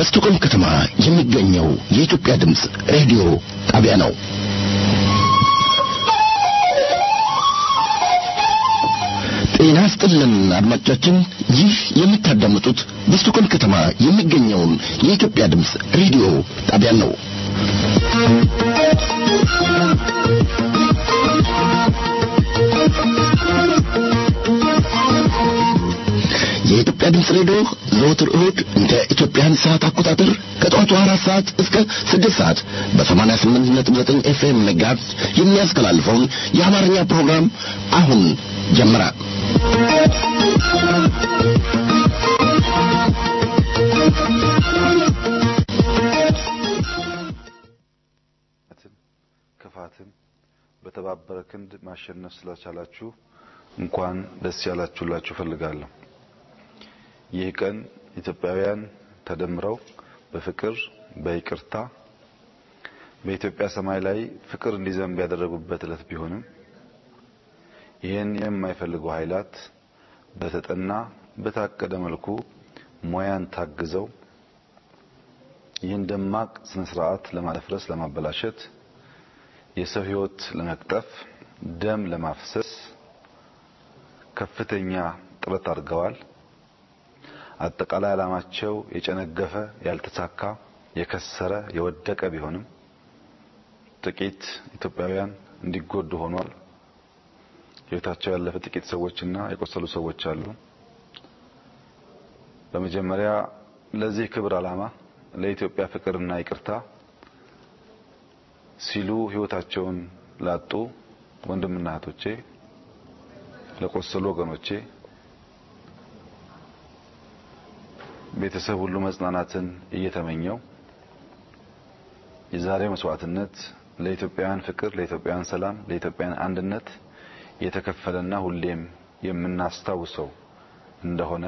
በስቶኮልም ከተማ የሚገኘው የኢትዮጵያ ድምፅ ሬዲዮ ጣቢያ ነው። ጤና ስጥልን አድማጮቻችን፣ ይህ የምታዳምጡት በስቶኮልም ከተማ የሚገኘውን የኢትዮጵያ ድምፅ ሬዲዮ ጣቢያ ነው። የኢትዮጵያ ድምፅ ሬዲዮ ዘወትር እሁድ እንደ ኢትዮጵያን ሰዓት አቆጣጠር ከጠዋቱ አራት ሰዓት እስከ ስድስት ሰዓት በሰማንያ ስምንት ነጥብ ዘጠኝ ኤፍኤም መጋዝ የሚያስተላልፈውን የአማርኛ ፕሮግራም አሁን ጀመረ። ክፋትን በተባበረ ክንድ ማሸነፍ ስለቻላችሁ እንኳን ደስ ያላችሁላችሁ ፈልጋለሁ። ይህ ቀን ኢትዮጵያውያን ተደምረው በፍቅር በይቅርታ በኢትዮጵያ ሰማይ ላይ ፍቅር እንዲዘንብ ያደረጉበት ዕለት ቢሆንም ይህን የማይፈልጉ ኃይላት በተጠና በታቀደ መልኩ ሙያን ታግዘው ይህን ደማቅ ስነ ስርዓት ለማደፍረስ፣ ለማበላሸት፣ የሰው ሕይወት ለመቅጠፍ፣ ደም ለማፍሰስ ከፍተኛ ጥረት አድርገዋል። አጠቃላይ ዓላማቸው የጨነገፈ፣ ያልተሳካ፣ የከሰረ፣ የወደቀ ቢሆንም ጥቂት ኢትዮጵያውያን እንዲጎዱ ሆኗል። ሕይወታቸው ያለፈ ጥቂት ሰዎችና የቆሰሉ ሰዎች አሉ። በመጀመሪያ ለዚህ ክብር ዓላማ ለኢትዮጵያ ፍቅርና ይቅርታ ሲሉ ሕይወታቸውን ላጡ ወንድምና እህቶቼ፣ ለቆሰሉ ወገኖቼ ቤተሰብ ሁሉ መጽናናትን እየተመኘው የዛሬ መስዋዕትነት ለኢትዮጵያውያን ፍቅር፣ ለኢትዮጵያውያን ሰላም፣ ለኢትዮጵያውያን አንድነት የተከፈለና ሁሌም የምናስታውሰው እንደሆነ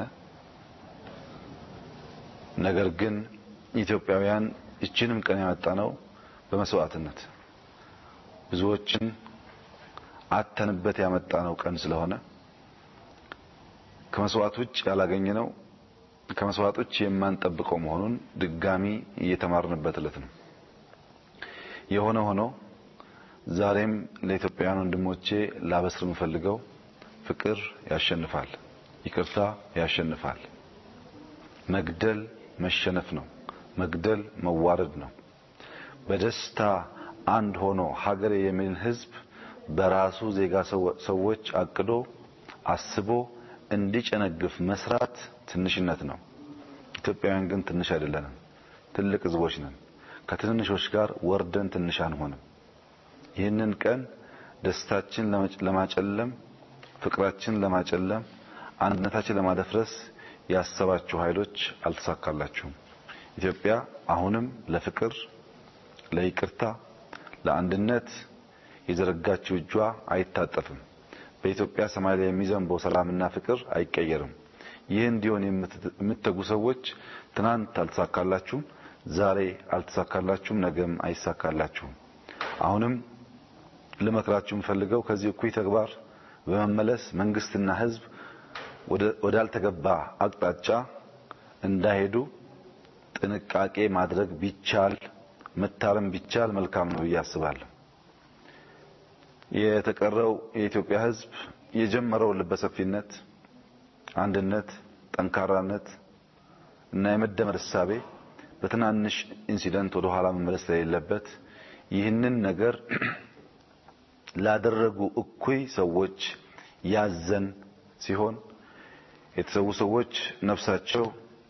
ነገር ግን ኢትዮጵያውያን ይችንም ቀን ያመጣ ነው በመስዋዕትነት ብዙዎችን አተንበት ያመጣ ነው ቀን ስለሆነ ከመስዋዕት ውጭ ያላገኘ ነው ከመስዋዕት ውጭ የማንጠብቀው መሆኑን ድጋሚ እየተማርንበት ዕለት ነው። የሆነ ሆኖ ዛሬም ለኢትዮጵያውያን ወንድሞቼ ላበስር የምፈልገው ፍቅር ያሸንፋል፣ ይቅርታ ያሸንፋል። መግደል መሸነፍ ነው። መግደል መዋረድ ነው። በደስታ አንድ ሆኖ ሀገሬ የሚልን ሕዝብ በራሱ ዜጋ ሰዎች አቅዶ አስቦ እንዲጨነግፍ መስራት ትንሽነት ነው። ኢትዮጵያውያን ግን ትንሽ አይደለንም። ትልቅ ሕዝቦች ነን። ከትንንሾች ጋር ወርደን ትንሽ አንሆንም። ይህንን ቀን ደስታችን ለማጨለም፣ ፍቅራችን ለማጨለም፣ አንድነታችን ለማደፍረስ ያሰባችሁ ኃይሎች አልተሳካላችሁም። ኢትዮጵያ አሁንም ለፍቅር፣ ለይቅርታ፣ ለአንድነት የዘረጋችው እጇ አይታጠፍም። በኢትዮጵያ ሰማይ ላይ የሚዘንበው ሰላምና ፍቅር አይቀየርም። ይህ እንዲሆን የምትተጉ ሰዎች ትናንት አልተሳካላችሁም፣ ዛሬ አልተሳካላችሁም፣ ነገም አይሳካላችሁም። አሁንም ልመክራችሁ የምፈልገው ከዚህ እኩይ ተግባር በመመለስ መንግስትና ህዝብ ወዳልተገባ አቅጣጫ እንዳይሄዱ ጥንቃቄ ማድረግ ቢቻል መታረም ቢቻል መልካም ነው ብዬ አስባለሁ። የተቀረው የኢትዮጵያ ህዝብ የጀመረው ልበሰፊነት፣ አንድነት፣ ጠንካራነት እና የመደመር እሳቤ በትናንሽ ኢንሲደንት ወደ ኋላ መመለስ ስለሌለበት ይህንን ነገር ላደረጉ እኩይ ሰዎች ያዘን ሲሆን የተሰዉ ሰዎች ነፍሳቸው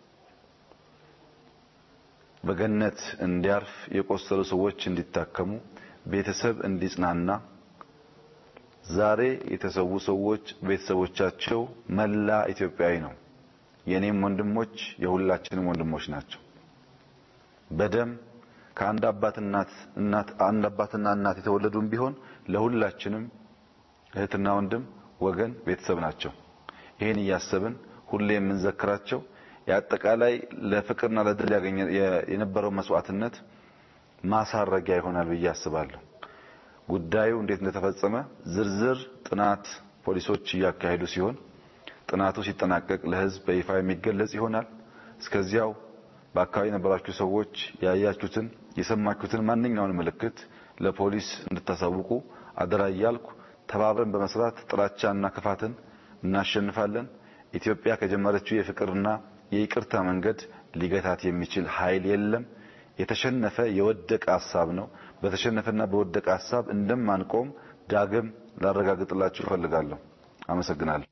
በገነት እንዲያርፍ፣ የቆሰሉ ሰዎች እንዲታከሙ፣ ቤተሰብ እንዲጽናና፣ ዛሬ የተሰዉ ሰዎች ቤተሰቦቻቸው መላ ኢትዮጵያዊ ነው። የኔም ወንድሞች የሁላችንም ወንድሞች ናቸው። በደም ከአንድ አባትና እናት አንድ አባትና እናት የተወለዱም ቢሆን ለሁላችንም እህትና ወንድም ወገን ቤተሰብ ናቸው። ይህን እያሰብን ሁሌ የምንዘክራቸው የአጠቃላይ ለፍቅርና ለድል ያገኘ የነበረው መስዋዕትነት ማሳረጊያ ይሆናል ብዬ አስባለሁ። ጉዳዩ እንዴት እንደተፈጸመ ዝርዝር ጥናት ፖሊሶች እያካሄዱ ሲሆን ጥናቱ ሲጠናቀቅ ለሕዝብ በይፋ የሚገለጽ ይሆናል። እስከዚያው በአካባቢ የነበራችሁ ሰዎች ያያችሁትን የሰማችሁትን ማንኛውን ምልክት ለፖሊስ እንድታሳውቁ አደራ እያልኩ ተባብረን በመስራት ጥላቻና ክፋትን እናሸንፋለን። ኢትዮጵያ ከጀመረችው የፍቅርና የይቅርታ መንገድ ሊገታት የሚችል ኃይል የለም። የተሸነፈ የወደቀ ሀሳብ ነው። በተሸነፈና በወደቀ ሀሳብ እንደማንቆም ዳግም ላረጋግጥላችሁ እፈልጋለሁ። አመሰግናለሁ።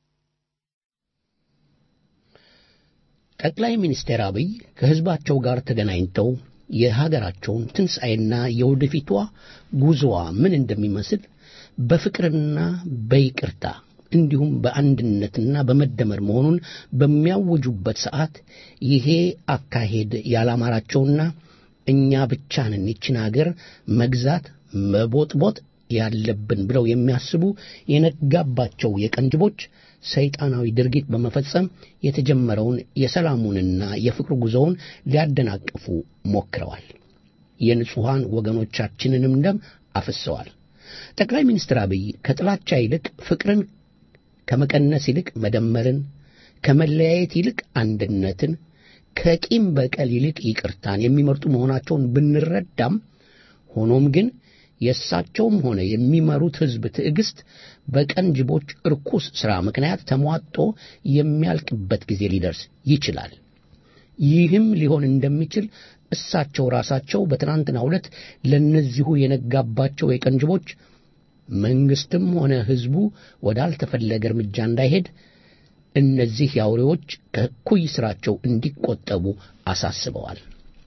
ጠቅላይ ሚኒስትር አብይ ከህዝባቸው ጋር ተገናኝተው የሀገራቸውን ትንሣኤና የወደፊቷ ጉዞዋ ምን እንደሚመስል በፍቅርና በይቅርታ እንዲሁም በአንድነትና በመደመር መሆኑን በሚያውጁበት ሰዓት ይሄ አካሄድ ያላማራቸውና እኛ ብቻ ነን ይችን አገር መግዛት መቦጥቦጥ ያለብን ብለው የሚያስቡ የነጋባቸው የቀንጅቦች ሰይጣናዊ ድርጊት በመፈጸም የተጀመረውን የሰላሙንና የፍቅር ጉዞውን ሊያደናቅፉ ሞክረዋል። የንጹሐን ወገኖቻችንንም ደም አፍሰዋል። ጠቅላይ ሚኒስትር አብይ ከጥላቻ ይልቅ ፍቅርን ከመቀነስ ይልቅ መደመርን፣ ከመለያየት ይልቅ አንድነትን፣ ከቂም በቀል ይልቅ ይቅርታን የሚመርጡ መሆናቸውን ብንረዳም ሆኖም ግን የእሳቸውም ሆነ የሚመሩት ሕዝብ ትዕግስት በቀንጅቦች እርኩስ ሥራ ምክንያት ተሟጦ የሚያልቅበት ጊዜ ሊደርስ ይችላል። ይህም ሊሆን እንደሚችል እሳቸው ራሳቸው በትናንትናው ዕለት ለእነዚሁ የነጋባቸው የቀንጅቦች መንግስትም ሆነ ሕዝቡ ወዳልተፈለገ እርምጃ እንዳይሄድ እነዚህ የአውሬዎች ከእኩይ ሥራቸው እንዲቆጠቡ አሳስበዋል።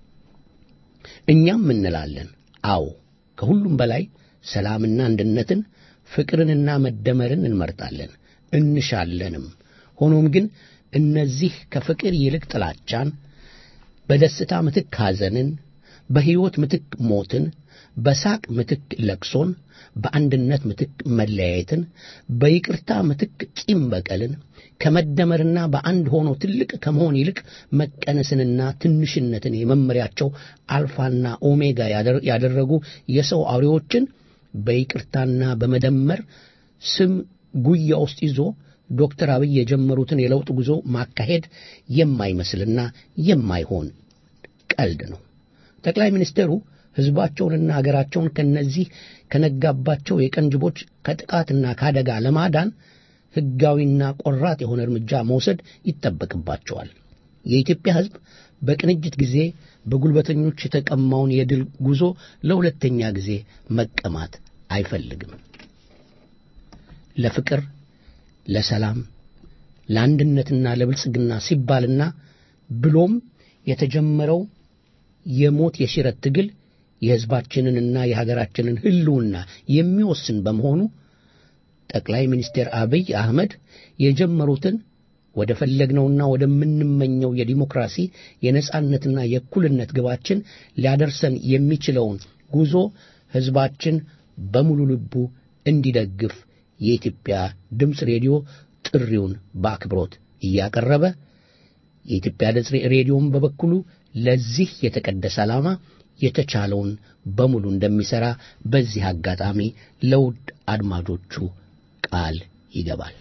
እኛም እንላለን፣ አዎ ከሁሉም በላይ ሰላምና አንድነትን ፍቅርንና መደመርን እንመርጣለን እንሻለንም። ሆኖም ግን እነዚህ ከፍቅር ይልቅ ጥላቻን፣ በደስታ ምትክ ሐዘንን፣ በሕይወት ምትክ ሞትን፣ በሳቅ ምትክ ለቅሶን፣ በአንድነት ምትክ መለያየትን፣ በይቅርታ ምትክ ቂም በቀልን፣ ከመደመርና በአንድ ሆኖ ትልቅ ከመሆን ይልቅ መቀነስንና ትንሽነትን የመመሪያቸው አልፋና ኦሜጋ ያደረጉ የሰው አውሬዎችን በይቅርታና በመደመር ስም ጉያ ውስጥ ይዞ ዶክተር አብይ የጀመሩትን የለውጥ ጉዞ ማካሄድ የማይመስልና የማይሆን ቀልድ ነው። ጠቅላይ ሚኒስትሩ ሕዝባቸውንና አገራቸውን ከነዚህ ከነጋባቸው የቀንጅቦች ከጥቃትና ከአደጋ ለማዳን ሕጋዊና ቆራጥ የሆነ እርምጃ መውሰድ ይጠበቅባቸዋል። የኢትዮጵያ ሕዝብ በቅንጅት ጊዜ በጉልበተኞች የተቀማውን የድል ጉዞ ለሁለተኛ ጊዜ መቀማት አይፈልግም። ለፍቅር፣ ለሰላም፣ ለአንድነትና ለብልጽግና ሲባልና ብሎም የተጀመረው የሞት የሽረት ትግል የሕዝባችንንና የሀገራችንን ሕልውና የሚወስን በመሆኑ ጠቅላይ ሚኒስትር አብይ አህመድ የጀመሩትን ወደ ፈለግነውና ወደምንመኘው የዲሞክራሲ የነጻነትና የእኩልነት ግባችን ሊያደርሰን የሚችለውን ጉዞ ሕዝባችን በሙሉ ልቡ እንዲደግፍ የኢትዮጵያ ድምፅ ሬዲዮ ጥሪውን በአክብሮት እያቀረበ የኢትዮጵያ ድምፅ ሬዲዮም በበኩሉ ለዚህ የተቀደሰ ዓላማ የተቻለውን በሙሉ እንደሚሠራ በዚህ አጋጣሚ ለውድ አድማጮቹ ቃል ይገባል።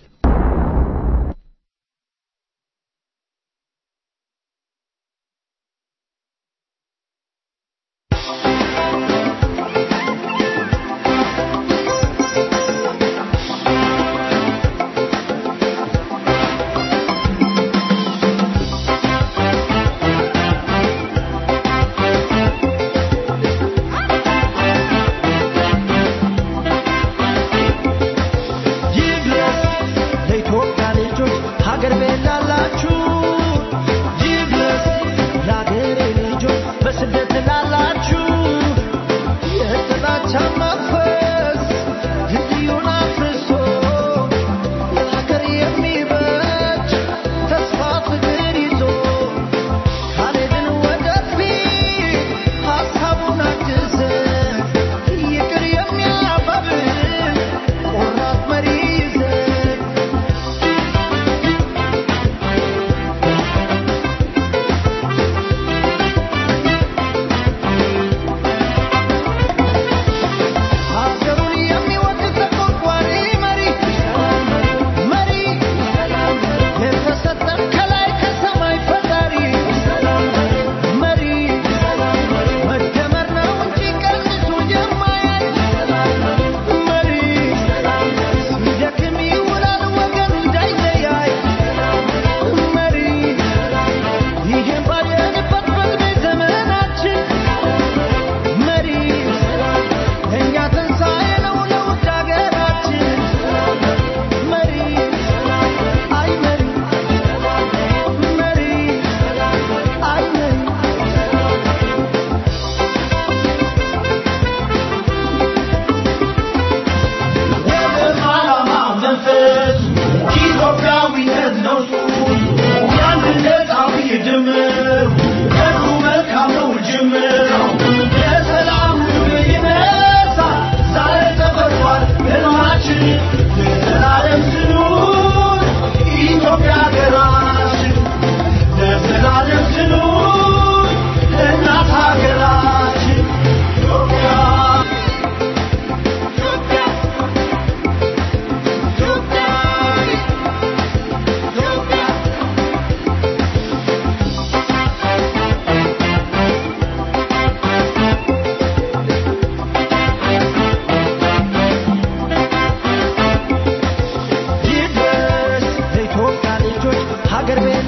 ይድረስ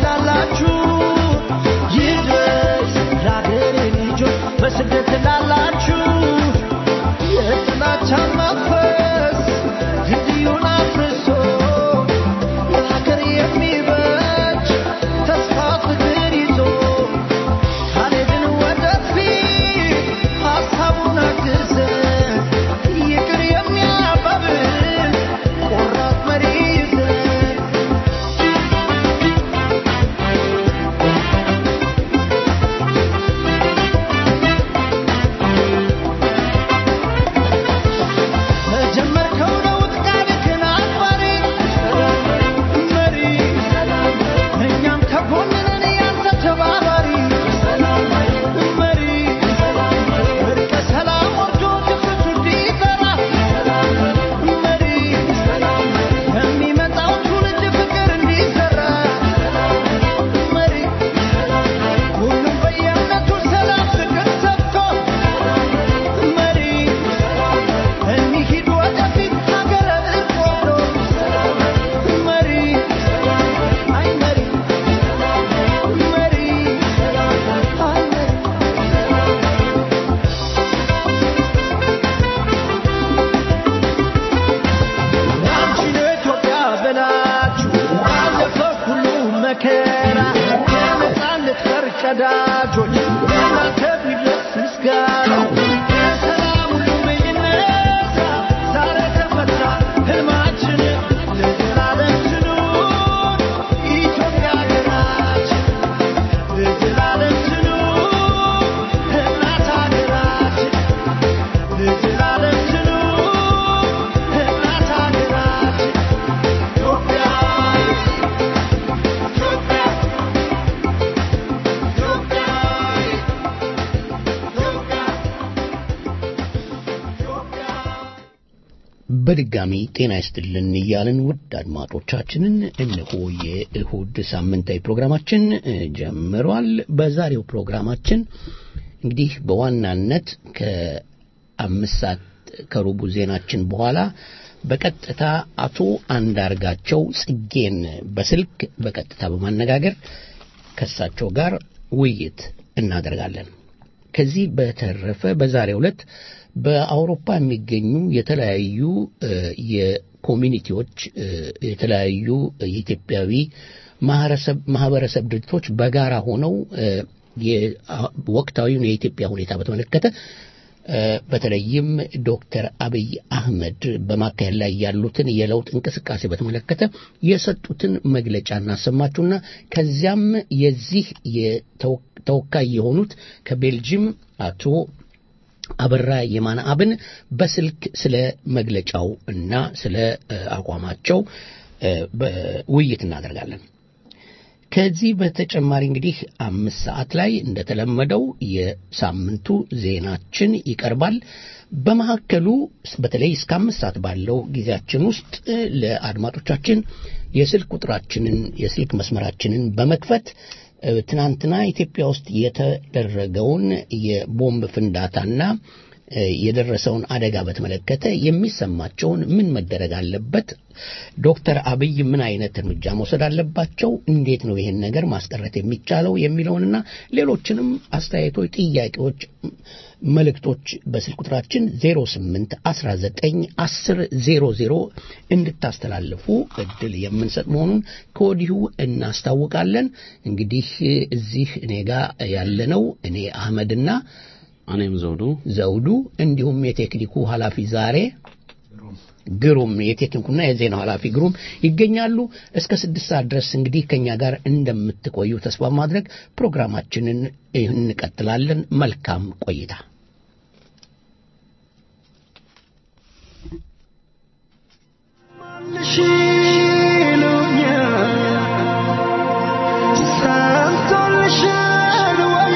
ላላችሁ ይድረስ ለአገሬ ልጆች በስደት ላላችሁ የጥላቻ መንፈስ ድልድዩን አፍርሶ ለሀገር የሚበጅ ተስፋ ፍቅር ይዞ ካልሄድን ወደፊት ሀሳቡን አግዘን ይቅር የሚያባብል ቆራጥ መሪ ይዘን ለጀመርከው ለውጥ ቃልህን አክባሪ መሪ እኛም ከጎንህ ነን ያንተ ተባባሪ መሪ እርቀ ሰላም ወርዶ ድፍረቱ እንዲዘራ መሪ የሚመጣው ትውልድ ፍቅር እንዲዘራ መሪ ሁሉም በየእምነቱ ሰላም ፍቅር ሰብቶ መሪ እንሂድ ወደፊት ሀገረ እርቆ መሪ አይ መሪ መሪ አይ መሪ አንቺ ለኢትዮጵያ ብላችሁ አለፈ ሁሉ መከራ የነፃነት ፈርቀዳጆች እናንተ ቢደርስ ምስጋና የሰላም ሁሉ ይነሳ ዛሬ ተፈታ ህልማችን ለዘላለም ትኑር ኢትዮጵያ ሀገራችን ለዘላለም ትኑር እናት ሀገራችን ለዘላለም ትኑር እናት ሀገራችን ኢትዮጵያ ኢትዮጵያ ኢትዮጵያ በድጋሚ ጤና ይስጥልን እያልን ውድ አድማጮቻችንን እነሆ የእሁድ ሳምንታዊ ፕሮግራማችን እ, ጀምሯል። በዛሬው ፕሮግራማችን እንግዲህ በዋናነት ከአምስት ሰዓት ከሩቡ ዜናችን በኋላ በቀጥታ አቶ አንዳርጋቸው ጽጌን በስልክ በቀጥታ በማነጋገር ከእሳቸው ጋር ውይይት እናደርጋለን። ከዚህ በተረፈ በዛሬው ዕለት በአውሮፓ የሚገኙ የተለያዩ እ, የኮሚኒቲዎች እ, የተለያዩ የኢትዮጵያዊ ማህበረሰብ- ማህበረሰብ ድርጅቶች በጋራ ሆነው እ, የ- አ- ወቅታዊውን የኢትዮጵያ ሁኔታ በተመለከተ እ፣ በተለይም ዶክተር አብይ አህመድ በማካሄድ ላይ ያሉትን የለውጥ እንቅስቃሴ በተመለከተ የሰጡትን መግለጫ እናሰማችሁና ከዚያም የዚህ የተወ- ተወካይ የሆኑት ከቤልጅም አቶ አበራ የማነ አብን በስልክ ስለ መግለጫው እና ስለ እ፣ አቋማቸው እ፣ በውይይት እናደርጋለን። ከዚህ በተጨማሪ እንግዲህ አምስት ሰዓት ላይ እንደተለመደው የሳምንቱ ዜናችን ይቀርባል። በመካከሉ በተለይ እስከ አምስት ሰዓት ባለው ጊዜያችን ውስጥ እ፣ ለአድማጮቻችን የስልክ ቁጥራችንን የስልክ መስመራችንን በመክፈት እ፣ ትናንትና ኢትዮጵያ ውስጥ የተደረገውን የቦምብ ፍንዳታና እ፣ የደረሰውን አደጋ በተመለከተ የሚሰማቸውን ምን መደረግ አለበት፣ ዶክተር አብይ ምን አይነት እርምጃ መውሰድ አለባቸው፣ እንዴት ነው ይህን ነገር ማስቀረት የሚቻለው የሚለውንና ሌሎችንም አስተያየቶች፣ ጥያቄዎች፣ መልእክቶች በስልክ ቁጥራችን 08 19 10 00 እንድታስተላልፉ እድል የምንሰጥ መሆኑን ከወዲሁ እናስታውቃለን። እንግዲህ እዚህ እኔ ጋር ያለነው እኔ አህመድና እኔም ዘውዱ ዘውዱ እንዲሁም የቴክኒኩ ኃላፊ ዛሬ ግሩም የቴክኒኩና የዜናው ኃላፊ ግሩም ይገኛሉ። እስከ ስድስት ሰዓት ድረስ እንግዲህ ከኛ ጋር እንደምትቆዩ ተስፋ ማድረግ ፕሮግራማችንን እንቀጥላለን። መልካም ቆይታ። ማንሽ ይሉኛል ሰምቶልሻል ወይ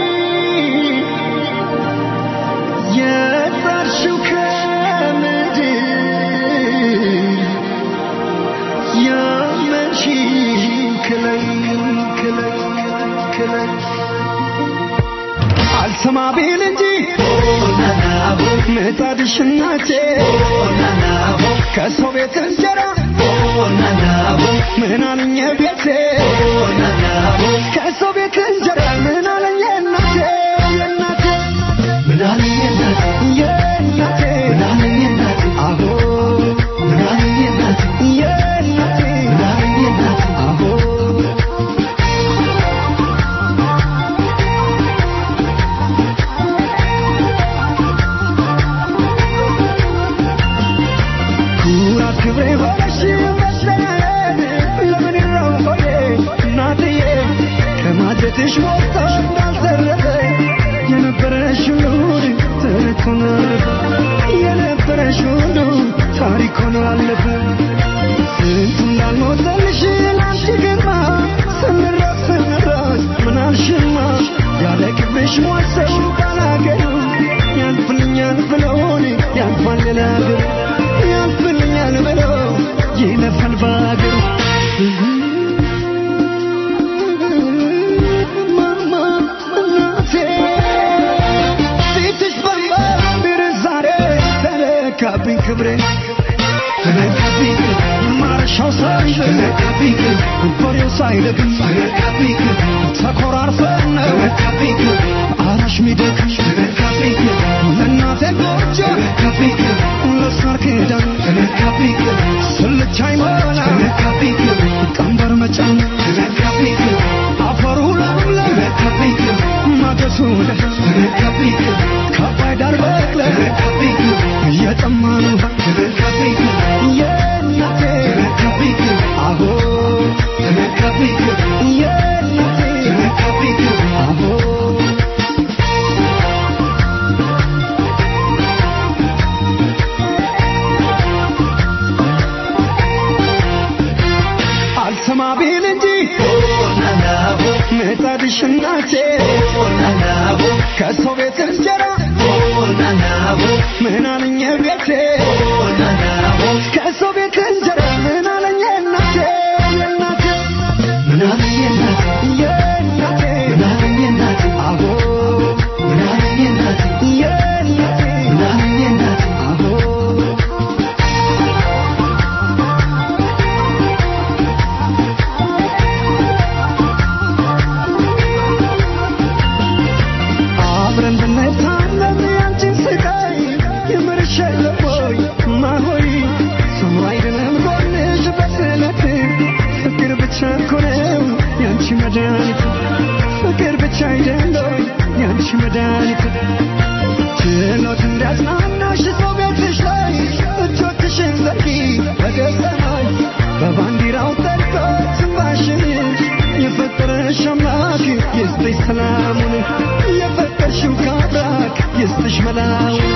የጠርሽው ከምድር ያመንሽ ክለይ ክለይ ክለይ አልሰማ ቢል እንጂ ምጣድሽ እናቴ ከሰው ቤት እንጀራ ምን አለኝ ቤቴ ከሰው ቤት እንጀራ ምን አለኝ እናቴ የእናቴ ምን አለኝ እናቴ የእናቴ ምን አለኝ እናቴ አዎ ምን አለኝ እናቴ የእናቴ ምን አለኝ እናቴ አዎ ኩራት ክብሬ ሆነሽ መስለኝ ለምን ነው ሆዬ እናትዬ ከማጀትሽ ሞቶ እንዳልተረፈ የነበረሽ ሁሉ ተረት ሆኖ አለፈ የነበረሽ ሁሉ ታሪክ ሆኖ አለፈ ስንቱ እንዳልሞተልሽ ላንቺ ግርማ ስንራስ ስንራስ ምናልሽማ ያለ ክብርሽ ሟሰው ባላገሩ ያልፍልኛል ብለውን ያልፋል ሌላ ሀገር ያልፍልኛል ብለው ይለፋል በሀገሩ ማማ እናቴ ፊትሽ በማምር ዛሬ ተነካብኝ ክብሬ ተነካብኝ ማረሻው ሳይዘን ተነካብኝ በሬው ሳይደግም ተነካብኝ ተኮራርፈን ተነካብኝ አራሽ ሚደክም ተነካብኝ ለእናቴ ጎጆ ተነካብኝ ለሳር ክዳን ተነካብኝ ስልቻ ይሞላ ተነካብኝ ቀንበር መጫን ተነካብኝ አፈሩ ለምለም ተነካብኝ ማገሱ ደህ ተነካብኝ ከአባይ ዳር በቅለ ተነካብኝ እየጠማን ውሃ ተነካብኝ የእናቴ ተነካብኝ አቦ ተነካብኝ የእናቴ ተነካብኝ አቦ አልሰማ ቢል እንጂ ምጣድሽ እናቴ ከሰው ቤት እንጀራ ምን አለኝ ቤቴ ከሰው ቤት እንጀራ ምን አለኝ እናቴ የእናቴ ምን አለኝ እናቴ የእናቴ ምን አለኝ እናቴ አቦ ምን አለኝ እናቴ የእናቴ ምን አለኝ እናቴ አቦ አብረን ብንታመም ያንቺን ስቃይ የምርሽ የለም ወይ ማሆይ ሰው አይደለም ጎንሽ በስለት ፍቅር ብቻ እኮ ነው ያንቺ መድኃኒት ፍቅር ብቻ አይደለም ያንቺ መድኃኒት ችሎት እንዲያጽናናሽ ሰው ቤትሽ ላይ እጆችሽን ዘርጊ ወደ ሰማይ በባንዲራው ጠርቶ ትንፋሽን የፈጠረሽ አምላክ ይስጥሽ ሰላሙን የፈጠርሽው ከአብራክ ይስጥሽ መላውን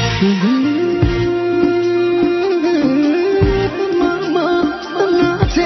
ማማ እናቴ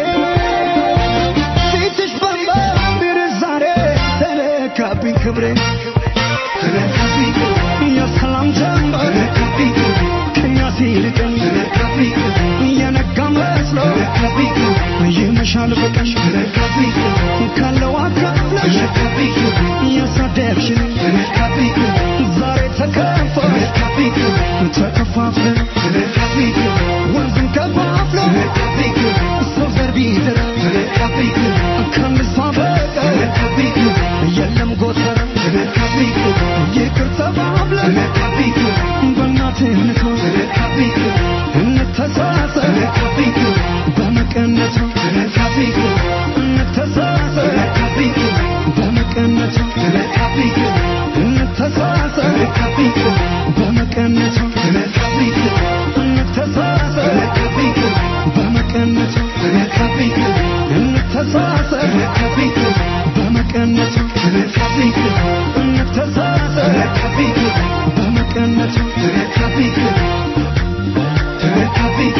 ፊትሽ በማምር ዛሬ ተነካብኝ ክብሬ ተነካብኝ የሰላም ጀንበር ተነካብኝ ከኛ ሲርቀኝ ተነካብኝ የነጋ መስሎ ተነካብኝ ይመሻል በቀን ተነካብኝ ካለው አካፍለሽ ተነካብኝ ያሳደግሽን ተነካብኝ ዛሬ ተከፋ ተነካብኝ ተከፋፍለን ተነካብኝ ወንዝን ከፋፍሎ ተነካብኝ ሰው ዘር ቢዘራ ተነካብኝ ከንሷ በቀር ተነካብኝ የለም ጎተራ ተነካብኝ ይቅር ተባብለን ተነካብኝ በእናትነቷ ተነካብኝ እንተሳሰብ ተነካብኝ በመቀነቷ ተነካብኝ እንተሳሰብ ተነካብኝ በመቀነቷ ተነካብኝ እንተሳሰብ ተነካብኝ በመቀነቷ ተነካብኝ እንተሳሰብ ተነካብኝ በመቀነቷ ተነካብኝ እንተሳሰብ ተነካብኝ በመቀነቷ ተነካብኝ እንተሳሰብ ተነካብኝ በመቀነቷ ተነካብኝ ተነካብኝ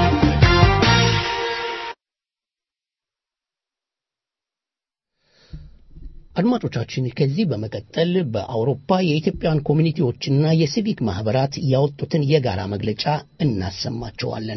አድማጮቻችን ከዚህ በመቀጠል በአውሮፓ የኢትዮጵያን ኮሚኒቲዎችና የሲቪክ ማህበራት ያወጡትን የጋራ መግለጫ እናሰማቸዋለን።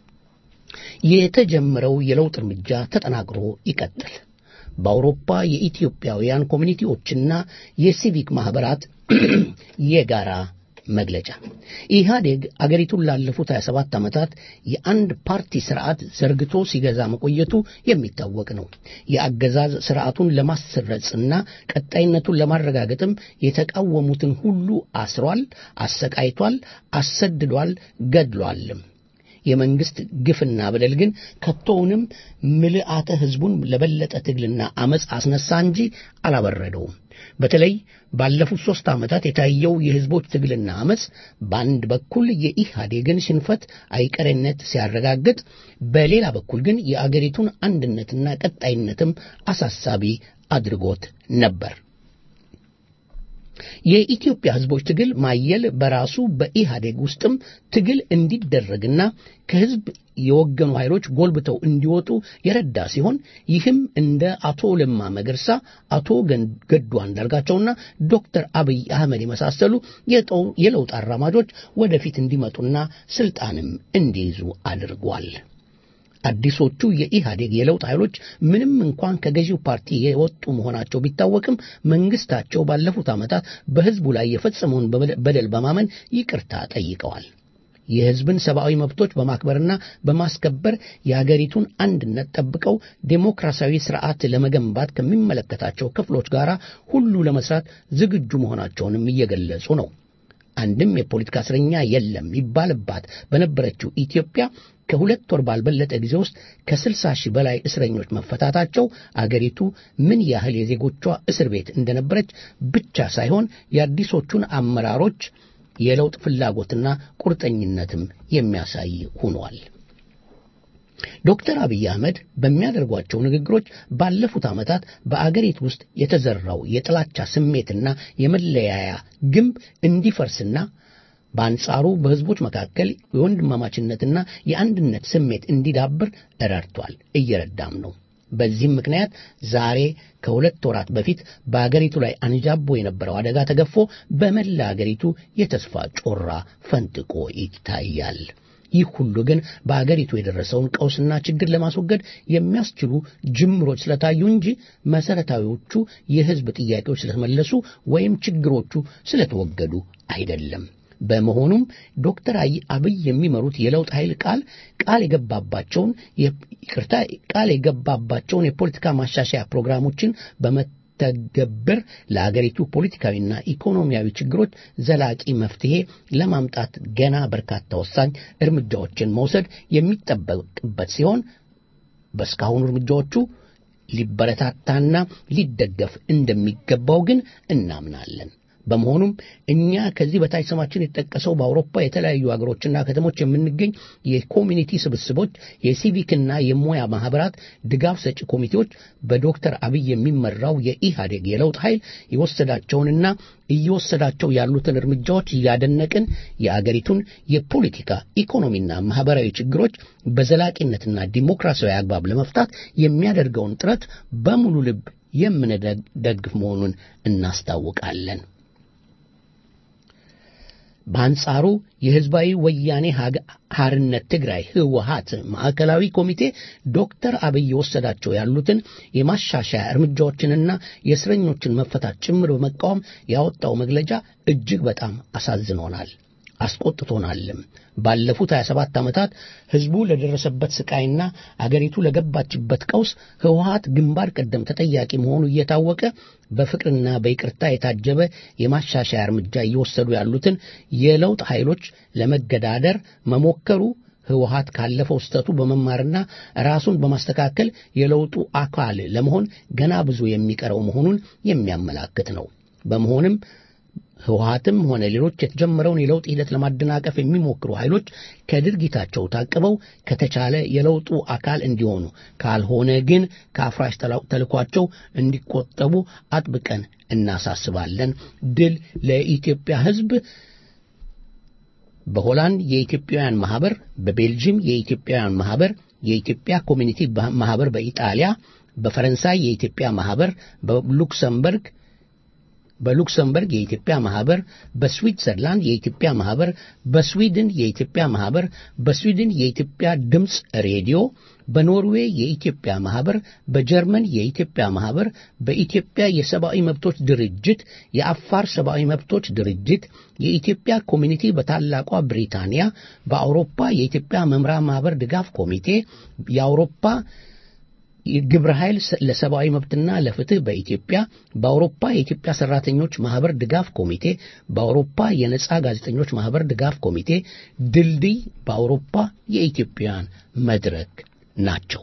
የተጀመረው የለውጥ እርምጃ ተጠናክሮ ይቀጥል። በአውሮፓ የኢትዮጵያውያን ኮሚኒቲዎችና የሲቪክ ማህበራት የጋራ መግለጫ ኢህአዴግ አገሪቱን ላለፉት 27 ዓመታት የአንድ ፓርቲ ስርዓት ዘርግቶ ሲገዛ መቆየቱ የሚታወቅ ነው። የአገዛዝ ስርዓቱን ለማስረጽና ቀጣይነቱን ለማረጋገጥም የተቃወሙትን ሁሉ አስሯል፣ አሰቃይቷል፣ አሰድዷል፣ ገድሏልም። የመንግስት ግፍና በደል ግን ከቶውንም ምልአተ ህዝቡን ለበለጠ ትግልና አመፅ አስነሳ እንጂ አላበረደውም። በተለይ ባለፉት ሦስት ዓመታት የታየው የህዝቦች ትግልና አመፅ በአንድ በኩል የኢህአዴግን ሽንፈት አይቀሬነት ሲያረጋግጥ፣ በሌላ በኩል ግን የአገሪቱን አንድነትና ቀጣይነትም አሳሳቢ አድርጎት ነበር። የኢትዮጵያ ህዝቦች ትግል ማየል በራሱ በኢህአዴግ ውስጥም ትግል እንዲደረግና ከህዝብ የወገኑ ኃይሎች ጎልብተው እንዲወጡ የረዳ ሲሆን ይህም እንደ አቶ ለማ መገርሳ፣ አቶ ገዱ አንዳርጋቸውና ዶክተር አብይ አህመድ የመሳሰሉ የለውጥ አራማጆች ወደፊት እንዲመጡና ስልጣንም እንዲይዙ አድርጓል። አዲሶቹ የኢህአዴግ የለውጥ ኃይሎች ምንም እንኳን ከገዢው ፓርቲ የወጡ መሆናቸው ቢታወቅም መንግስታቸው ባለፉት ዓመታት በህዝቡ ላይ የፈጸመውን በደል በማመን ይቅርታ ጠይቀዋል። የህዝብን ሰብአዊ መብቶች በማክበርና በማስከበር የአገሪቱን አንድነት ጠብቀው ዴሞክራሲያዊ ስርዓት ለመገንባት ከሚመለከታቸው ክፍሎች ጋር ሁሉ ለመስራት ዝግጁ መሆናቸውንም እየገለጹ ነው። አንድም የፖለቲካ እስረኛ የለም ይባልባት በነበረችው ኢትዮጵያ ከሁለት ወር ባልበለጠ ጊዜ ውስጥ ከስልሳ ሺህ በላይ እስረኞች መፈታታቸው አገሪቱ ምን ያህል የዜጎቿ እስር ቤት እንደነበረች ብቻ ሳይሆን የአዲሶቹን አመራሮች የለውጥ ፍላጎትና ቁርጠኝነትም የሚያሳይ ሆኗል። ዶክተር አብይ አህመድ በሚያደርጓቸው ንግግሮች ባለፉት ዓመታት በአገሪቱ ውስጥ የተዘራው የጥላቻ ስሜትና የመለያያ ግንብ እንዲፈርስና በአንጻሩ በህዝቦች መካከል የወንድማማችነትና የአንድነት ስሜት እንዲዳብር ረድቷል፣ እየረዳም ነው። በዚህም ምክንያት ዛሬ ከሁለት ወራት በፊት በአገሪቱ ላይ አንዣቦ የነበረው አደጋ ተገፎ በመላ አገሪቱ የተስፋ ጮራ ፈንጥቆ ይታያል። ይህ ሁሉ ግን በአገሪቱ የደረሰውን ቀውስና ችግር ለማስወገድ የሚያስችሉ ጅምሮች ስለታዩ እንጂ መሰረታዊዎቹ የህዝብ ጥያቄዎች ስለተመለሱ ወይም ችግሮቹ ስለተወገዱ አይደለም። በመሆኑም ዶክተር አብይ የሚመሩት የለውጥ ኃይል ቃል ቃል የገባባቸውን ይቅርታ ቃል የገባባቸውን የፖለቲካ ማሻሻያ ፕሮግራሞችን በመተገብር ለአገሪቱ ፖለቲካዊና ኢኮኖሚያዊ ችግሮች ዘላቂ መፍትሄ ለማምጣት ገና በርካታ ወሳኝ እርምጃዎችን መውሰድ የሚጠበቅበት ሲሆን በእስካሁኑ እርምጃዎቹ ሊበረታታና ሊደገፍ እንደሚገባው ግን እናምናለን። በመሆኑም እኛ ከዚህ በታች ስማችን የተጠቀሰው በአውሮፓ የተለያዩ ሀገሮችና ከተሞች የምንገኝ የኮሚኒቲ ስብስቦች፣ የሲቪክና የሙያ ማህበራት ድጋፍ ሰጪ ኮሚቴዎች በዶክተር አብይ የሚመራው የኢህአዴግ የለውጥ ኃይል የወሰዳቸውንና እየወሰዳቸው ያሉትን እርምጃዎች እያደነቅን የአገሪቱን የፖለቲካ ኢኮኖሚና ማህበራዊ ችግሮች በዘላቂነትና ዲሞክራሲያዊ አግባብ ለመፍታት የሚያደርገውን ጥረት በሙሉ ልብ የምንደግፍ መሆኑን እናስታውቃለን። በአንጻሩ የህዝባዊ ወያኔ ሐርነት ትግራይ ህወሀት ማዕከላዊ ኮሚቴ ዶክተር አብይ የወሰዳቸው ያሉትን የማሻሻያ እርምጃዎችንና የእስረኞችን መፈታት ጭምር በመቃወም ያወጣው መግለጫ እጅግ በጣም አሳዝኖናል፣ አስቆጥቶናልም። ባለፉት 27 ዓመታት ህዝቡ ለደረሰበት ስቃይና አገሪቱ ለገባችበት ቀውስ ህወሀት ግንባር ቀደም ተጠያቂ መሆኑ እየታወቀ በፍቅርና በይቅርታ የታጀበ የማሻሻያ እርምጃ እየወሰዱ ያሉትን የለውጥ ኃይሎች ለመገዳደር መሞከሩ ህወሀት ካለፈው ስህተቱ በመማርና ራሱን በማስተካከል የለውጡ አካል ለመሆን ገና ብዙ የሚቀረው መሆኑን የሚያመላክት ነው። በመሆንም ህወሀትም ሆነ ሌሎች የተጀመረውን የለውጥ ሂደት ለማደናቀፍ የሚሞክሩ ኃይሎች ከድርጊታቸው ታቅበው ከተቻለ የለውጡ አካል እንዲሆኑ ካልሆነ ግን ከአፍራሽ ተልኳቸው እንዲቆጠቡ አጥብቀን እናሳስባለን። ድል ለኢትዮጵያ ህዝብ። በሆላንድ የኢትዮጵያውያን ማህበር፣ በቤልጅየም የኢትዮጵያውያን ማህበር፣ የኢትዮጵያ ኮሚኒቲ ማህበር በኢጣሊያ፣ በፈረንሳይ የኢትዮጵያ ማህበር፣ በሉክሰምበርግ በሉክሰምበርግ የኢትዮጵያ ማህበር፣ በስዊትዘርላንድ የኢትዮጵያ ማህበር፣ በስዊድን የኢትዮጵያ ማህበር፣ በስዊድን የኢትዮጵያ ድምፅ ሬዲዮ፣ በኖርዌይ የኢትዮጵያ ማህበር፣ በጀርመን የኢትዮጵያ ማህበር፣ በኢትዮጵያ የሰብአዊ መብቶች ድርጅት፣ የአፋር ሰብአዊ መብቶች ድርጅት፣ የኢትዮጵያ ኮሚኒቲ በታላቋ ብሪታንያ፣ በአውሮፓ የኢትዮጵያ መምራ ማህበር ድጋፍ ኮሚቴ፣ የአውሮፓ ግብረ ኃይል ለሰብአዊ መብትና ለፍትህ በኢትዮጵያ በአውሮፓ የኢትዮጵያ ሰራተኞች ማህበር ድጋፍ ኮሚቴ በአውሮፓ የነጻ ጋዜጠኞች ማህበር ድጋፍ ኮሚቴ ድልድይ በአውሮፓ የኢትዮጵያውያን መድረክ ናቸው።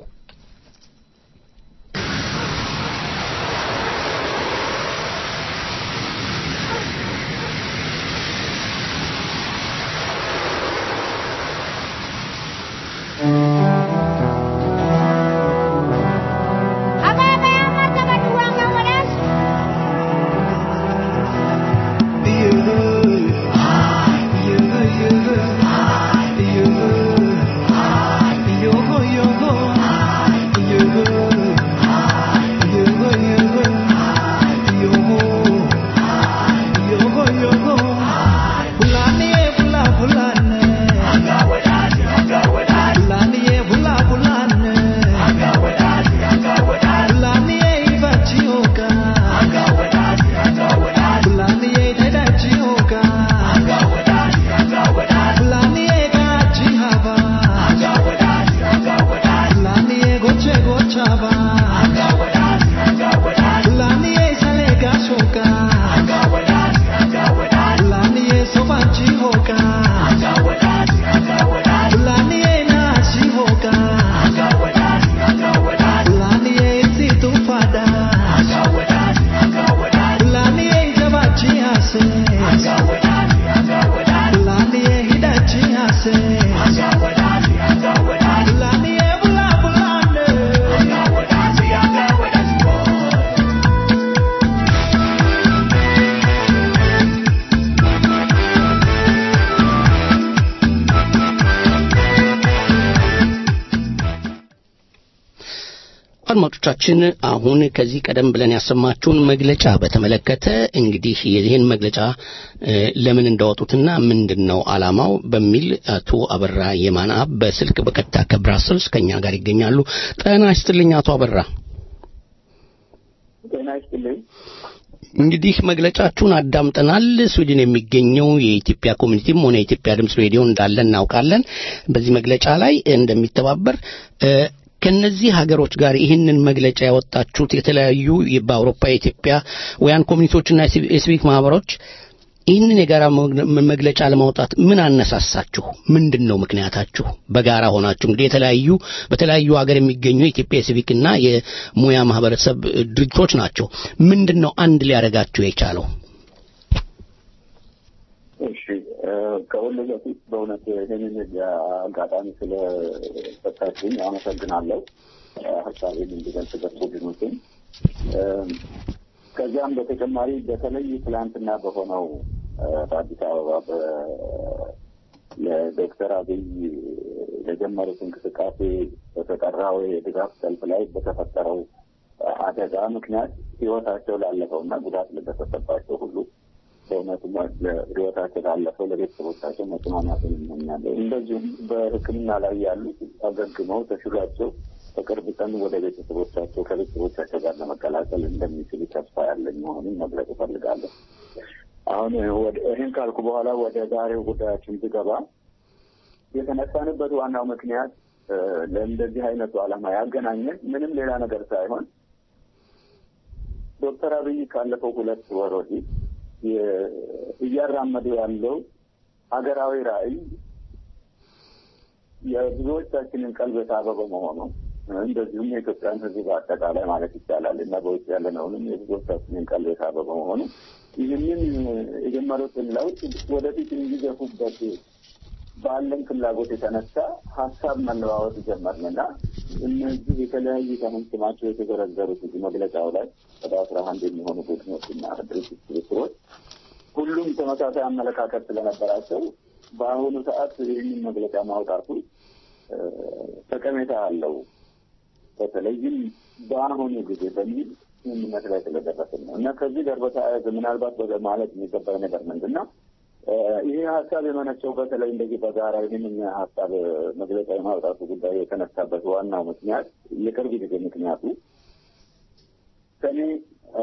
አድማጮቻችን አሁን ከዚህ ቀደም ብለን ያሰማችሁን መግለጫ በተመለከተ እንግዲህ የዚህን መግለጫ ለምን እንዳወጡትና ምንድን ነው ዓላማው በሚል አቶ አበራ የማንአብ በስልክ በቀጥታ ከብራስልስ ከኛ ጋር ይገኛሉ። ጤና ይስጥልኝ አቶ አበራ። ጤና ይስጥልኝ። እንግዲህ መግለጫችሁን አዳምጠናል። ስዊድን የሚገኘው የኢትዮጵያ ኮሚኒቲም ሆነ የኢትዮጵያ ድምፅ ሬዲዮ እንዳለ እናውቃለን። በዚህ መግለጫ ላይ እንደሚተባበር ከነዚህ ሀገሮች ጋር ይህንን መግለጫ ያወጣችሁት የተለያዩ በአውሮፓ የኢትዮጵያውያን ኮሚኒቲዎችና የሲቪክ ማህበሮች ይህንን የጋራ መግለጫ ለማውጣት ምን አነሳሳችሁ? ምንድን ነው ምክንያታችሁ? በጋራ ሆናችሁ እንግዲህ የተለያዩ በተለያዩ ሀገር የሚገኙ የኢትዮጵያ የሲቪክና የሙያ ማህበረሰብ ድርጅቶች ናቸው። ምንድን ነው አንድ ሊያደርጋችሁ የቻለው? እሺ ከሁሉ በፊት በእውነት ይህንን አጋጣሚ ስለሰጣችሁኝ አመሰግናለሁ። ሀሳቤን እንዲገልጽበት ቡድኖችን ከዚያም በተጨማሪ በተለይ ትላንትና በሆነው በአዲስ አበባ የዶክተር አብይ የጀመሩት እንቅስቃሴ በተጠራው የድጋፍ ሰልፍ ላይ በተፈጠረው አደጋ ምክንያት ህይወታቸው ላለፈው እና ጉዳት ለደረሰባቸው ሁሉ በእውነቱ ህይወታቸው ላለፈው ለቤተሰቦቻቸው መጽናናትን እመኛለሁ። እንደዚሁም በሕክምና ላይ ያሉት አገግመው ተሽሏቸው በቅርብ ቀን ወደ ቤተሰቦቻቸው ከቤተሰቦቻቸው ጋር ለመቀላቀል እንደሚችሉ ተስፋ ያለኝ መሆኑን መግለጽ እፈልጋለሁ። አሁን ይህን ካልኩ በኋላ ወደ ዛሬው ጉዳያችን ስገባ የተነሳንበት ዋናው ምክንያት ለእንደዚህ አይነቱ ዓላማ ያገናኘን ምንም ሌላ ነገር ሳይሆን ዶክተር አብይ ካለፈው ሁለት ወር ወዲህ እያራመዱ ያለው ሀገራዊ ራዕይ የብዙዎቻችንን ቀልብ የሳበ በመሆኑ እንደዚሁም የኢትዮጵያን ሕዝብ አጠቃላይ ማለት ይቻላል እና በውጭ ያለነውንም የብዙዎቻችንን ቀልብ የሳበ በመሆኑ ይህንን የጀመሩትን ለውጥ ወደፊት እንዲገፉበት ባለን ፍላጎት የተነሳ ሀሳብ መለዋወጥ ጀመርንና እነዚህ የተለያዩ ስማቸው የተዘረዘሩት እዚህ መግለጫው ላይ ወደ አስራ አንድ የሚሆኑ ቡድኖችና ድርጅት ስብስቦች ሁሉም ተመሳሳይ አመለካከት ስለነበራቸው በአሁኑ ሰዓት ይህንን መግለጫ ማውጣቱ ጠቀሜታ አለው። በተለይም በአሁኑ ጊዜ በሚል ስምምነት ላይ ስለደረስን ነው እና ከዚህ ጋር በተያያዘ ምናልባት በ- ማለት የሚገባው ነገር ምንድን ነው? እ፣ ይሄ ሀሳብ የመነጨው በተለይ እንደዚህ በጋራ ይህንን ሀሳብ መግለጫ የማውጣቱ ጉዳይ የተነሳበት ዋናው ምክንያት የቅርብ ጊዜ ምክንያቱ ሰኔ እ፣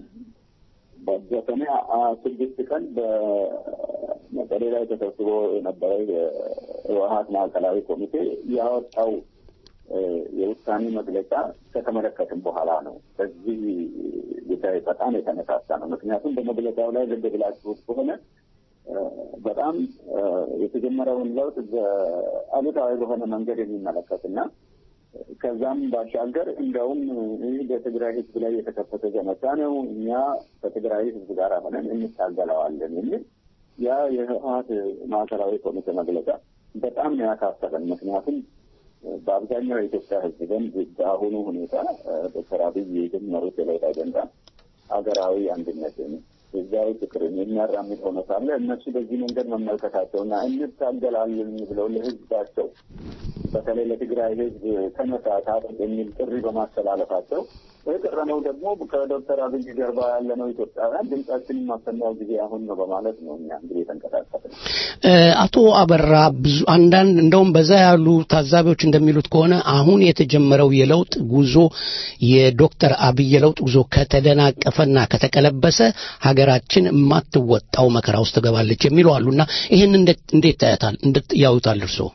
በሰኔ አ- ስድስት ቀን በመቀሌ ላይ ተሰብስቦ የነበረ የህወሀት ማዕከላዊ ኮሚቴ ያወጣው እ፣ የውሳኔ መግለጫ ከተመለከትም በኋላ ነው በዚህ ጉዳይ በጣም የተነሳሳ ነው። ምክንያቱም በመግለጫው ላይ ልብ ብላችሁት ከሆነ እ፣ በጣም እ፣ የተጀመረውን ለውጥ በአሉታዊ በሆነ መንገድ የሚመለከትና ከዛም ባሻገር እንደውም ይህ በትግራይ ህዝብ ላይ የተከፈተ ዘመቻ ነው፣ እኛ ከትግራይ ህዝብ ጋር ሆነን እንታገለዋለን የሚል ያ የህወሀት ማዕከላዊ ኮሚቴ መግለጫ በጣም ነው ያሳሰበን። ምክንያቱም በአብዛኛው የኢትዮጵያ ህዝብ ዘንድ በአሁኑ ሁኔታ ዶክተር አብይ የጀመሩት የለውጥ አጀንዳ ሀገራዊ አንድነትን ህዝባዊ ፍቅርን የሚያራምድ ሆኖ ሳለ እነሱ በዚህ መንገድ መመልከታቸውና እንታገላለን ብለው ለህዝባቸው በተለይ ለትግራይ ህዝብ ተነሳ ታጠቅ የሚል ጥሪ በማስተላለፋቸው የቀረነው ደግሞ ከዶክተር አብይ ጀርባ ያለነው ኢትዮጵያውያን ድምጻችንን ማሰማው ጊዜ አሁን ነው በማለት ነው እኛ እንግዲህ የተንቀሳቀስ ነው። እ፣ አቶ አበራ ብዙ አንዳንድ እንደውም በዛ ያሉ ታዛቢዎች እንደሚሉት ከሆነ አሁን የተጀመረው የለውጥ ጉዞ የዶክተር አብይ የለውጥ ጉዞ ከተደናቀፈና ከተቀለበሰ ሀገራችን የማትወጣው መከራ ውስጥ ትገባለች የሚሉ አሉና ይህን እንዴት እንዴት ታያታል? እንዴት ያዩታል እርስዎ?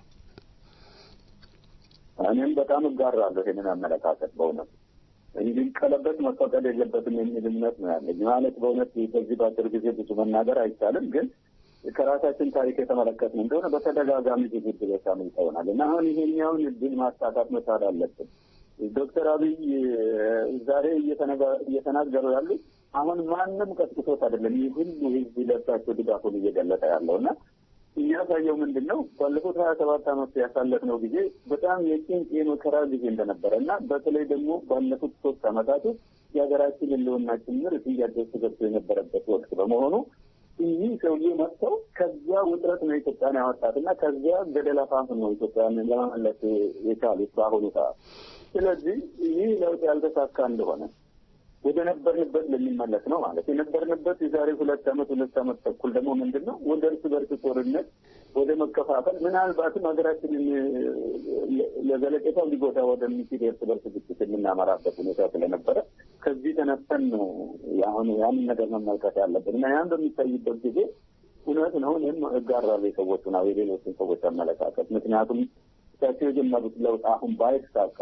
እኔም በጣም እጋራለሁ ይህንን አመለካከት በእውነት እንዲቀለበስ መፈቀድ የለበትም የሚል እምነት ነው ያለኝ። ማለት በእውነት በዚህ በአጭር ጊዜ ብዙ መናገር አይቻልም፣ ግን ከራሳችን ታሪክ የተመለከትን እንደሆነ በተደጋጋሚ ብዙ እድሎች አምልጠውናል እና አሁን ይሄኛውን እድል ማሳካት መቻል አለብን። ዶክተር አብይ ዛሬ እየተነጋ- እየተናገሩ ያሉት አሁን ማንም ቀጥቅጦት አይደለም። ይህ ሁሉ ህዝብ ለሳቸው ድጋፉን እየገለጠ ያለው እና የሚያሳየው ምንድን ነው? ባለፉት ሀያ ሰባት ዓመት ያሳለፍነው ጊዜ በጣም የጭንቅ የመከራ ጊዜ እንደነበረ እና በተለይ ደግሞ ባለፉት ሶስት ዓመታት ውስጥ የሀገራችን ህልውና ጭምር ጥያቄ ውስጥ ገብቶ የነበረበት ወቅት በመሆኑ ይህ ሰውዬ መጥተው ከዚያ ውጥረት ነው ኢትዮጵያን ያወጣት እና ከዚያ ገደል አፋፍ ነው ኢትዮጵያን ለመመለስ የቻሉት በአሁኑ ሰዓት። ስለዚህ ይህ ለውጥ ያልተሳካ እንደሆነ ወደ ነበርንበት ለሚመለስ ነው ማለት የነበርንበት የዛሬ ሁለት ዓመት ሁለት ዓመት ተኩል ደግሞ ምንድን ነው ወደ እርስ በርስ ጦርነት ወደ መከፋፈል ምናልባትም ሀገራችንን ለዘለቄታው ሊጎዳ ወደሚችል የእርስ በርስ ግጭት የምናመራበት ሁኔታ ስለነበረ ከዚህ ተነስተን ነው አሁን ያንን ነገር መመልከት ያለብን እና ያን በሚታይበት ጊዜ እውነት ነው እኔም እጋራለሁ የሰዎቹን አዎ የሌሎችን ሰዎች አመለካከት ምክንያቱም እሳቸው የጀመሩት ለውጥ አሁን ባይሳካ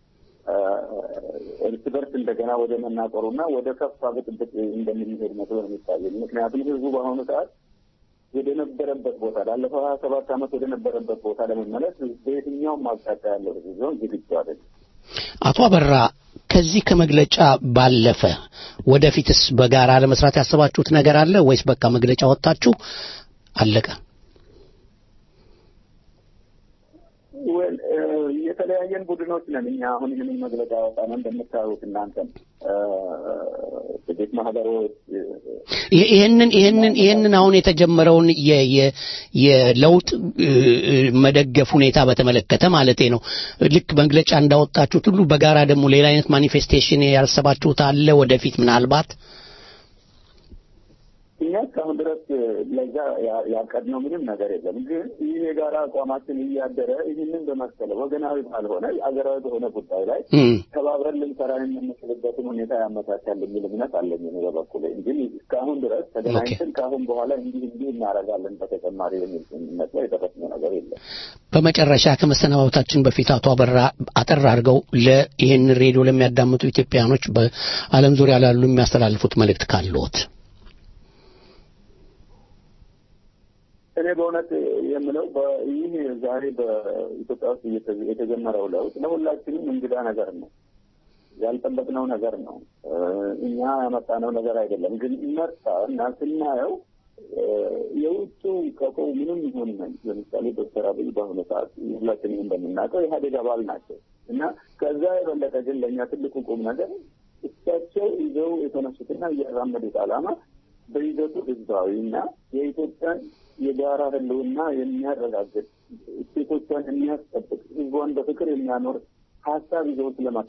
እርስ በርስ እንደገና ወደ መናቆሩና ወደ ከፋ ብጥብጥ እንደምንሄድ መስሎ ነው የሚታየኝ። ምክንያቱም ህዝቡ በአሁኑ ሰዓት ወደ ነበረበት ቦታ ላለፈው ሀያ ሰባት ዓመት ወደ ነበረበት ቦታ ለመመለስ በየትኛውም አቅጣጫ ያለው ህዝብ ቢሆን ዝግጁ አይደለም። አቶ አበራ ከዚህ ከመግለጫ ባለፈ ወደፊትስ በጋራ ለመስራት ያሰባችሁት ነገር አለ ወይስ በቃ መግለጫ ወጣችሁ አለቀ? ወል የተለያየን ቡድኖች ነን እኛ አሁን ይህንን መግለጫ ያወጣነው እንደምታዩት እናንተም ጥቂት ማህበሮች ይህ- ይህንን ይህንን ይህንን አሁን የተጀመረውን የ- የ- የለውጥ እ, እ, መደገፍ ሁኔታ በተመለከተ ማለቴ ነው። ልክ መግለጫ እንዳወጣችሁት ሁሉ በጋራ ደግሞ ሌላ አይነት ማኒፌስቴሽን ያሰባችሁት አለ ወደፊት ምናልባት እኛ እስካሁን ድረስ ለዛ ያ- ያቀድነው ምንም ነገር የለም። ግን ይህ የጋራ አቋማችን እያደረ ይህንን በመሰለ ወገናዊ ባልሆነ አገራዊ በሆነ ጉዳይ ላይ እም፣ ተባብረን ልንሰራ የምንችልበትን ሁኔታ ያመቻቻል የሚል እምነት አለኝ እኔ በበኩሌ እንጂ እስካሁን ድረስ ተገናኝተን ከአሁን በኋላ እንዲህ እንዲህ እናደርጋለን በተጨማሪ የሚል ስምምነት ላይ የደረስነው ነገር የለም። በመጨረሻ ከመሰናበታችን በፊት አቶ አበራ አጠር አድርገው ለይህን ሬዲዮ ለሚያዳምጡ ኢትዮጵያኖች በዓለም ዙሪያ ላሉ የሚያስተላልፉት መልእክት ካለዎት? እኔ በእውነት የምለው በ- ይህ ዛሬ በኢትዮጵያ ውስጥ እየተ- የተጀመረው ለውጥ ለሁላችንም እንግዳ ነገር ነው። ያልጠበቅነው ነገር ነው። እ፣ እኛ ያመጣነው ነገር አይደለም። ግን መጣ እና ስናየው እ፣ የውጩ ቀቆ ምንም ይሁን ምን ለምሳሌ ዶክተር አብይ በአሁኑ ሰዓት ሁላችንም እንደምናውቀው የኢህአዴግ አባል ናቸው እና ከዛ የበለጠ ግን ለእኛ ትልቁ ቁም ነገር እሳቸው ይዘው የተነሱትና እያራመዱት ዓላማ በይዘቱ ህዝባዊ እና የኢትዮጵያን የጋራ ህልውና የሚያረጋግጥ እሴቶቿን የሚያስጠብቅ ህዝቧን በፍቅር የሚያኖር ሀሳብ ይዘው ስለመጡ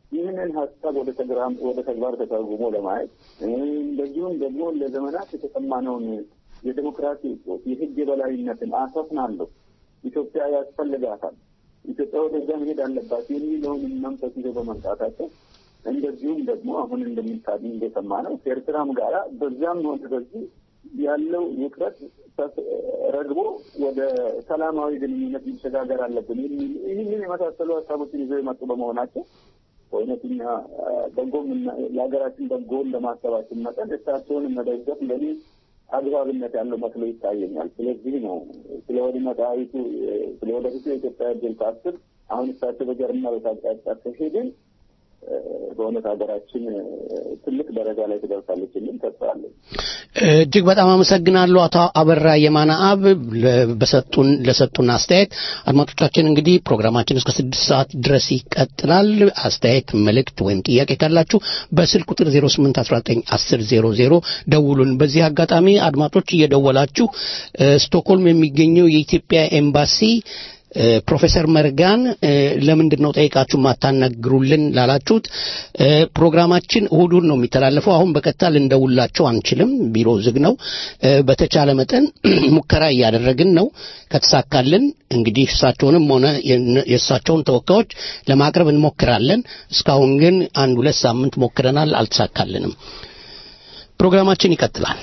ይህንን ሀሳብ ወደ ተግራ- ወደ ተግባር ተተርጉሞ ለማየት እንደዚሁም ደግሞ ለዘመናት የተሰማነውን የዴሞክራሲ እጦት፣ የህግ የበላይነትን አሰፍናለሁ፣ ኢትዮጵያ ያስፈልጋታል፣ ኢትዮጵያ ወደዛ መሄድ አለባት የሚለውን መንፈስ ይዘው በመምጣታቸው እንደዚሁም ደግሞ አሁን እንደሚታድ እንደሰማ ነው ከኤርትራም ጋራ በዛም ሆነ በዚህ ያለው ውጥረት ተስ- ረግቦ ወደ ሰላማዊ ግንኙነት መሸጋገር አለብን የሚል ይህንን የመሳሰሉ ሀሳቦችን ይዘው የመጡ በመሆናቸው በእውነተኛ በጎም የሀገራችን በጎን ለማሰባችን መጠን እሳቸውን መደገፍ ለኔ አግባብነት ያለው መስሎ ይታየኛል። ስለዚህ ነው ስለ ወደመጣዊቱ ስለ ወደፊቱ የኢትዮጵያ እድል ሳስብ አሁን እሳቸው በጀርና በታጫጫ ከሄድን በእውነት ሀገራችን ትልቅ ደረጃ ላይ ትደርሳለች የሚል ተስፋ አለኝ። እጅግ በጣም አመሰግናለሁ አቶ አበራ የማነ አብ ለ- በሰጡን ለሰጡን አስተያየት። አድማጮቻችን እንግዲህ ፕሮግራማችን እስከ ስድስት ሰዓት ድረስ ይቀጥላል። አስተያየት፣ መልእክት ወይም ጥያቄ ካላችሁ በስልክ ቁጥር 08191000 ደውሉን። በዚህ አጋጣሚ አድማጮች እየደወላችሁ እ፣ ስቶክሆልም የሚገኘው የኢትዮጵያ ኤምባሲ እ፣ ፕሮፌሰር መርጋን እ፣ ለምንድን ነው ጠይቃችሁ ማታናግሩልን ላላችሁት እ፣ ፕሮግራማችን እሁዱን ነው የሚተላለፈው። አሁን በቀጥታ ልንደውላቸው አንችልም፣ ቢሮ ዝግ ነው። እ፣ በተቻለ መጠን ሙከራ እያደረግን ነው። ከተሳካልን እንግዲህ እሳቸውንም ሆነ የነ- የእሳቸውን ተወካዮች ለማቅረብ እንሞክራለን። እስካሁን ግን አንድ ሁለት ሳምንት ሞክረናል፣ አልተሳካልንም። ፕሮግራማችን ይቀጥላል።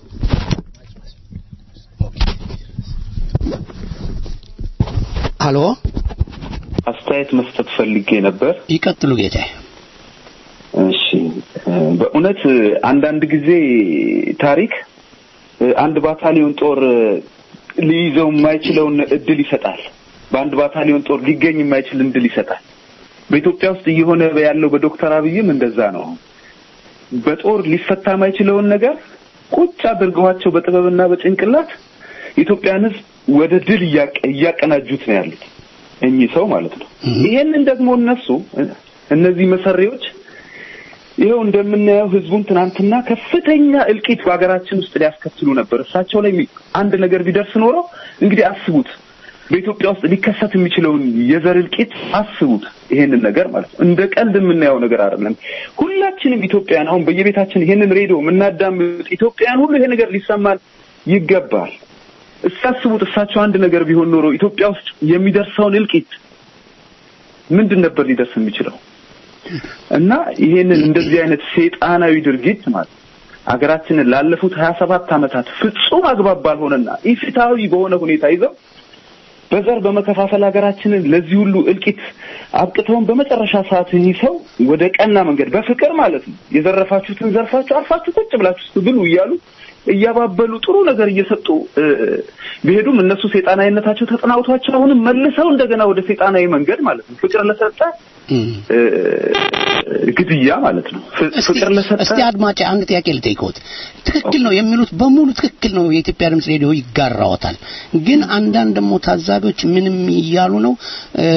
ሀሎ አስተያየት መስጠት ፈልጌ ነበር። ይቀጥሉ ጌታዬ። እሺ እ፣ በእውነት አንዳንድ ጊዜ ታሪክ እ፣ አንድ ባታሊዮን ጦር እ፣ ሊይዘው የማይችለውን እድል ይሰጣል። በአንድ ባታሊዮን ጦር ሊገኝ የማይችል እድል ይሰጣል። በኢትዮጵያ ውስጥ እየሆነ ያለው በዶክተር አብይም እንደዛ ነው። በጦር ሊፈታ የማይችለውን ነገር ቁጭ አድርገዋቸው በጥበብና በጭንቅላት የኢትዮጵያን ሕዝብ ወደ ድል እያቀ- እያቀናጁት ነው ያሉት እኚህ ሰው ማለት ነው። ይሄንን ደግሞ እነሱ እነዚህ መሰሪዎች ይኸው እንደምናየው ህዝቡን ትናንትና ከፍተኛ እልቂት በሀገራችን ውስጥ ሊያስከትሉ ነበር። እሳቸው ላይ የሚ- አንድ ነገር ቢደርስ ኖሮ እንግዲህ አስቡት፣ በኢትዮጵያ ውስጥ ሊከሰት የሚችለውን የዘር እልቂት አስቡት። ይሄንን ነገር ማለት ነው እንደ ቀልድ የምናየው ነገር አይደለም። ሁላችንም ኢትዮጵያን አሁን በየቤታችን ይሄንን ሬዲዮ የምናዳምጥ ኢትዮጵያን ሁሉ ይሄ ነገር ሊሰማን ይገባል። እስካስቡት እሳቸው አንድ ነገር ቢሆን ኖሮ ኢትዮጵያ ውስጥ የሚደርሰውን እልቂት ምንድን ነበር ሊደርስ የሚችለው? እና ይሄንን እንደዚህ አይነት ሰይጣናዊ ድርጊት ማለት ሀገራችንን ላለፉት ሀያ ሰባት ዓመታት ፍጹም አግባብ ባልሆነና ኢፍትሐዊ በሆነ ሁኔታ ይዘው በዘር በመከፋፈል ሀገራችንን ለዚህ ሁሉ እልቂት አብቅተውን በመጨረሻ ሰዓት ይህ ሰው ወደ ቀና መንገድ በፍቅር ማለት ነው የዘረፋችሁትን ዘርፋችሁ አርፋችሁ ቁጭ ብላችሁ እስኪ ብሉ እያሉ እያባበሉ ጥሩ ነገር እየሰጡ እ፣ ቢሄዱም እነሱ ሴጣናዊነታቸው ተጠናውቷቸው አሁንም መልሰው እንደገና ወደ ሴጣናዊ መንገድ ማለት ነው ፍቅር ለሰጠ እ፣ ግድያ ማለት ነው ፍ- እስቲ ፍቅር ለሰጠ እስቲ አድማጭ አንድ ጥያቄ ልጠይቅዎት። ትክክል ነው የሚሉት በሙሉ ትክክል ነው። የኢትዮጵያ ድምፅ ሬዲዮ ይጋራዎታል። ግን አንዳንድ ደግሞ ታዛቢዎች ምንም እያሉ ነው እ፣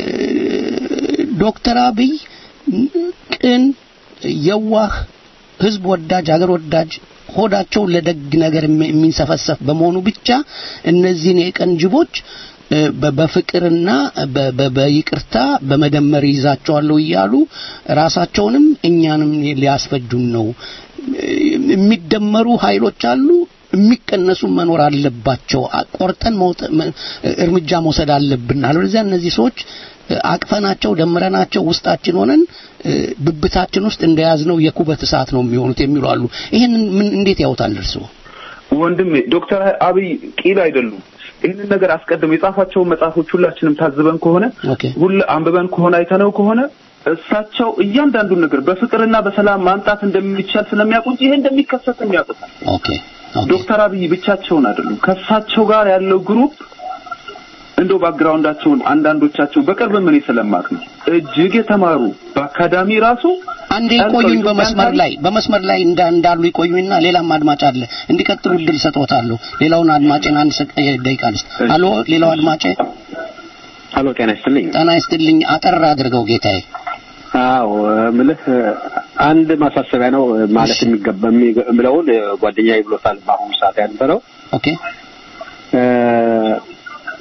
ዶክተር አብይ ቅን፣ የዋህ፣ ህዝብ ወዳጅ፣ ሀገር ወዳጅ ሆዳቸው ለደግ ነገር የሚ- የሚንሰፈሰፍ በመሆኑ ብቻ እነዚህን የቀን ጅቦች እ፣ በ- በፍቅርና በ- በ- በይቅርታ በመደመር ይዛቸዋለሁ እያሉ ራሳቸውንም እኛንም ሊያስፈጁን ነው። እ፣ የሚደመሩ ኃይሎች አሉ፣ የሚቀነሱ መኖር አለባቸው። አ- ቆርጠን መውጠ- መ- እርምጃ መውሰድ አለብን። አለበለዚያ እነዚህ ሰዎች እ፣ አቅፈናቸው ደምረናቸው ውስጣችን ሆነን እ፣ ብብታችን ውስጥ እንደያዝነው የኩበት እሳት ነው የሚሆኑት የሚሉ አሉ። ይሄንን ምን እንዴት ያውታል እርስዎ? ወንድሜ ዶክተር አብይ ቂል አይደሉም። ይህንን ነገር አስቀድሞ የጻፏቸውን መጽሐፎች ሁላችንም ታዝበን ከሆነ ኦኬ ሁሉ አንብበን ከሆነ አይተነው ከሆነ እሳቸው እያንዳንዱን ነገር በፍቅርና በሰላም ማምጣት እንደሚቻል ስለሚያውቁ እንጂ ይሄ እንደሚከሰት የሚያውቁታል። ኦኬ ኦኬ ዶክተር አብይ ብቻቸውን አይደሉም። ከእሳቸው ጋር ያለው ግሩፕ እንደው ባክግራውንዳቸውን አንዳንዶቻቸው በቅርብ ምን ስለማቅ ነው እጅግ የተማሩ በአካዳሚ ራሱ አንዴ ጠንቀው ይቆዩኝ ኢትዮጵያን በመስመር ታሪክ- ላይ በመስመር ላይ እንዳ እንዳሉ ይቆዩኝና ሌላም አድማጭ አለ እንዲቀጥሉ እድል ሰጥዎታለሁ። ሌላውን አድማጭን አንድ ሰ- ደቂቃ ልስጥ። አሎ ሌላው አድማጭ አሎ ጤና ይስጥልኝ። ጤና ይስጥልኝ። አጠር አድርገው ጌታዬ። አዎ ምልህ አንድ ማሳሰቢያ ነው ማለት የሚገባ የሚገ- የምለውን ጓደኛዬ ብሎታል። በአሁኑ ሰዓት ያነበረው ኦኬ እ፣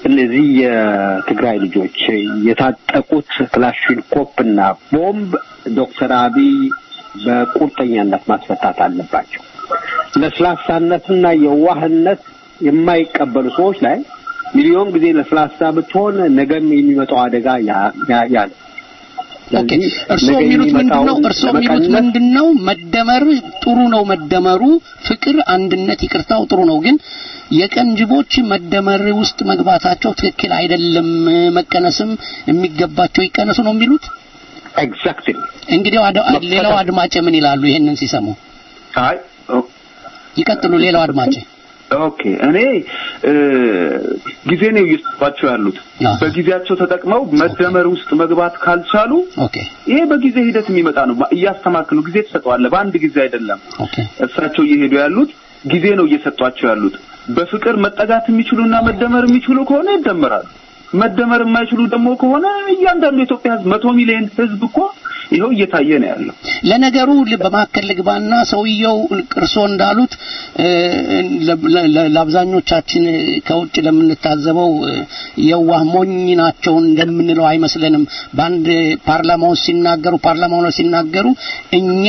እነዚህ የትግራይ ልጆች የታጠቁት ክላሽንኮፕ እና ቦምብ ዶክተር አብይ በቁርጠኛነት ማስፈታት አለባቸው። ለስላሳነትና የዋህነት የማይቀበሉ ሰዎች ላይ ሚሊዮን ጊዜ ለስላሳ ብትሆን ነገም የሚመጣው አደጋ ያ- ያ ያ ነው። ኦኬ ስለዚህ እርስዎ ነገ የሚሉት ምንድን ነው? የሚመጣውን እርስዎ የሚሉት ለመቀነስ ምንድን ነው? መደመር ጥሩ ነው። መደመሩ ፍቅር፣ አንድነት፣ ይቅርታው ጥሩ ነው። ግን የቀንጅቦች መደመር ውስጥ መግባታቸው ትክክል አይደለም። መቀነስም የሚገባቸው ይቀነሱ ነው የሚሉት። ኤግዛክትሊ እንግዲህ አድ- መፈታት- ሌላው አድማጭ ምን ይላሉ? ይሄንን ሲሰሙ አይ ኦ- ይቀጥሉ። ሌላው አድማጭ ኦኬ እኔ እ፣ ጊዜ ነው እየሰጧቸው ያሉት። አሃ። በጊዜያቸው ተጠቅመው መደመር ውስጥ መግባት ካልቻሉ ኦኬ ይሄ በጊዜ ሂደት የሚመጣ ነው። እያስተማክሉ ጊዜ ትሰጠዋለህ። በአንድ ጊዜ አይደለም። ኦኬ እሳቸው እየሄዱ ያሉት ጊዜ ነው እየሰጧቸው ያሉት። በፍቅር መጠጋት የሚችሉና መደመር የሚችሉ ከሆነ ይደመራሉ። መደመር የማይችሉ ደግሞ ከሆነ እያንዳንዱ የኢትዮጵያ ሕዝብ መቶ ሚሊዮን ሕዝብ እኮ ይኸው እየታየ ነው ያለው። ለነገሩ ል- በመካከል ልግባና ሰውየው ቅርሶ እንዳሉት እ፣ ለ- ለ- ለአብዛኞቻችን ከውጭ ለምንታዘበው እ፣ የዋህ ሞኝ ናቸው እንደምንለው አይመስለንም። በአንድ ፓርላማ ውስጥ ሲናገሩ ፓርላማው ነው ሲናገሩ እኛ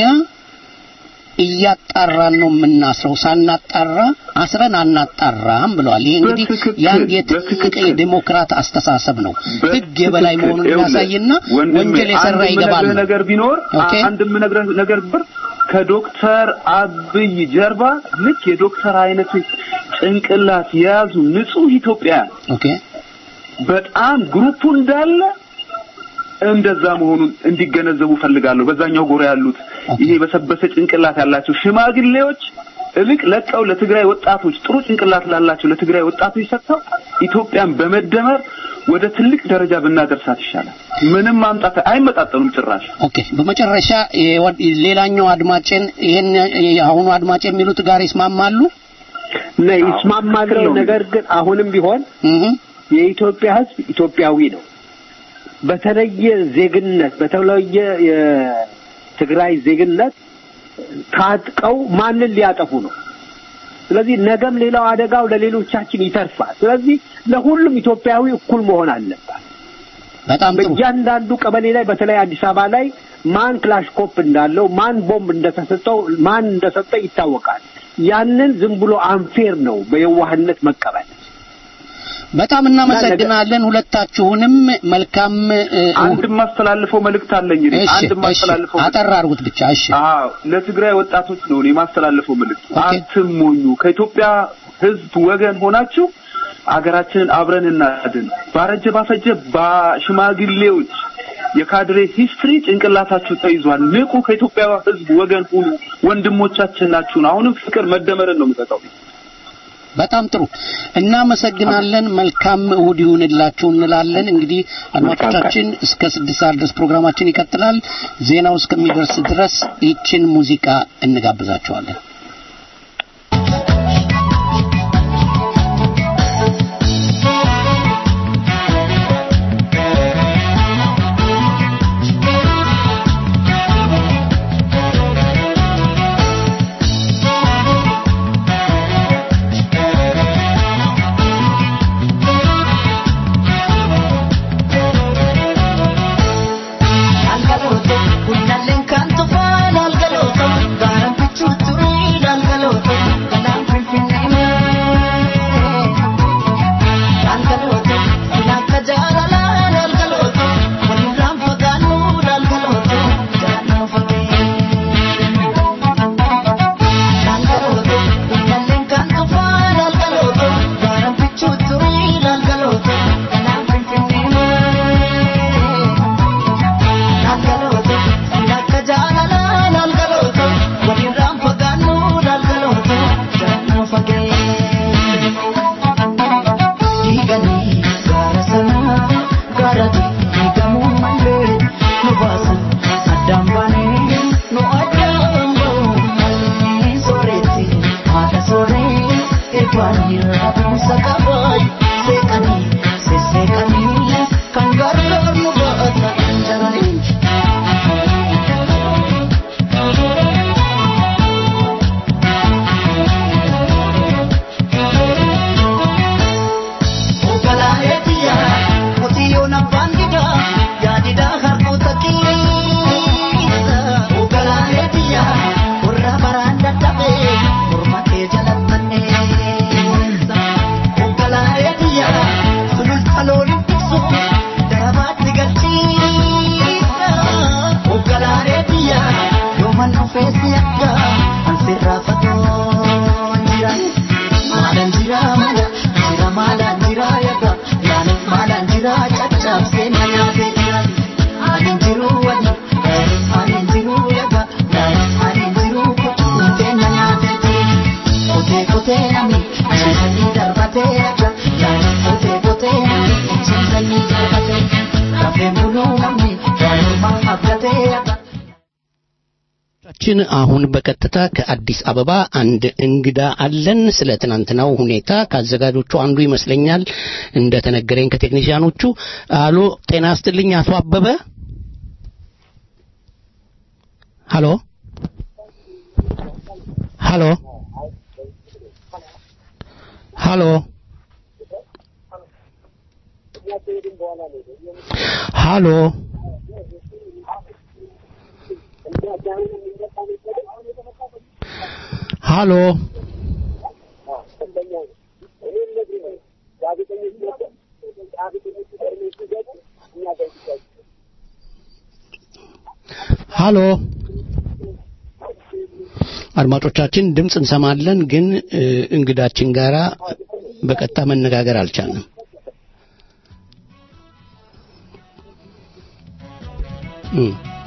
እያጣራን ነው የምናስረው፣ ሳናጣራ አስረን አናጣራም ብለዋል። ይሄ እንግዲህ በትክክል፣ ያን የትልቅ በትክክል። የዴሞክራት አስተሳሰብ ነው። ህግ የበላይ በትክክል። መሆኑን ይኸውልህ፣ የሚያሳይና ወንድሜ፣ ወንጀል የሰራ አንድ ይገባል የምነግርህ ነው። ነገር ቢኖር ኦኬ። አንድ የምነግርህ ነገር ብር ከዶክተር አብይ ጀርባ ልክ የዶክተር አይነት ጭንቅላት የያዙ ንጹህ ኢትዮጵያውያን ኦኬ በጣም ግሩፑ እንዳለ እንደዛ መሆኑን እንዲገነዘቡ ፈልጋለሁ። በዛኛው ጎራ ያሉት ይሄ በሰበሰ ጭንቅላት ያላቸው ሽማግሌዎች እልቅ ለቀው ለትግራይ ወጣቶች ጥሩ ጭንቅላት ላላቸው ለትግራይ ወጣቶች ሰጥተው ኢትዮጵያን በመደመር ወደ ትልቅ ደረጃ ብናደርሳት ይሻላል። ምንም ማምጣት አይመጣጠኑም ጭራሽ። ኦኬ በመጨረሻ የወድ- ሌላኛው አድማጭን ይሄን የአሁኑ አድማጭ የሚሉት ጋር ይስማማሉ? እና ይስማማል። ነገር ግን አሁንም ቢሆን እህ የኢትዮጵያ ሕዝብ ኢትዮጵያዊ ነው። በተለየ ዜግነት በተለየ የትግራይ ዜግነት ታጥቀው ማንን ሊያጠፉ ነው? ስለዚህ ነገም ሌላው አደጋው ለሌሎቻችን ይተርፋል። ስለዚህ ለሁሉም ኢትዮጵያዊ እኩል መሆን አለባት። በጣም ጥሩ። በእያንዳንዱ ቀበሌ ላይ በተለይ አዲስ አበባ ላይ ማን ክላሽኮፕ እንዳለው ማን ቦምብ እንደተሰጠው ማን እንደሰጠ ይታወቃል። ያንን ዝም ብሎ አንፌር ነው በየዋህነት መቀበል። በጣም እናመሰግናለን ሁለታችሁንም። መልካም እ፣ አንድ የማስተላልፈው መልእክት አለኝ። እኔ እሺ አንድ እሺ የማስተላልፈው አጠር አድርጉት ብቻ እሺ። አዎ ለትግራይ ወጣቶች ነው እኔ የማስተላልፈው መልእክት። ኦኬ። አትሞኙ። ከኢትዮጵያ ሕዝብ ወገን ሆናችሁ አገራችንን አብረን እናድን። ባረጀ ባፈጀ በሽማግሌዎች የካድሬ ሂስትሪ ጭንቅላታችሁ ተይዟል። ንቁ። ከኢትዮጵያ ሕዝብ ወገን ሁኑ። ወንድሞቻችን ናችሁን። አሁንም ፍቅር መደመርን ነው የምጠጣው። በጣም ጥሩ እናመሰግናለን። መልካም እሁድ ይሁንላችሁ እንላለን። እንግዲህ አድማጮቻችን እስከ ስድስት ሰዓት ድረስ ፕሮግራማችን ይቀጥላል። ዜናው እስከሚደርስ ድረስ ይችን ሙዚቃ እንጋብዛችኋለን። Algaloto, kunnalleen kan tufaan algaloto, gaaraan bichuu turii algaloto, galaan finfinnee. Algaloto, ilaalcha jaalalaan algaloto, walirraan fagaannuun algaloto, jaalala fagee. Algaloto, kunnalleen kan tufaan algaloto, gaaraan bichuu turii algaloto, galaan finfinnee. Nalgaloto, silakka jaalala nalgaloto, walirraan fagaannu nalgaloto, jaalala fagee. Diiganii gaara sanaa, gaara diigamuu malee, nu baasan addaan baanee, nu addaan ba'uu malee. Sooretti haadha sooree, eebbaan irraa buusa qabaay, seeqanii, sesseeqanii, kan gargaar nu baata jaranii. Ogalaalee አድማጮቻችን አሁን በቀጥታ ከአዲስ አበባ አንድ እንግዳ አለን። ስለ ትናንትናው ሁኔታ ከአዘጋጆቹ አንዱ ይመስለኛል እንደተነገረኝ ከቴክኒሽያኖቹ። አሎ ጤና ይስጥልኝ አቶ አበበ። ሃሎ ሃሎ ሃሎ ሃሎ ሃሎ ሃሎ አድማጮቻችን ድምፅ እንሰማለን፣ ግን እ፣ እንግዳችን ጋራ በቀጥታ መነጋገር አልቻልንም። እ።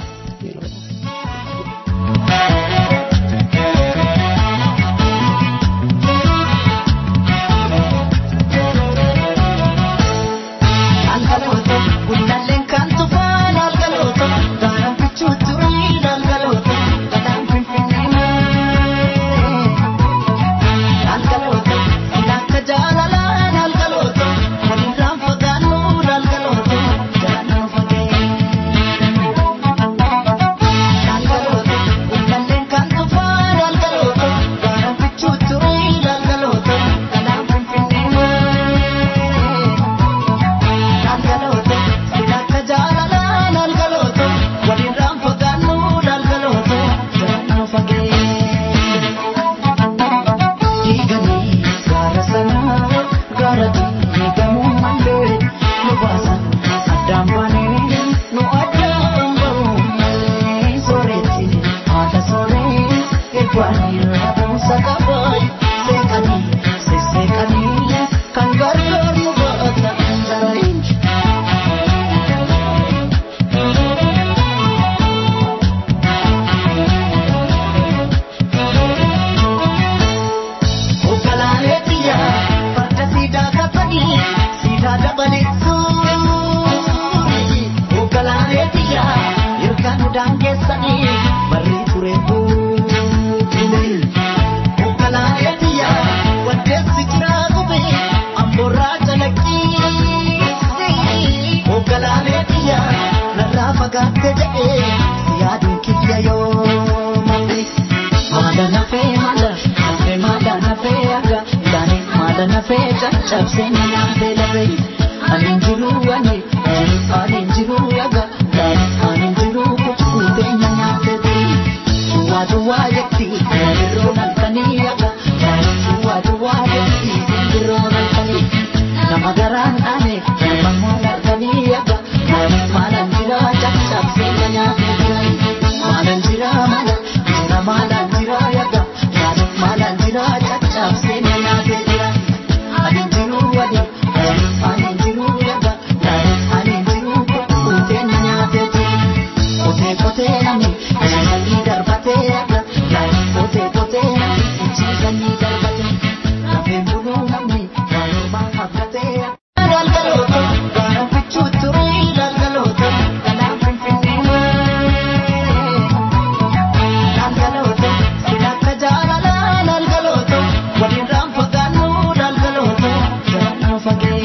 Algalooto, gundalleen kan tufaan algalooto, gaaraan fichuu turii algalooto, galaan finfinnee. Algalooto, ilaalcha jaalalaan algalooto, walirraan fagaannu algalooto, jalaan fagee. Algalooto, gundalleen kan tufaan algalooto, gaaraan fichuu turii algalooto, galaan finfinnee. Algalooto, ilaalcha jaalalaan algalooto, walirraan fagaannu algalooto, jalaan fagee. Diiganii gaara sanaa gaara diigamuu malee nu baasan addaan baanee nu addaan bahuu malee sooretti haadha sooree eegwanii rabuusa qabaa seeqanii sesseeqanii kan gargaar nu baata jaraayin. Ogalaalee biyya farda siidaa qabanii siidaa dabaleessuun. Ogalaalee biyya yookaan udaan keessanii barrii ture buune. Ogalaalee biyya waddeessi jiraa gube amboorraa calaqqisiise. Ogalaalee biyya narraa fagaatte jedhee si yaaduun kiyya yoo malee. Maada nafee maada nafee maada nafee aga daani maada nafee caccabsee na nyaatee lafee ani jiru ani ani jiru aga daani ani jiru kutuutee na nyaatee tii duwwaa duwwaa jetti biroo nalkanii aga daani duwwaa duwwaa jetti biroo nalkanii nama garaan ane nama moo nalkanii aga daani maalan jira caccabsee na nyaatee tii maalan jira maala jira maalan jira yaga maalan maalan jira caccabsee na nyaatee jira ani jiru wadi ani jiru yaga ani jiru kuutee na nyaatee jira kotee kotee nami ciisanii darbatee yaga kotee kotee nami ciisanii darbatee lafeen buluu namni waanuma hafgatee yaga. Galgalooto, gaara fichuu turii galgalooto, galaan finfinnee. Lalgalooto, silakka jaalalaan lalgalooto, walirraan fagaannu lalgalooto, jalaan fagee.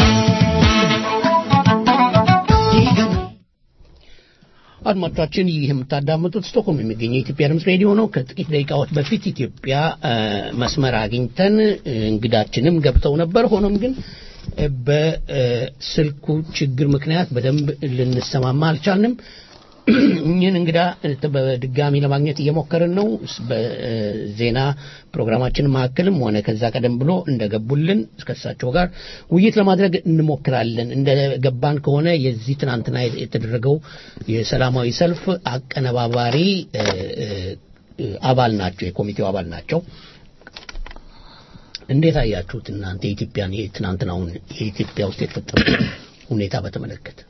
Diiganii. አድማጮቻችን ይህ የምታዳምጡት ስቶክሆልም የሚገኘው የኢትዮጵያ ድምፅ ሬዲዮ ነው። ከጥቂት ደቂቃዎች በፊት ኢትዮጵያ እ፣ መስመር አግኝተን እ፣ እንግዳችንም ገብተው ነበር። ሆኖም ግን እ፣ በስልኩ ችግር ምክንያት በደንብ ልንሰማማ አልቻልንም። እኚህን እንግዳ እ፣ በድጋሚ ለማግኘት እየሞከርን ነው። ስ- በዜና ፕሮግራማችን መካከልም ሆነ ከዛ ቀደም ብሎ እንደገቡልን እስከሳቸው ጋር ውይይት ለማድረግ እንሞክራለን። እንደገባን ከሆነ የዚህ ትናንትና የተደረገው የሰላማዊ ሰልፍ አቀነባባሪ እ፣ እ፣ አባል ናቸው፣ የኮሚቴው አባል ናቸው። እንዴት አያችሁት እናንተ የኢትዮጵያን የትናንትናውን የኢትዮጵያ ውስጥ የተፈጠረው ሁኔታ በተመለከተ?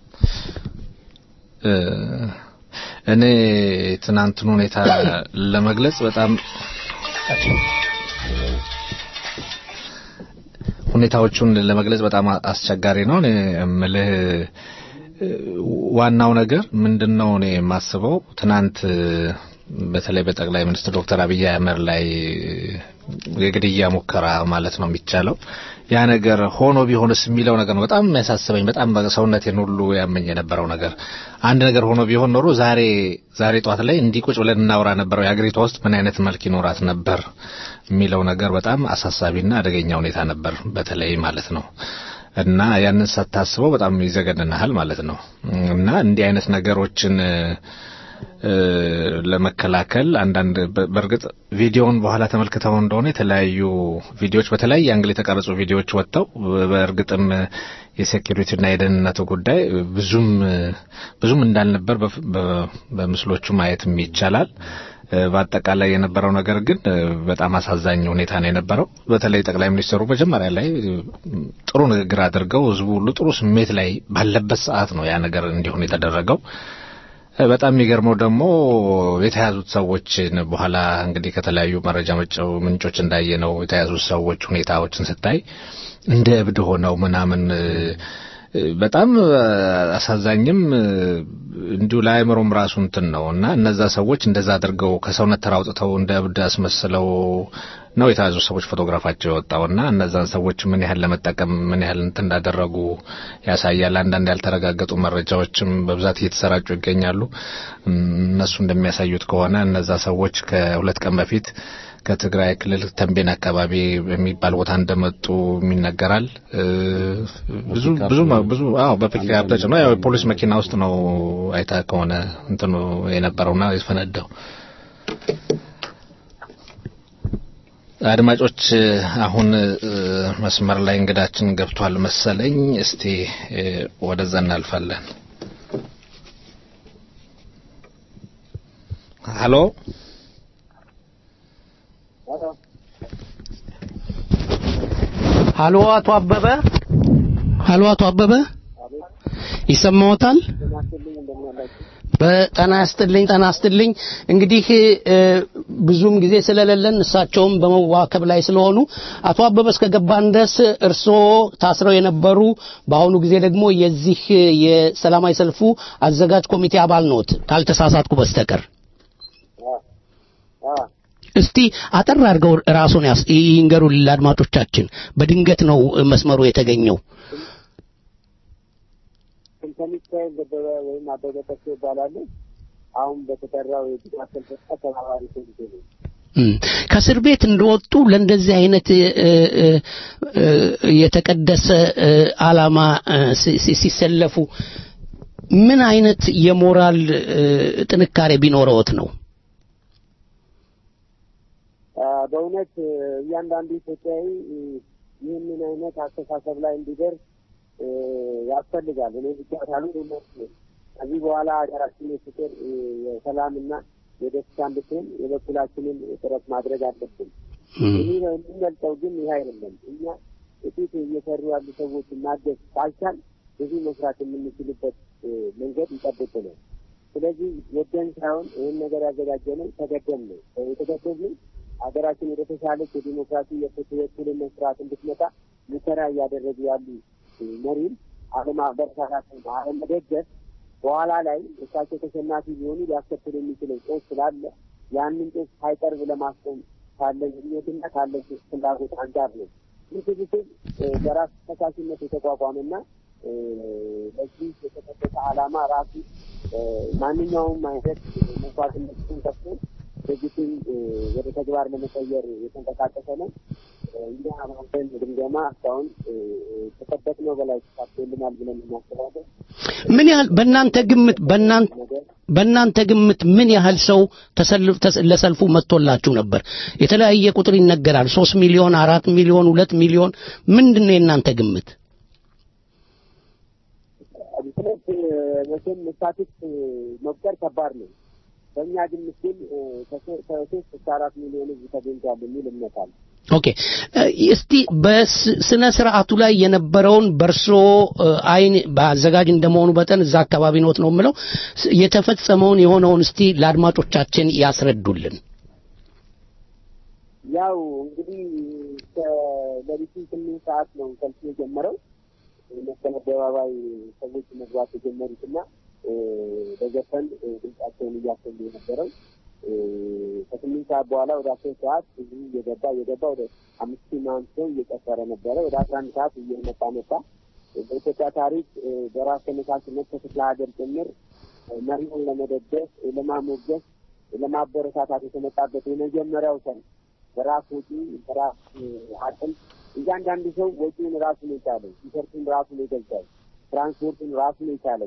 እ፣ እኔ ትናንትን ሁኔታ ለመግለጽ በጣም ሁኔታዎቹን ለመግለጽ በጣም አስቸጋሪ ነው። እኔ የምልህ እ፣ ዋናው ነገር ምንድነው? እኔ የማስበው ትናንት በተለይ በጠቅላይ ሚኒስትር ዶክተር አብይ አህመድ ላይ የግድያ ሙከራ ማለት ነው የሚቻለው ያ ነገር ሆኖ ቢሆንስ የሚለው ነገር ነው በጣም የሚያሳስበኝ። በጣም ሰውነቴን ሁሉ ያመኝ የነበረው ነገር አንድ ነገር ሆኖ ቢሆን ኖሮ ዛሬ ዛሬ ጧት ላይ እንዲህ ቁጭ ብለን እናውራ ነበረው የአገሪቷ ውስጥ ምን አይነት መልክ ይኖራት ነበር የሚለው ነገር በጣም አሳሳቢና አደገኛ ሁኔታ ነበር በተለይ ማለት ነው። እና ያንን ሳታስበው በጣም ይዘገንናል ማለት ነው። እና እንዲህ አይነት ነገሮችን ለመከላከል አንዳንድ በእርግጥ ቪዲዮውን በኋላ ተመልክተው እንደሆነ የተለያዩ ቪዲዮዎች በተለያየ አንግል የተቀረጹ ቪዲዮዎች ወጥተው በእርግጥም የሴኪሪቲና የደህንነቱ ጉዳይ ብዙም ብዙም እንዳልነበር በምስሎቹ ማየትም ይቻላል። በአጠቃላይ የነበረው ነገር ግን በጣም አሳዛኝ ሁኔታ ነው የነበረው። በተለይ ጠቅላይ ሚኒስትሩ መጀመሪያ ላይ ጥሩ ንግግር አድርገው ህዝቡ ሁሉ ጥሩ ስሜት ላይ ባለበት ሰዓት ነው ያ ነገር እንዲሆን የተደረገው። በጣም የሚገርመው ደግሞ የተያዙት ሰዎችን በኋላ እንግዲህ ከተለያዩ መረጃ ምንጮች እንዳየነው የተያዙት ሰዎች ሁኔታዎችን ስታይ እንደ እብድ ሆነው ምናምን በጣም አሳዛኝም እንዲሁ ለአእምሮም ራሱ እንትን ነው እና እነዛ ሰዎች እንደዛ አድርገው ከሰውነት ተራውጥተው እንደ እብድ አስመስለው ነው የተያዙ ሰዎች ፎቶግራፋቸው የወጣው እና እነዛን ሰዎች ምን ያህል ለመጠቀም ምን ያህል እንትን እንዳደረጉ ያሳያል። አንዳንድ ያልተረጋገጡ መረጃዎችም በብዛት እየተሰራጩ ይገኛሉ። እነሱ እንደሚያሳዩት ከሆነ እነዛ ሰዎች ከሁለት ቀን በፊት ከትግራይ ክልል ተንቤን አካባቢ የሚባል ቦታ እንደመጡ ይነገራል። ብዙ ብዙ ብዙ አዎ በፒክአፕ ተጭነው ያው የፖሊስ መኪና ውስጥ ነው አይታ ከሆነ እንትኑ የነበረውና የፈነዳው። አድማጮች አሁን መስመር ላይ እንግዳችን ገብቷል መሰለኝ። እስቲ ወደዛ እናልፋለን። ሀሎ ሀሎ፣ አቶ አበበ ሀሎ፣ አቶ አበበ ይሰማዎታል? በጠና ያስጥልኝ ጠና ያስጥልኝ። እንግዲህ ብዙም ጊዜ ስለሌለን እሳቸውም በመዋከብ ላይ ስለሆኑ አቶ አበበ እስከገባን ድረስ እርስዎ ታስረው የነበሩ በአሁኑ ጊዜ ደግሞ የዚህ የሰላማዊ ሰልፉ አዘጋጅ ኮሚቴ አባል ነዎት ካልተሳሳትኩ በስተቀር። እስቲ አጠር አድርገው ራሱን ይንገሩልን ለአድማጮቻችን። በድንገት ነው መስመሩ የተገኘው። ሚካኤል ደበበ ወይም አበበ ተክሌ ይባላሉ። አሁን በተጠራው የድጋፍ ሰልፍ ተባባሪ ኮሚቴ ነው። ከእስር ቤት እንደወጡ ለእንደዚህ አይነት የተቀደሰ ዓላማ ሲሰለፉ ምን አይነት የሞራል ጥንካሬ ቢኖረዎት ነው? በእውነት እያንዳንዱ ኢትዮጵያዊ ይህንን አይነት አስተሳሰብ ላይ እንዲደርስ ያስፈልጋል። እኔ ብቻ ሳሉ ከዚህ በኋላ ሀገራችን የፍቅር የሰላምና የደስታ እንድትሆን የበኩላችንን ጥረት ማድረግ አለብን። ይህ የሚመልጠው ግን ይህ አይደለም። እኛ ጥቂት እየሰሩ ያሉ ሰዎች ማገዝ ካልቻል ብዙ መስራት የምንችልበት መንገድ ይጠብቅናል። ስለዚህ ወደን ሳይሆን ይህን ነገር ያዘጋጀነው ተገደን ነው። የተገደዝነው ሀገራችን ወደ ተሻለች የዲሞክራሲ የፍትህ የእኩልነት ስርዓት እንድትመጣ ሙከራ እያደረጉ ያሉ መሪም አለማበረታታት አለመደገፍ በኋላ ላይ እሳቸው ተሸናፊ ቢሆኑ ሊያስከትል የሚችለው ጦስ ስላለ ያንን ጦስ ሳይቀርብ ለማስቆም ካለን ምኞትና ካለን ፍላጎት አንጻር ነው። ይህ ስብስብ በራስ ተሳሽነት የተቋቋመና ለዚህ የተጠበቀ ዓላማ ራሱ ማንኛውም አይነት መስዋዕትነትን ከፍቶ ድርጅቱን ወደ ተግባር ለመቀየር የተንቀሳቀሰ ነው። እኛ ባንተን ግምገማ እስካሁን ከጠበቅነው በላይ ተሳክቶልናል ብለን እናስባለን። ምን ያህል በእናንተ ግምት በእናንተ ግምት ምን ያህል ሰው ለሰልፉ መጥቶላችሁ ነበር? የተለያየ ቁጥር ይነገራል። ሶስት ሚሊዮን፣ አራት ሚሊዮን፣ ሁለት ሚሊዮን ምንድን ነው የእናንተ ግምት? ምክንያት መቼም ስታቲክስ መቁጠር ከባድ ነው። በእኛ ግምት ግን ከሶስት እስከ አራት ሚሊዮን ህዝብ ተገኝቷል የሚል እምነት አለ። ኦኬ እስቲ በስነ ስርዓቱ ላይ የነበረውን በእርሶ አይን በአዘጋጅ እንደመሆኑ በጠን እዛ አካባቢ ኖት ነው የምለው የተፈጸመውን የሆነውን እስቲ ለአድማጮቻችን ያስረዱልን። ያው እንግዲህ ከሌሊቱ ስምንት ሰዓት ነው ሰልፉ የጀመረው። መስቀል አደባባይ ሰዎች መግባት የጀመሩትና በዘፈን ድምጻቸውን እያሰሙ የነበረው ከስምንት ሰዓት በኋላ ወደ አስር ሰዓት እዚህ እየገባ እየገባ ወደ አምስት ሺህ ምናምን ሰው እየጨፈረ ነበረ። ወደ አስራ አንድ ሰዓት እየመጣ መጣ። በኢትዮጵያ ታሪክ በራስ ተነሳሽነት ከክፍለ ሀገር ጭምር መሪውን ለመደገፍ፣ ለማሞገስ፣ ለማበረታታት የተመጣበት የመጀመሪያው ሰልፍ በራስ ወጪ በራስ አቅም እያንዳንዱ ሰው ወጪውን ራሱን የቻለው ቲሸርቱን ራሱን የገዛው ትራንስፖርቱን ራሱን የቻለው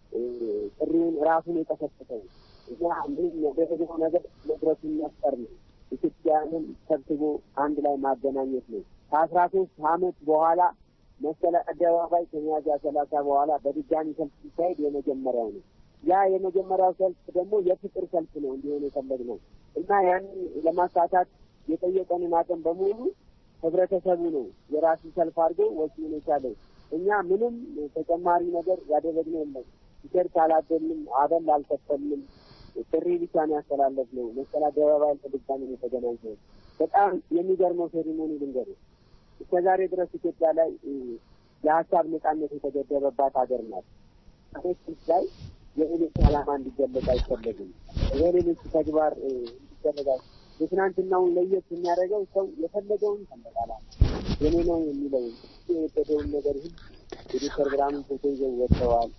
ጥሪውን ራሱን የቀሰቀሰው እኛ ምንም ያደረገው ነገር መድረሱን መፍጠር ነው። ኢትዮጵያንን ሰብስቦ አንድ ላይ ማገናኘት ነው። ከአስራ ሶስት አመት በኋላ መስቀል አደባባይ ከሚያዝያ ሰላሳ በኋላ በድጋሚ ሰልፍ ሲካሄድ የመጀመሪያው ነው። ያ የመጀመሪያው ሰልፍ ደግሞ የፍቅር ሰልፍ ነው እንዲሆን የፈለግነው እና ያንን ለማሳካት የጠየቀንን አቅም በሙሉ ህብረተሰቡ ነው የራሱ ሰልፍ አድርጎ ወጪውን የቻለው። እኛ ምንም ተጨማሪ ነገር ያደረግነው የለም። ቲሸርት አላደልንም፣ አበል አልከፈልንም። ጥሪ ብቻ ነው ያስተላለፍነው። መስቀል አደባባይ በድጋሚ ነው የተገናኘው። በጣም የሚገርመው ሴሪሞኒ ልንገርህ። እስከ ዛሬ ድረስ ኢትዮጵያ ላይ የሀሳብ ነጻነት የተገደበባት ሀገር ናት። ሴቶች ላይ የሌሎች ዓላማ እንዲገለጽ አይፈለግም። የሌሎች ተግባር እንዲደረጋል የትናንትናውን ለየት የሚያደርገው ሰው የፈለገውን ሰንደቅ ዓላማ የኔ ነው የሚለውን የወደደውን ነገር ሁሉ የዶክተር ብርሃኑ ፎቶ ይዘው ወጥተዋል።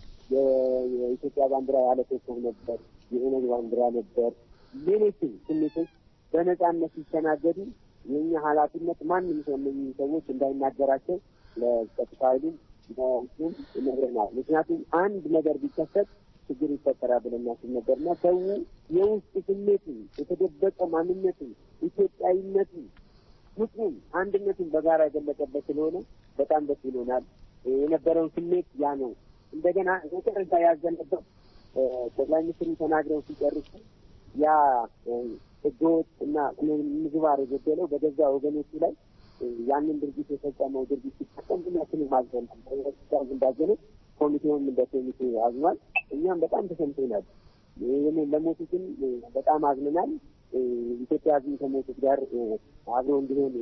የኢትዮጵያ ባንዲራ ያለ ኮከብ ነበር፣ የኦነግ ባንዲራ ነበር። ሌሎችም ስሜቶች በነጻነት ሲስተናገዱ የእኛ ኃላፊነት ማንም ሰው እነኝህ ሰዎች እንዳይናገራቸው ለጸጥታ ኃይሉም ለሱም ይነግረናል። ምክንያቱም አንድ ነገር ቢከሰት ችግር ይፈጠራል ብለን እናስብ ነበርና ሰው የውስጥ ስሜቱን የተደበቀ ማንነቱን ኢትዮጵያዊነቱን ፍቅሩን አንድነቱን በጋራ የገለጸበት ስለሆነ በጣም ደስ ብሎናል። የነበረውን ስሜት ያ ነው። እንደገና መጨረሻ ያዘንበት ጠቅላይ ሚኒስትሩ ተናግረው ሲጨርሱ ያ ህገወጥ እና ምግባር የጎደለው በገዛ ወገኖቹ ላይ ያንን ድርጊት የፈጸመው ድርጊት ሲፈጸም ሁላችንም አዝነን እንዳዘነ ኮሚቴውም እንደ ኮሚቴ አዝኗል። እኛም በጣም ተሰምቶናል። ይህን ለሞቱትም በጣም አዝነናል። ኢትዮጵያ ህዝብ ከሞቱት ጋር አብሮ እንዲሆን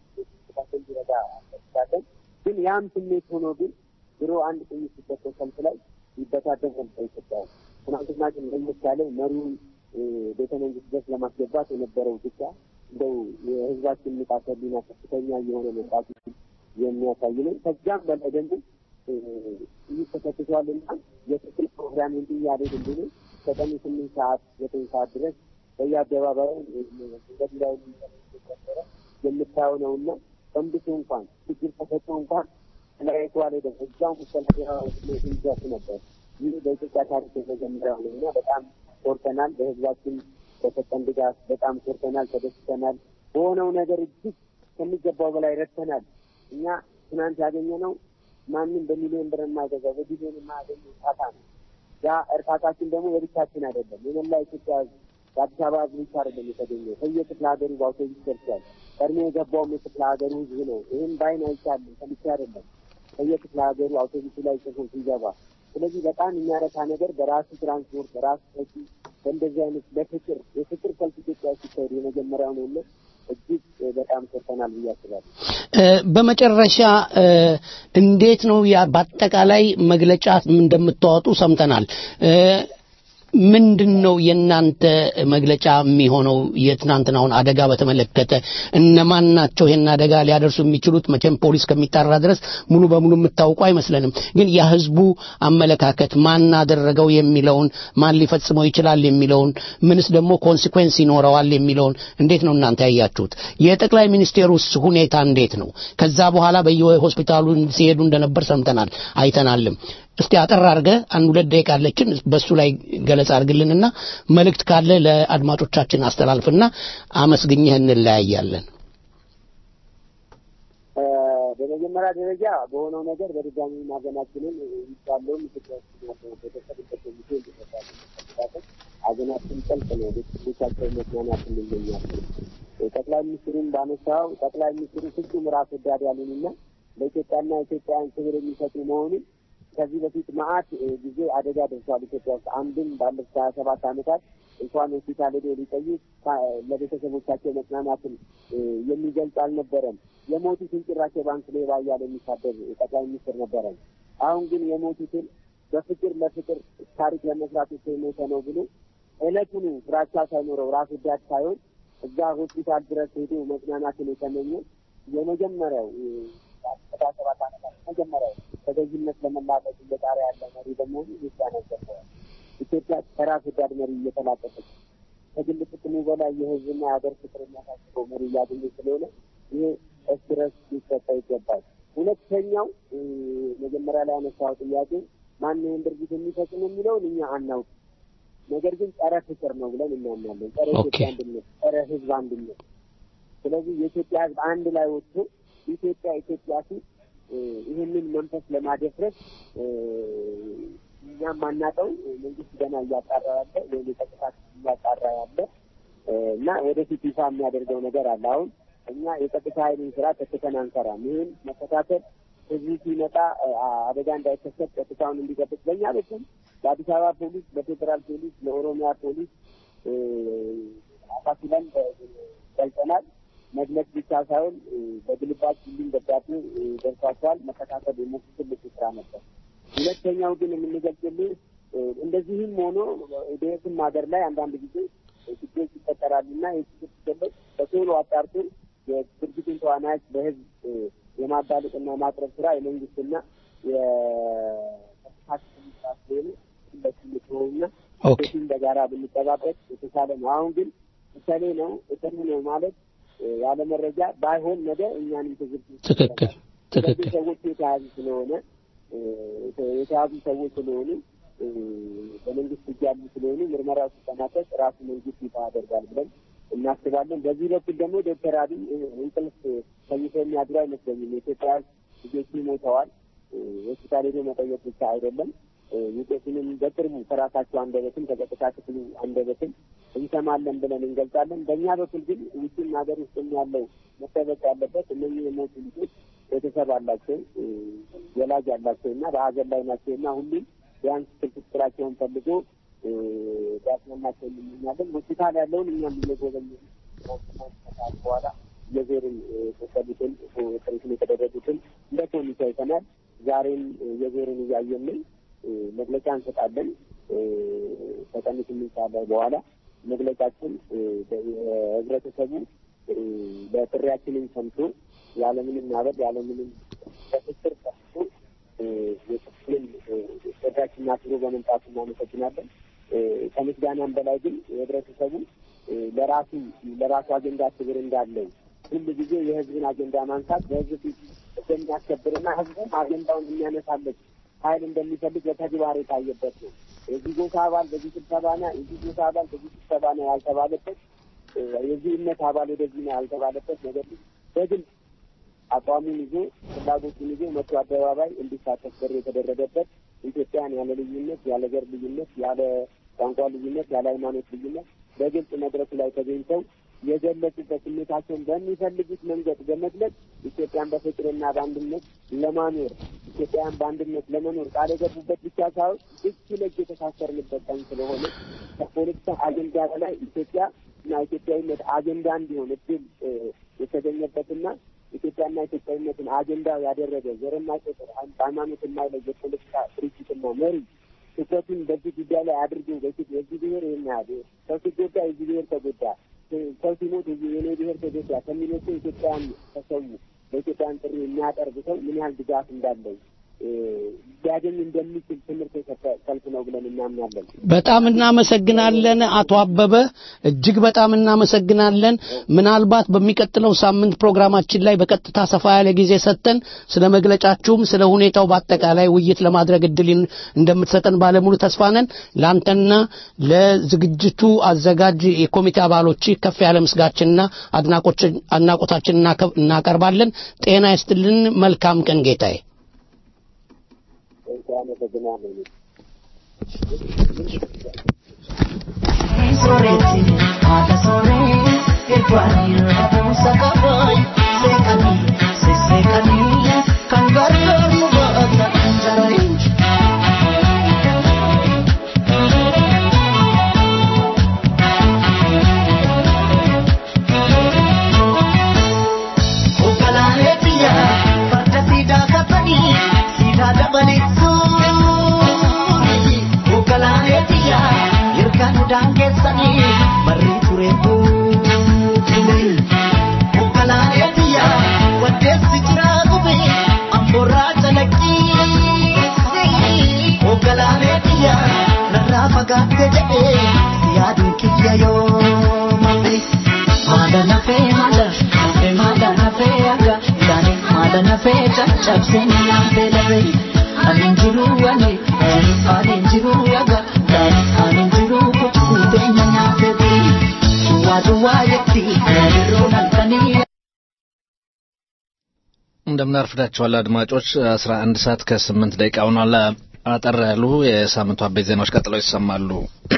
እንዲረዳ እንፈልጋለን። ግን ያም ስሜት ሆኖ ግን ድሮ አንድ ጥይት ሲተኮስ ሰልፍ ላይ ይበታተን ነበር ኢትዮጵያ። ትናንትና ግን ለየት ያለ መሪውን ቤተ መንግስት ድረስ ለማስገባት የነበረው ብቻ እንደው የህዝባችን ንቃተ ህሊና ከፍተኛ የሆነ መምጣቱ የሚያሳይ ነው። ከዚያም በላይ ደግሞ ይህ ተከትቷልና የትክክል ፕሮግራም እንዲ እያደግ እንዲሁ ከቀኑ ስምንት ሰዓት ዘጠኝ ሰዓት ድረስ በየአደባባዩ መንገድ ላይ ነበረ የምታየው ነው እና ፈንድቶ እንኳን ችግር ተፈጥሮ እንኳን ተለያይቶ አልሄደም። እዛው መሰለያ ይዘቱ ነበር። ይህ በኢትዮጵያ ታሪክ የተጀመረው ነው እና በጣም ኮርተናል። በህዝባችን በሰጠን ድጋፍ በጣም ኮርተናል፣ ተደስተናል። በሆነው ነገር እጅግ ከሚገባው በላይ ረድተናል። እኛ ትናንት ያገኘነው ማንም በሚሊዮን ብር የማይገዛው በቢሊዮን የማያገኘው እርካታ ነው። ያ እርካታችን ደግሞ የብቻችን አይደለም። የመላ ኢትዮጵያ ህዝብ የአዲስ አበባ ህዝብ ብቻ አይደለም የተገኘው። ከየክፍለ ሀገሩ በአውቶቡስ ደርሷል። ቀድሞ የገባውም የክፍለ ሀገሩ ህዝብ ነው። ይህም በአይን አይቻልም፣ ከልቻ አይደለም። ከየክፍለ ሀገሩ አውቶቡሱ ላይ ጽፎ ሲገባ ስለዚህ በጣም የሚያረካ ነገር በራሱ ትራንስፖርት በራሱ ሰጪ በእንደዚህ አይነት በፍቅር የፍቅር ሰልፍ ኢትዮጵያ ሲካሄድ የመጀመሪያው ነው እና እጅግ በጣም ኮርተናል ብዬ አስባለሁ። በመጨረሻ እንዴት ነው ያ በአጠቃላይ መግለጫ እንደምታወጡ ሰምተናል። ምንድን ነው የእናንተ መግለጫ የሚሆነው? የትናንትናውን አደጋ በተመለከተ እነማን ናቸው ይህን አደጋ ሊያደርሱ የሚችሉት? መቼም ፖሊስ ከሚጣራ ድረስ ሙሉ በሙሉ የምታውቁ አይመስለንም። ግን የህዝቡ አመለካከት ማን አደረገው የሚለውን ማን ሊፈጽመው ይችላል የሚለውን ምንስ ደግሞ ኮንሲኩዌንስ ይኖረዋል የሚለውን እንዴት ነው እናንተ ያያችሁት? የጠቅላይ ሚኒስቴሩስ ሁኔታ እንዴት ነው? ከዛ በኋላ በየሆስፒታሉ ሲሄዱ እንደነበር ሰምተናል አይተናልም። እስቲ አጠር አድርገህ አንድ ሁለት ደቂቃ አለችን፣ በሱ ላይ ገለጻ አድርግልንና መልእክት ካለ ለአድማጮቻችን አስተላልፍና አመስግኘህ እንለያያለን። በመጀመሪያ ደረጃ በሆነው ነገር በድጋሚ ማዘናችንን ይባለውም ኢትዮጵያ ውስጥ ያለው ቤተሰብ እንደሚገ እንዲሰጣለን ሀዘናችን ጠልቅ ነው። ቤተሰቦቻቸው መጽናናት እንመኛለን። ጠቅላይ ሚኒስትሩን ባነሳው ጠቅላይ ሚኒስትሩ ፍጹም ራስ ወዳድ ያሉንና ለኢትዮጵያና ኢትዮጵያውያን ክብር የሚሰጡ መሆኑን ከዚህ በፊት መዓት ጊዜ አደጋ ደርሷል ኢትዮጵያ ውስጥ። አንድም ባለፉት ሀያ ሰባት ዓመታት እንኳን ሆስፒታል ሄዶ ሊጠይቅ ለቤተሰቦቻቸው መጽናናትን የሚገልጽ አልነበረም። የሞቱትን ጭራሽ የባንክ ሌባ እያለ የሚሳደብ ጠቅላይ ሚኒስትር ነበረን። አሁን ግን የሞቱትን በፍቅር ለፍቅር ታሪክ ለመስራት የሞተ ነው ብሎ እለቱኑ ፍራቻ ሳይኖረው ራስ ወዳድ ሳይሆን እዛ ሆስፒታል ድረስ ሄዶ መጽናናትን የተመኘ የመጀመሪያው ሰባ ሰባት ዓመታት መጀመሪያው ተገዥነት ለመላቀቅ እየጣረ ያለ መሪ በመሆኑ ኢትዮጵያ ነገርተዋል። ኢትዮጵያ ከራስ ወዳድ መሪ እየተላቀቀች ከግል ጥቅሙ በላይ የህዝብና የሀገር ፍቅር የሚያሳስበው መሪ እያገኘ ስለሆነ ይሄ እስረስ ሊሰጠው ይገባል። ሁለተኛው መጀመሪያ ላይ ያነሳው ጥያቄ ማን ይህን ድርጊት የሚፈጽም የሚለውን እኛ አናውቅ። ነገር ግን ጸረ ፍቅር ነው ብለን እናምናለን። ጸረ ኢትዮጵያ አንድነት፣ ጸረ ህዝብ አንድነት። ስለዚህ የኢትዮጵያ ህዝብ አንድ ላይ ወጥቶ ኢትዮጵያ ኢትዮጵያ ሲል ይህንን መንፈስ ለማደፍረስ እኛም ማናቀው መንግስት ገና እያጣራ ያለ ወይም የጸጥታ እያጣራ ያለ እና ወደፊት ይፋ የሚያደርገው ነገር አለ። አሁን እኛ የጸጥታ ኃይልን ስራ ተክተን አንሰራም። ይህን መከታተል ህዝቡ ሲመጣ አደጋ እንዳይከሰት ጸጥታውን እንዲጠብቅ በእኛ በኩል ለአዲስ አበባ ፖሊስ፣ ለፌዴራል ፖሊስ፣ ለኦሮሚያ ፖሊስ አካፍለን ገልጸናል። መግለጽ ብቻ ሳይሆን በግልባጭ ሁሉም ደብዳቤ ደርሷቸዋል። መከታተል የነሱ ትልቅ ስራ ነበር። ሁለተኛው ግን የምንገልጽልህ እንደዚህም ሆኖ በየትም ሀገር ላይ አንዳንድ ጊዜ ችግሮች ይፈጠራሉ እና የችግር ሲገለጽ በቶሎ አጣርቶ የድርጊቱን ተዋናዮች ለህዝብ የማጋለጥና የማቅረብ ስራ የመንግስትና የመንግስት ስራ ስለሆነ ሁለቱም ስለሆኑና ሁለቱም በጋራ ብንጠባበቅ የተሻለ ነው። አሁን ግን እሰሌ ነው እሰሌ ነው ማለት ያለ መረጃ ባይሆን ነገ እኛንም ትዝብት ትክክል ትክክል ሰዎች የተያዙ ስለሆነ የተያዙ ሰዎች ስለሆኑ በመንግስት እጅ ያሉ ስለሆኑ ምርመራው ሲጠናቀቅ ራሱ መንግስት ይፋ ያደርጋል ብለን እናስባለን። በዚህ በኩል ደግሞ ዶክተር አብይ እንቅልፍ ተኝቶ የሚያድሩ አይመስለኝም። የኢትዮጵያ ልጆቹ ሞተዋል። ሆስፒታል ሄዶ መጠየቅ ብቻ አይደለም ውጤቱንም በቅርቡ ከራሳቸው አንደበትም ከጸጥታ ክፍሉ አንደበትም እንሰማለን ብለን እንገልጻለን። በእኛ በኩል ግን ውጭም ሀገር ውስጥም ያለው መጠበቅ ያለበት እነዚህ የሞቱ ልጆች ቤተሰብ አላቸው፣ ወላጅ አላቸው እና በሀገር ላይ ናቸው እና ሁሉም ቢያንስ ስልክ ቁጥራቸውን ፈልጎ ሊያስመናቸው እንመኛለን። ሆስፒታል ያለውን እኛም እየጎበኘ በኋላ የዞርን የተሰሉትን ኦፐሬሽን የተደረጉትን እንደ ኮሚቴ አይተናል። ዛሬም የዞርን እያየን ነው። መግለጫ እንሰጣለን። ከቀኑ ስምንት ሰዓት ላይ በኋላ መግለጫችን ህብረተሰቡ ለጥሪያችንን ሰምቶ ያለምንም ማበድ ያለምንም በፍቅር ሰምቶ የክፍልን ጥሪያችንን አክብሮ በመምጣቱ እናመሰግናለን። ከምስጋናም በላይ ግን ህብረተሰቡ ለራሱ ለራሱ አጀንዳ ክብር እንዳለው ሁሉ ጊዜ የህዝብን አጀንዳ ማንሳት በህዝብ ፊት እንደሚያስከብርና ህዝቡም አጀንዳውን የሚያነሳለት ኃይል እንደሚፈልግ በተግባር የታየበት ነው። የዚህ ጎሳ አባል በዚህ ስብሰባ ና የዚህ ጎሳ አባል በዚህ ስብሰባ ነው ያልተባለበት፣ የዚህ እምነት አባል ወደዚህ ነው ያልተባለበት፣ ነገር ግን በግልጽ አቋሙን ይዞ ፍላጎቱን ይዞ መቶ አደባባይ እንዲሳተፍ በር የተደረገበት ኢትዮጵያን ያለ ልዩነት፣ ያለ ዘር ልዩነት፣ ያለ ቋንቋ ልዩነት፣ ያለ ሃይማኖት ልዩነት በግልጽ መድረኩ ላይ ተገኝተው የገለጹበት ስሜታቸውን በሚፈልጉት መንገድ በመግለጽ ኢትዮጵያን በፍቅርና በአንድነት ለማኖር ኢትዮጵያን በአንድነት ለመኖር ቃል የገቡበት ብቻ ሳይሆን እጅ ለእጅ የተሳሰርንበት ቀን ስለሆነ ከፖለቲካ አጀንዳ በላይ ኢትዮጵያ እና ኢትዮጵያዊነት አጀንዳ እንዲሆን እድል የተገኘበትና ኢትዮጵያና ኢትዮጵያዊነትን አጀንዳ ያደረገ ዘርና ቁጥር ሃይማኖት የማይለይ የፖለቲካ ድርጅትና መሪ ትኩረቱን በዚህ ጉዳይ ላይ አድርገው በፊት የዚህ ብሔር ይህን ያህል ሰው ሲጎዳ የዚህ ብሔር ተጎዳ፣ ሰው ሲሞት የኔ ብሔር ተጎዳ ከሚሎቹ ኢትዮጵያን ተሰዉ በኢትዮጵያን ጥሪ የሚያቀርብ ሰው ምን ያህል ድጋፍ እንዳለው ሊያገኝ እንደሚችል ትምህርት የሰጠ ሰልፍ ነው ብለን እናምናለን። በጣም እናመሰግናለን አቶ አበበ፣ እጅግ በጣም እናመሰግናለን። ምናልባት በሚቀጥለው ሳምንት ፕሮግራማችን ላይ በቀጥታ ሰፋ ያለ ጊዜ ሰጥተን ስለ መግለጫችሁም ስለ ሁኔታው በአጠቃላይ ውይይት ለማድረግ እድል እንደምትሰጠን ባለሙሉ ተስፋ ነን። ለአንተና ለዝግጅቱ አዘጋጅ የኮሚቴ አባሎች ከፍ ያለ ምስጋችንና አድናቆታችን እናቀርባለን። ጤና ይስጥልን። መልካም ቀን ጌታዬ። አመሰግናለሁ። Soreti, ada sore, ekwani rabu sakaboy, sekali, se sekali, kan gargar mubata anjarai. Ukalahetiya, pada sida kapani, sida dabalitsu. Ukalahetiya, irkan udang kes yaadun kiyya yoo malee maada nafee maada nafee maada nafee aga yaani maada nafee caccabsee nyaatee dhabee ani jiru ani ani jiru aga yaani ani jiru kutuutee nyaatee duwwaa duwwaa yetti yeroo halkanii እንደምን አርፍዳችኋል አድማጮች። አስራ አንድ ሰዓት ከስምንት ደቂቃ ሆኗል። አጠር ያሉ የሳምንቱ አበይት ዜናዎች ቀጥለው ይሰማሉ።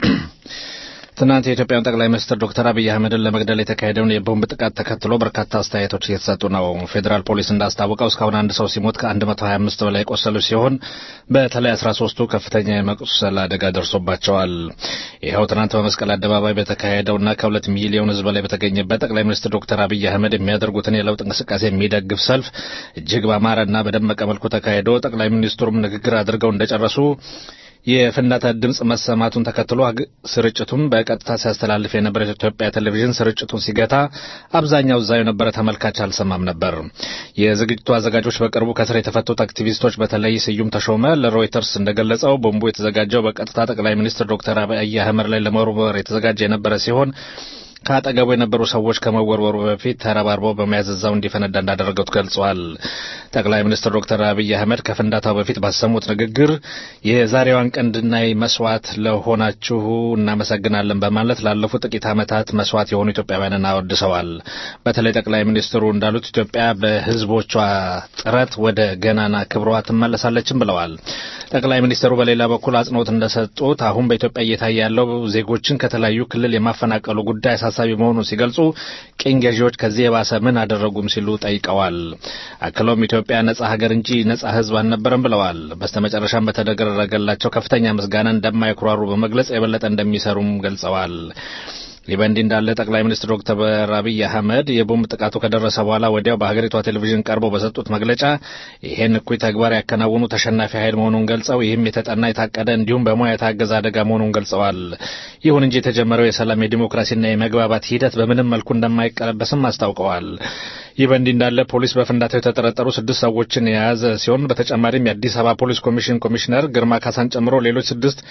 ትናንት የኢትዮጵያን ጠቅላይ ሚኒስትር ዶክተር አብይ አህመድን ለመግደል የተካሄደውን የቦምብ ጥቃት ተከትሎ በርካታ አስተያየቶች እየተሰጡ ነው። ፌዴራል ፖሊስ እንዳስታወቀው እስካሁን አንድ ሰው ሲሞት ከ125 በላይ የቆሰሉ ሲሆን በተለይ 13ቱ ከፍተኛ የመቁሰል አደጋ ደርሶባቸዋል። ይኸው ትናንት በመስቀል አደባባይ በተካሄደውና ከሁለት ሚሊዮን ሕዝብ በላይ በተገኘበት ጠቅላይ ሚኒስትር ዶክተር አብይ አህመድ የሚያደርጉትን የለውጥ እንቅስቃሴ የሚደግፍ ሰልፍ እጅግ በአማረና በደመቀ መልኩ ተካሂዶ ጠቅላይ ሚኒስትሩም ንግግር አድርገው እንደጨረሱ የፍንዳታ ድምፅ መሰማቱን ተከትሎ ስርጭቱን በቀጥታ ሲያስተላልፍ የነበረ ኢትዮጵያ ቴሌቪዥን ስርጭቱን ሲገታ አብዛኛው እዛው የነበረ ተመልካች አልሰማም ነበር። የዝግጅቱ አዘጋጆች በቅርቡ ከስር የተፈቱት አክቲቪስቶች በተለይ ስዩም ተሾመ ለሮይተርስ እንደገለጸው ቦምቡ የተዘጋጀው በቀጥታ ጠቅላይ ሚኒስትር ዶክተር አብይ አህመድ ላይ ለመወርወር የተዘጋጀ የነበረ ሲሆን ከአጠገቡ የነበሩ ሰዎች ከመወርወሩ በፊት ተረባርበው በመያዝ እዛው እንዲፈነዳ እንዳደረገው ገልጸዋል። ጠቅላይ ሚኒስትር ዶክተር አብይ አህመድ ከፍንዳታው በፊት ባሰሙት ንግግር የዛሬዋን ቀን እንድናይ መስዋዕት ለሆናችሁ እናመሰግናለን በማለት ላለፉት ጥቂት ዓመታት መስዋዕት የሆኑ ኢትዮጵያውያንን አወድሰዋል። በተለይ ጠቅላይ ሚኒስትሩ እንዳሉት ኢትዮጵያ በሕዝቦቿ ጥረት ወደ ገናና ክብሯ ትመለሳለችም ብለዋል። ጠቅላይ ሚኒስትሩ በሌላ በኩል አጽንኦት እንደሰጡት አሁን በኢትዮጵያ እየታየ ያለው ዜጎችን ከተለያዩ ክልል የማፈናቀሉ ጉዳይ አሳሳቢ መሆኑን ሲገልጹ ቅኝ ገዢዎች ከዚህ የባሰ ምን አደረጉም ሲሉ ጠይቀዋል። አክለውም ኢትዮጵያ ነጻ ሀገር እንጂ ነጻ ሕዝብ አልነበረም ብለዋል። በስተመጨረሻም በተደረገላቸው ከፍተኛ ምስጋና እንደማይኩራሩ በመግለጽ የበለጠ እንደሚሰሩም ገልጸዋል። ይህ በእንዲህ እንዳለ ጠቅላይ ሚኒስትር ዶክተር አብይ አህመድ የቦምብ ጥቃቱ ከደረሰ በኋላ ወዲያው በሀገሪቷ ቴሌቪዥን ቀርበው በሰጡት መግለጫ ይሄን እኩይ ተግባር ያከናወኑ ተሸናፊ ኃይል መሆኑን ገልጸው ይህም የተጠና የታቀደ እንዲሁም በሙያ የታገዘ አደጋ መሆኑን ገልጸዋል። ይሁን እንጂ የተጀመረው የሰላም የዲሞክራሲና የመግባባት ሂደት በምንም መልኩ እንደማይቀለበስም አስታውቀዋል። ይህ በእንዲህ እንዳለ ፖሊስ በፍንዳታው የተጠረጠሩ ስድስት ሰዎችን የያዘ ሲሆን በተጨማሪም የአዲስ አበባ ፖሊስ ኮሚሽን ኮሚሽነር ግርማ ካሳን ጨምሮ ሌሎች ስድስት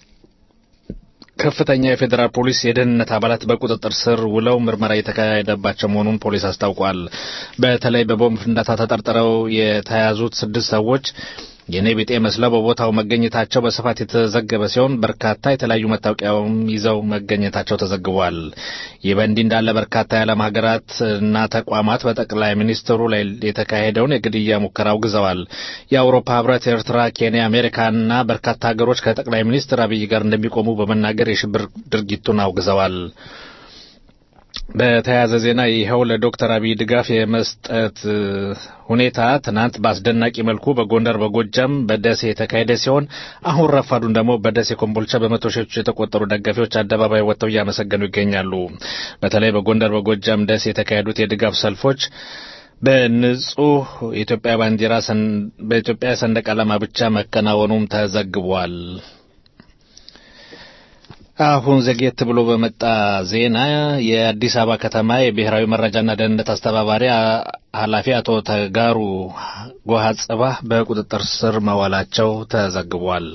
ከፍተኛ የፌዴራል ፖሊስ የደህንነት አባላት በቁጥጥር ስር ውለው ምርመራ እየተካሄደባቸው መሆኑን ፖሊስ አስታውቋል። በተለይ በቦምብ ፍንዳታ ተጠርጥረው የተያዙት ስድስት ሰዎች የኔ ቢጤ መስለው በቦታው መገኘታቸው በስፋት የተዘገበ ሲሆን በርካታ የተለያዩ መታወቂያውም ይዘው መገኘታቸው ተዘግቧል። ይህ በእንዲህ እንዳለ በርካታ የዓለም ሀገራት እና ተቋማት በጠቅላይ ሚኒስትሩ ላይ የተካሄደውን የግድያ ሙከራ አውግዘዋል። የአውሮፓ ሕብረት፣ ኤርትራ፣ ኬንያ፣ አሜሪካና በርካታ ሀገሮች ከጠቅላይ ሚኒስትር አብይ ጋር እንደሚቆሙ በመናገር የሽብር ድርጊቱን አውግዘዋል። በተያያዘ ዜና ይኸው ለዶክተር አብይ ድጋፍ የመስጠት ሁኔታ ትናንት በአስደናቂ መልኩ በጎንደር፣ በጎጃም፣ በደሴ የተካሄደ ሲሆን አሁን ረፋዱን ደግሞ በደሴ ኮምቦልቻ በመቶ ሺዎች የተቆጠሩ ደጋፊዎች አደባባይ ወጥተው እያመሰገኑ ይገኛሉ። በተለይ በጎንደር፣ በጎጃም፣ ደሴ የተካሄዱት የድጋፍ ሰልፎች በንጹህ የኢትዮጵያ ባንዲራ በኢትዮጵያ ሰንደቅ ዓላማ ብቻ መከናወኑም ተዘግቧል። አሁን ዘግየት ብሎ በመጣ ዜና የአዲስ አበባ ከተማ የብሔራዊ መረጃና ደህንነት አስተባባሪ ኃላፊ አቶ ተጋሩ ጎሃ ጽባህ በቁጥጥር ስር መዋላቸው ተዘግቧል።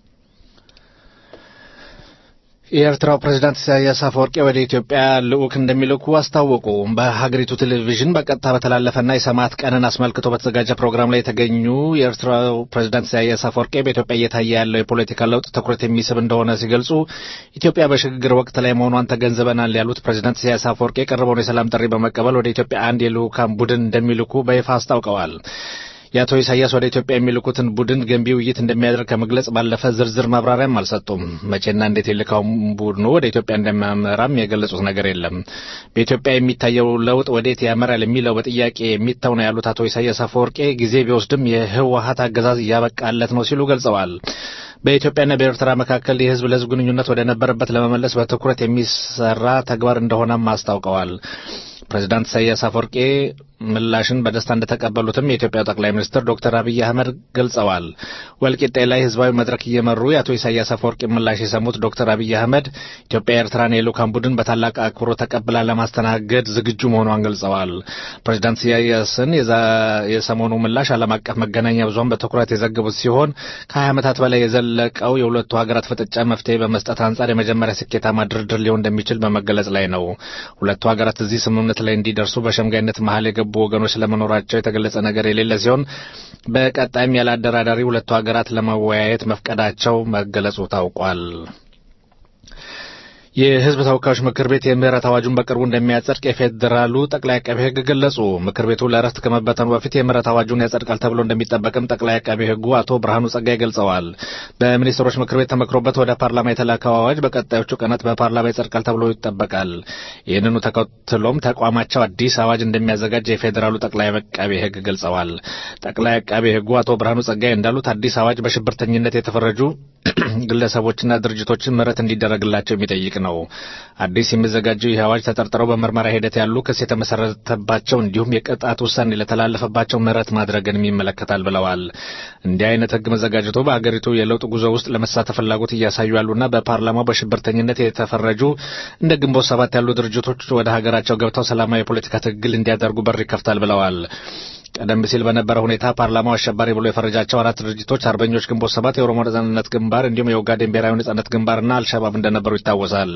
የኤርትራው ፕሬዝዳንት ኢሳያስ አፈወርቂ ወደ ኢትዮጵያ ልዑክ እንደሚልኩ አስታወቁ። በሀገሪቱ ቴሌቪዥን በቀጥታ በተላለፈና የሰማዕት ቀንን አስመልክቶ በተዘጋጀ ፕሮግራም ላይ የተገኙ የኤርትራው ፕሬዝዳንት ኢሳያስ አፈወርቂ በኢትዮጵያ እየታየ ያለው የፖለቲካ ለውጥ ትኩረት የሚስብ እንደሆነ ሲገልጹ ኢትዮጵያ በሽግግር ወቅት ላይ መሆኗን ተገንዝበናል ያሉት ፕሬዝዳንት ኢሳያስ አፈወርቂ የቀረበውን የሰላም ጥሪ በመቀበል ወደ ኢትዮጵያ አንድ የልዑካን ቡድን እንደሚልኩ በይፋ አስታውቀዋል። የአቶ ኢሳያስ ወደ ኢትዮጵያ የሚልኩትን ቡድን ገንቢ ውይይት እንደሚያደርግ ከመግለጽ ባለፈ ዝርዝር ማብራሪያም አልሰጡም። መቼና እንዴት የልካው ቡድኑ ወደ ኢትዮጵያ እንደሚያመራም የገለጹት ነገር የለም። በኢትዮጵያ የሚታየው ለውጥ ወዴት ያመራል የሚለው በጥያቄ የሚተው ነው ያሉት አቶ ኢሳያስ አፈወርቄ ጊዜ ቢወስድም የህወሀት አገዛዝ እያበቃለት ነው ሲሉ ገልጸዋል። በኢትዮጵያና በኤርትራ መካከል የህዝብ ለህዝብ ግንኙነት ወደ ነበረበት ለመመለስ በትኩረት የሚሰራ ተግባር እንደሆነም አስታውቀዋል። ፕሬዚዳንት ኢሳያስ አፈወርቄ ምላሽን በደስታ እንደተቀበሉትም የኢትዮጵያው ጠቅላይ ሚኒስትር ዶክተር አብይ አህመድ ገልጸዋል። ወልቂጤ ላይ ህዝባዊ መድረክ እየመሩ የአቶ ኢሳያስ አፈወርቂ ምላሽ የሰሙት ዶክተር አብይ አህመድ ኢትዮጵያ የኤርትራን የልዑካን ቡድን በታላቅ አክብሮ ተቀብላ ለማስተናገድ ዝግጁ መሆኗን ገልጸዋል። ፕሬዚዳንት ኢሳያስን የሰሞኑ ምላሽ ዓለም አቀፍ መገናኛ ብዙኃን በትኩረት የዘገቡት ሲሆን ከ20 ዓመታት በላይ የዘለቀው የሁለቱ ሀገራት ፍጥጫ መፍትሄ በመስጠት አንጻር የመጀመሪያ ስኬታማ ድርድር ሊሆን እንደሚችል በመገለጽ ላይ ነው። ሁለቱ ሀገራት እዚህ ስምምነት ላይ እንዲደርሱ በሸምጋይነት መሀል የገቡ ወገኖች ለመኖራቸው የተገለጸ ነገር የሌለ ሲሆን በቀጣይም ያለ አደራዳሪ ሁለቱ ሀገራት ለመወያየት መፍቀዳቸው መገለጹ ታውቋል። የህዝብ ተወካዮች ምክር ቤት የምህረት አዋጁን በቅርቡ እንደሚያጸድቅ የፌዴራሉ ጠቅላይ አቃቤ ሕግ ገለጹ። ምክር ቤቱ ለእረፍት ከመበተኑ በፊት የምህረት አዋጁን ያጸድቃል ተብሎ እንደሚጠበቅም ጠቅላይ አቃቤ ሕጉ አቶ ብርሃኑ ጸጋይ ገልጸዋል። በሚኒስትሮች ምክር ቤት ተመክሮበት ወደ ፓርላማ የተላከው አዋጅ በቀጣዮቹ ቀናት በፓርላማ ይጸድቃል ተብሎ ይጠበቃል። ይህንኑ ተከትሎም ተቋማቸው አዲስ አዋጅ እንደሚያዘጋጅ የፌዴራሉ ጠቅላይ አቃቤ ሕግ ገልጸዋል። ጠቅላይ አቃቤ ሕጉ አቶ ብርሃኑ ጸጋይ እንዳሉት አዲስ አዋጅ በሽብርተኝነት የተፈረጁ ግለሰቦችና ድርጅቶችን ምህረት እንዲደረግላቸው የሚጠይቅ ነው። አዲስ የሚዘጋጀው ይህ አዋጅ ተጠርጥረው በምርመራ ሂደት ያሉ ክስ የተመሰረተባቸው እንዲሁም የቅጣት ውሳኔ ለተላለፈባቸው ምህረት ማድረግንም ይመለከታል ብለዋል። እንዲህ አይነት ህግ መዘጋጀቱ በአገሪቱ የለውጥ ጉዞ ውስጥ ለመሳተፍ ፍላጎት እያሳዩ ያሉና በፓርላማው በሽብርተኝነት የተፈረጁ እንደ ግንቦት ሰባት ያሉ ድርጅቶች ወደ ሀገራቸው ገብተው ሰላማዊ የፖለቲካ ትግል እንዲያደርጉ በር ይከፍታል ብለዋል። ቀደም ሲል በነበረ ሁኔታ ፓርላማው አሸባሪ ብሎ የፈረጃቸው አራት ድርጅቶች አርበኞች ግንቦት ሰባት፣ የኦሮሞ ነጻነት ግንባር እንዲሁም የኦጋዴን ብሔራዊ ነጻነት ግንባርና አልሸባብ እንደነበሩ ይታወሳል።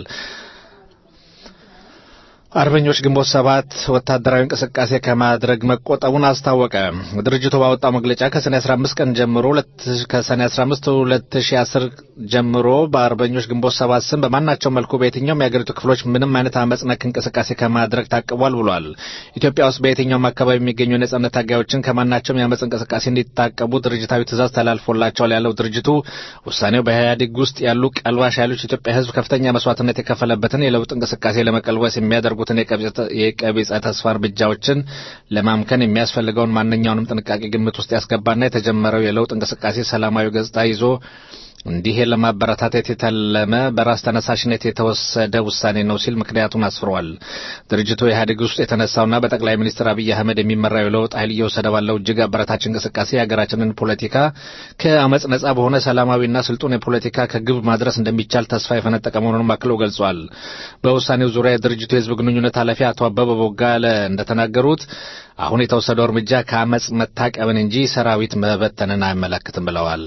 አርበኞች ግንቦት ሰባት ወታደራዊ እንቅስቃሴ ከማድረግ መቆጠቡን አስታወቀ። ድርጅቱ ባወጣው መግለጫ ከሰኔ 15 ቀን ጀምሮ ከሰኔ 15 2010 ጀምሮ በአርበኞች ግንቦት ሰባት ስም በማናቸው መልኩ በየትኛውም የአገሪቱ ክፍሎች ምንም አይነት አመጽ ነክ እንቅስቃሴ ከማድረግ ታቅቧል ብሏል። ኢትዮጵያ ውስጥ በየትኛውም አካባቢ የሚገኙ የነጻነት ታጋዮችን ከማናቸውም የአመጽ እንቅስቃሴ እንዲታቀቡ ድርጅታዊ ትእዛዝ ተላልፎላቸዋል ያለው ድርጅቱ ውሳኔው በኢህአዴግ ውስጥ ያሉ ቀልባሽ ኃይሎች ኢትዮጵያ ሕዝብ ከፍተኛ መስዋዕትነት የከፈለበትን የለውጥ እንቅስቃሴ ለመቀልበስ የሚያደርጉ የሚያደርጉትን የቀቢጸ ተስፋ እርምጃዎችን ለማምከን የሚያስፈልገውን ማንኛውንም ጥንቃቄ ግምት ውስጥ ያስገባና የተጀመረው የለውጥ እንቅስቃሴ ሰላማዊ ገጽታ ይዞ እንዲህ ለማበረታታት የተለመ በራስ ተነሳሽነት የተወሰደ ውሳኔ ነው ሲል ምክንያቱን አስፍሯል። ድርጅቱ ኢህአዴግ ውስጥ የተነሳውና በጠቅላይ ሚኒስትር አብይ አህመድ የሚመራው የለውጥ ኃይል እየወሰደ ባለው እጅግ አበረታች እንቅስቃሴ የሀገራችንን ፖለቲካ ከአመፅ ነጻ በሆነ ሰላማዊና ስልጡን የፖለቲካ ከግብ ማድረስ እንደሚቻል ተስፋ የፈነጠቀ መሆኑንም አክለው ገልጿል። በውሳኔው ዙሪያ የድርጅቱ የህዝብ ግንኙነት ኃላፊ አቶ አበበ ቦጋለ እንደተናገሩት አሁን የተወሰደው እርምጃ ከአመፅ መታቀብን እንጂ ሰራዊት መበተንን አይመለክትም ብለዋል።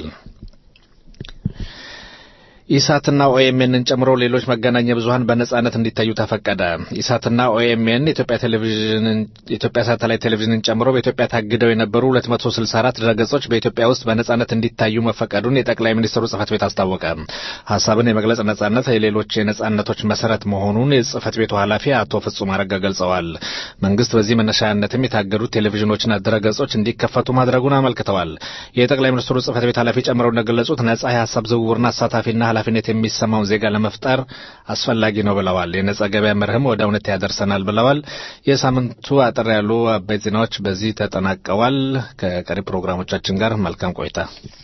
ኢሳትና ኦኤምኤንን ጨምሮ ሌሎች መገናኛ ብዙኃን በነጻነት እንዲታዩ ተፈቀደ። ኢሳትና ኦኤምኤን የኢትዮጵያ ቴሌቪዥንን የኢትዮጵያ ሳተላይት ቴሌቪዥንን ጨምሮ በኢትዮጵያ ታግደው የነበሩ 264 ድረገጾች በኢትዮጵያ ውስጥ በነጻነት እንዲታዩ መፈቀዱን የጠቅላይ ሚኒስትሩ ጽህፈት ቤት አስታወቀ። ሀሳብን የመግለጽ ነጻነት የሌሎች የነጻነቶች መሰረት መሆኑን የጽህፈት ቤቱ ኃላፊ አቶ ፍጹም አረጋ ገልጸዋል። መንግስት በዚህ መነሻነትም የታገዱት ቴሌቪዥኖችና ድረገጾች እንዲከፈቱ ማድረጉን አመልክተዋል። የጠቅላይ ሚኒስትሩ ጽህፈት ቤት ኃላፊ ጨምረው እንደገለጹት ነጻ የሀሳብ ዝውውርና አሳታፊና ኃላፊነት የሚሰማውን ዜጋ ለመፍጠር አስፈላጊ ነው ብለዋል። የነጻ ገበያ መርህም ወደ እውነት ያደርሰናል ብለዋል። የሳምንቱ አጠር ያሉ አበይት ዜናዎች በዚህ ተጠናቀዋል። ከቀሪ ፕሮግራሞቻችን ጋር መልካም ቆይታ።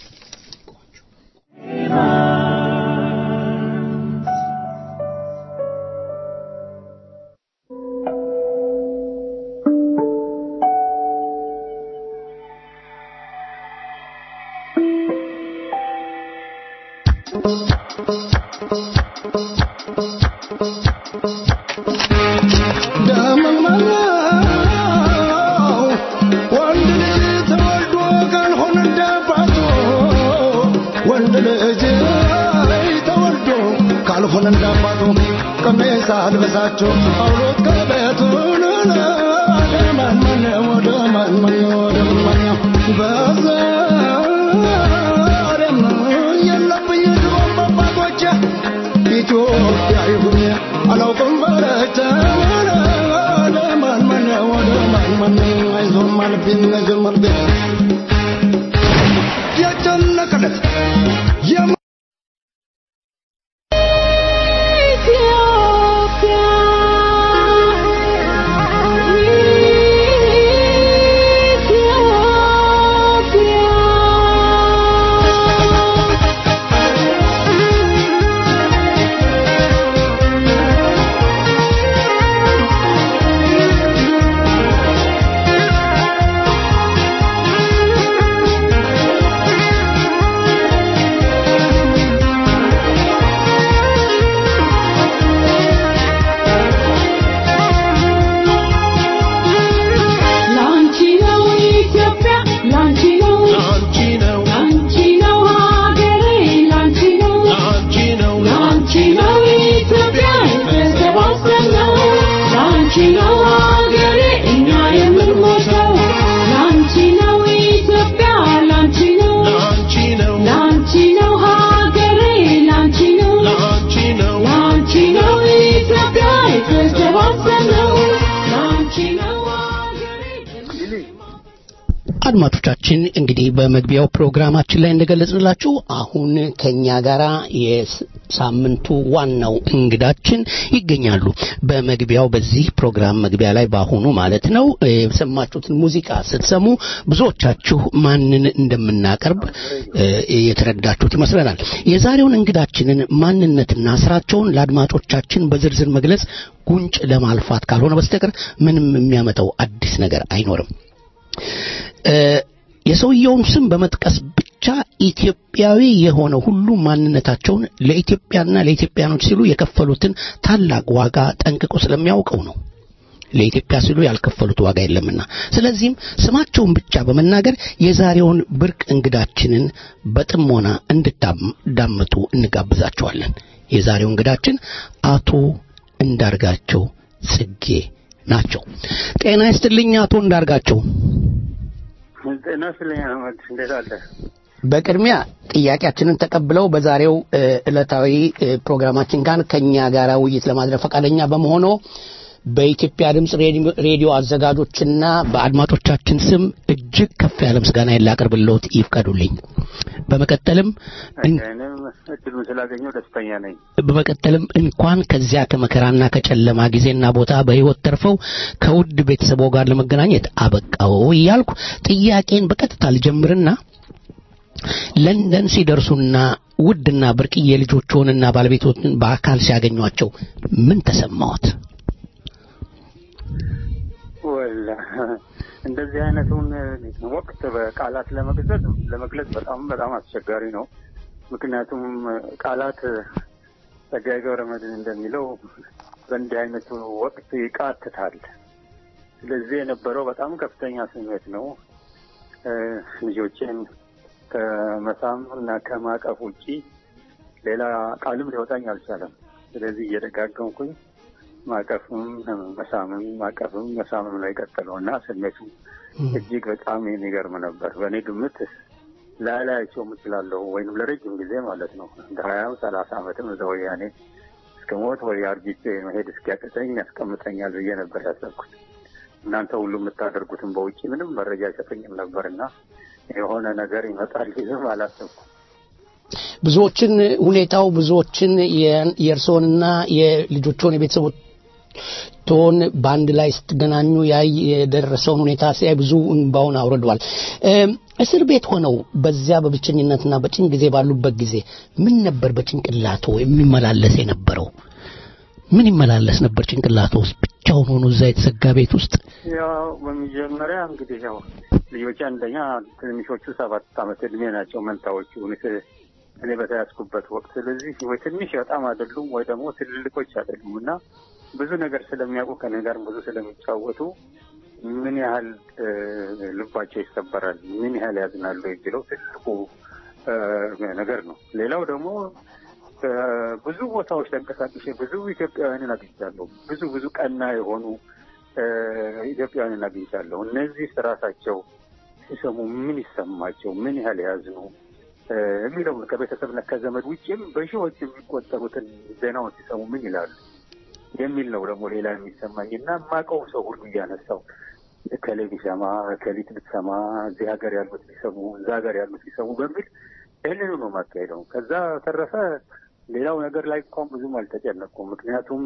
ካልሆነ እንዳባቱ ቀሜሳ አልበሳቸው አውሎት ከቤቱን ወደ ማን ወደ ማን ወደ ማን በዛሬም የለብኝ ድሮም በአባቶቼ ኢትዮጵያ ይሁን አላውቅም በረተ ወደ ማን ማን ወደ ማን ማን አይዞም አልብኝ ጀመርቤ የጨነቀለት አድማጮቻችን እንግዲህ በመግቢያው ፕሮግራማችን ላይ እንደገለጽንላችሁ አሁን ከኛ ጋራ የሳምንቱ ዋናው እንግዳችን ይገኛሉ። በመግቢያው በዚህ ፕሮግራም መግቢያ ላይ በአሁኑ ማለት ነው የሰማችሁትን ሙዚቃ ስትሰሙ ብዙዎቻችሁ ማንን እንደምናቀርብ የተረዳችሁት ይመስለናል። የዛሬውን እንግዳችንን ማንነትና ስራቸውን ለአድማጮቻችን በዝርዝር መግለጽ ጉንጭ ለማልፋት ካልሆነ በስተቀር ምንም የሚያመጣው አዲስ ነገር አይኖርም። የሰውየውን ስም በመጥቀስ ብቻ ኢትዮጵያዊ የሆነ ሁሉ ማንነታቸውን ለኢትዮጵያና ለኢትዮጵያኖች ሲሉ የከፈሉትን ታላቅ ዋጋ ጠንቅቆ ስለሚያውቀው ነው። ለኢትዮጵያ ሲሉ ያልከፈሉት ዋጋ የለምና። ስለዚህም ስማቸውን ብቻ በመናገር የዛሬውን ብርቅ እንግዳችንን በጥሞና እንድታዳምጡ እንጋብዛቸዋለን። የዛሬው እንግዳችን አቶ እንዳርጋቸው ጽጌ ናቸው። ጤና ይስጥልኝ አቶ እንዳርጋቸው። ጤና ይስጥልኝ አህመድ፣ እንዴት አለ? በቅድሚያ ጥያቄያችንን ተቀብለው በዛሬው ዕለታዊ ፕሮግራማችን ጋር ከኛ ጋር ውይይት ለማድረግ ፈቃደኛ በመሆኑ በኢትዮጵያ ድምፅ ሬዲዮ አዘጋጆችና በአድማጮቻችን ስም እጅግ ከፍ ያለ ምስጋና ላቀርብልዎት ይፍቀዱልኝ። በመቀጠልም እድሉን ስላገኘው ደስተኛ ነኝ። በመቀጠልም እንኳን ከዚያ ከመከራና ከጨለማ ጊዜና ቦታ በሕይወት ተርፈው ከውድ ቤተሰቦ ጋር ለመገናኘት አበቃው እያልኩ ጥያቄን በቀጥታ ልጀምርና ለንደን ሲደርሱና ውድና ብርቅዬ ልጆችዎንና ባለቤቶትን በአካል ሲያገኟቸው ምን ተሰማዎት? ወላ እንደዚህ አይነቱን ወቅት በቃላት ለመግለጽ ለመግለጽ በጣም በጣም አስቸጋሪ ነው። ምክንያቱም ቃላት ጸጋዬ ገብረመድህን እንደሚለው በእንዲህ አይነቱ ወቅት ይቃትታል። ስለዚህ የነበረው በጣም ከፍተኛ ስሜት ነው። ልጆቼን ከመሳም እና ከማቀፍ ውጪ ሌላ ቃልም ሊወጣኝ አልቻለም። ስለዚህ እየደጋገምኩኝ ማቀፍም መሳምም ማቀፍም መሳምም ላይ ቀጠለው እና ስሜቱ እጅግ በጣም የሚገርም ነበር። በእኔ ግምት ላላያቸው እችላለሁ ወይም ለረጅም ጊዜ ማለት ነው እንደ ሀያም ሰላሳ ዓመትም እዛ ወያኔ እስከ ሞት ወይ አርጅቼ መሄድ እስኪያቅተኝ ያስቀምጠኛል ብዬ ነበር ያሰብኩት። እናንተ ሁሉ የምታደርጉትን በውጭ ምንም መረጃ አይሰጠኝም ነበር እና የሆነ ነገር ይመጣል ይዝም አላሰብኩም። ብዙዎችን ሁኔታው ብዙዎችን የእርስዎንና የልጆችዎን የቤተሰቦች ቶን በአንድ ላይ ስትገናኙ ያይ የደረሰውን ሁኔታ ሲያይ ብዙ እንባውን አውርደዋል። እስር ቤት ሆነው በዚያ በብቸኝነትና በጭን ጊዜ ባሉበት ጊዜ ምን ነበር በጭንቅላቶ የሚመላለስ የነበረው? ምን ይመላለስ ነበር ጭንቅላቶ ውስጥ ብቻውን ሆኖ እዛ የተዘጋ ቤት ውስጥ? ያው በመጀመሪያ እንግዲህ ያው ልጆቼ አንደኛ ትንሾቹ ሰባት ዓመት እድሜ ናቸው መንታዎቹ እኔ በተያዝኩበት ወቅት። ስለዚህ ወይ ትንሽ በጣም አይደሉም ወይ ደግሞ ትልልቆች አይደሉም እና ብዙ ነገር ስለሚያውቁ ከኔ ጋር ብዙ ስለሚጫወቱ ምን ያህል ልባቸው ይሰበራል፣ ምን ያህል ያዝናሉ የሚለው ትልቁ ነገር ነው። ሌላው ደግሞ ብዙ ቦታዎች ተንቀሳቅሼ ብዙ ኢትዮጵያውያንን አግኝቻለሁ። ብዙ ብዙ ቀና የሆኑ ኢትዮጵያውያንን አግኝቻለሁ። እነዚህ ራሳቸው ሲሰሙ ምን ይሰማቸው፣ ምን ያህል ያዝኑ የሚለውን ከቤተሰብና ከዘመድ ውጭም በሺዎች የሚቆጠሩትን ዜናውን ሲሰሙ ምን ይላሉ የሚል ነው ደግሞ ሌላ የሚሰማኝ እና የማውቀው ሰው ሁሉ እያነሳው እከሌ ቢሰማ እከሊት ብትሰማ እዚህ ሀገር ያሉት ቢሰሙ እዛ ሀገር ያሉት ቢሰሙ በሚል ይህንኑ ነው የማካሄደው። ከዛ ተረፈ ሌላው ነገር ላይ እንኳን ብዙም አልተጨነቅኩም። ምክንያቱም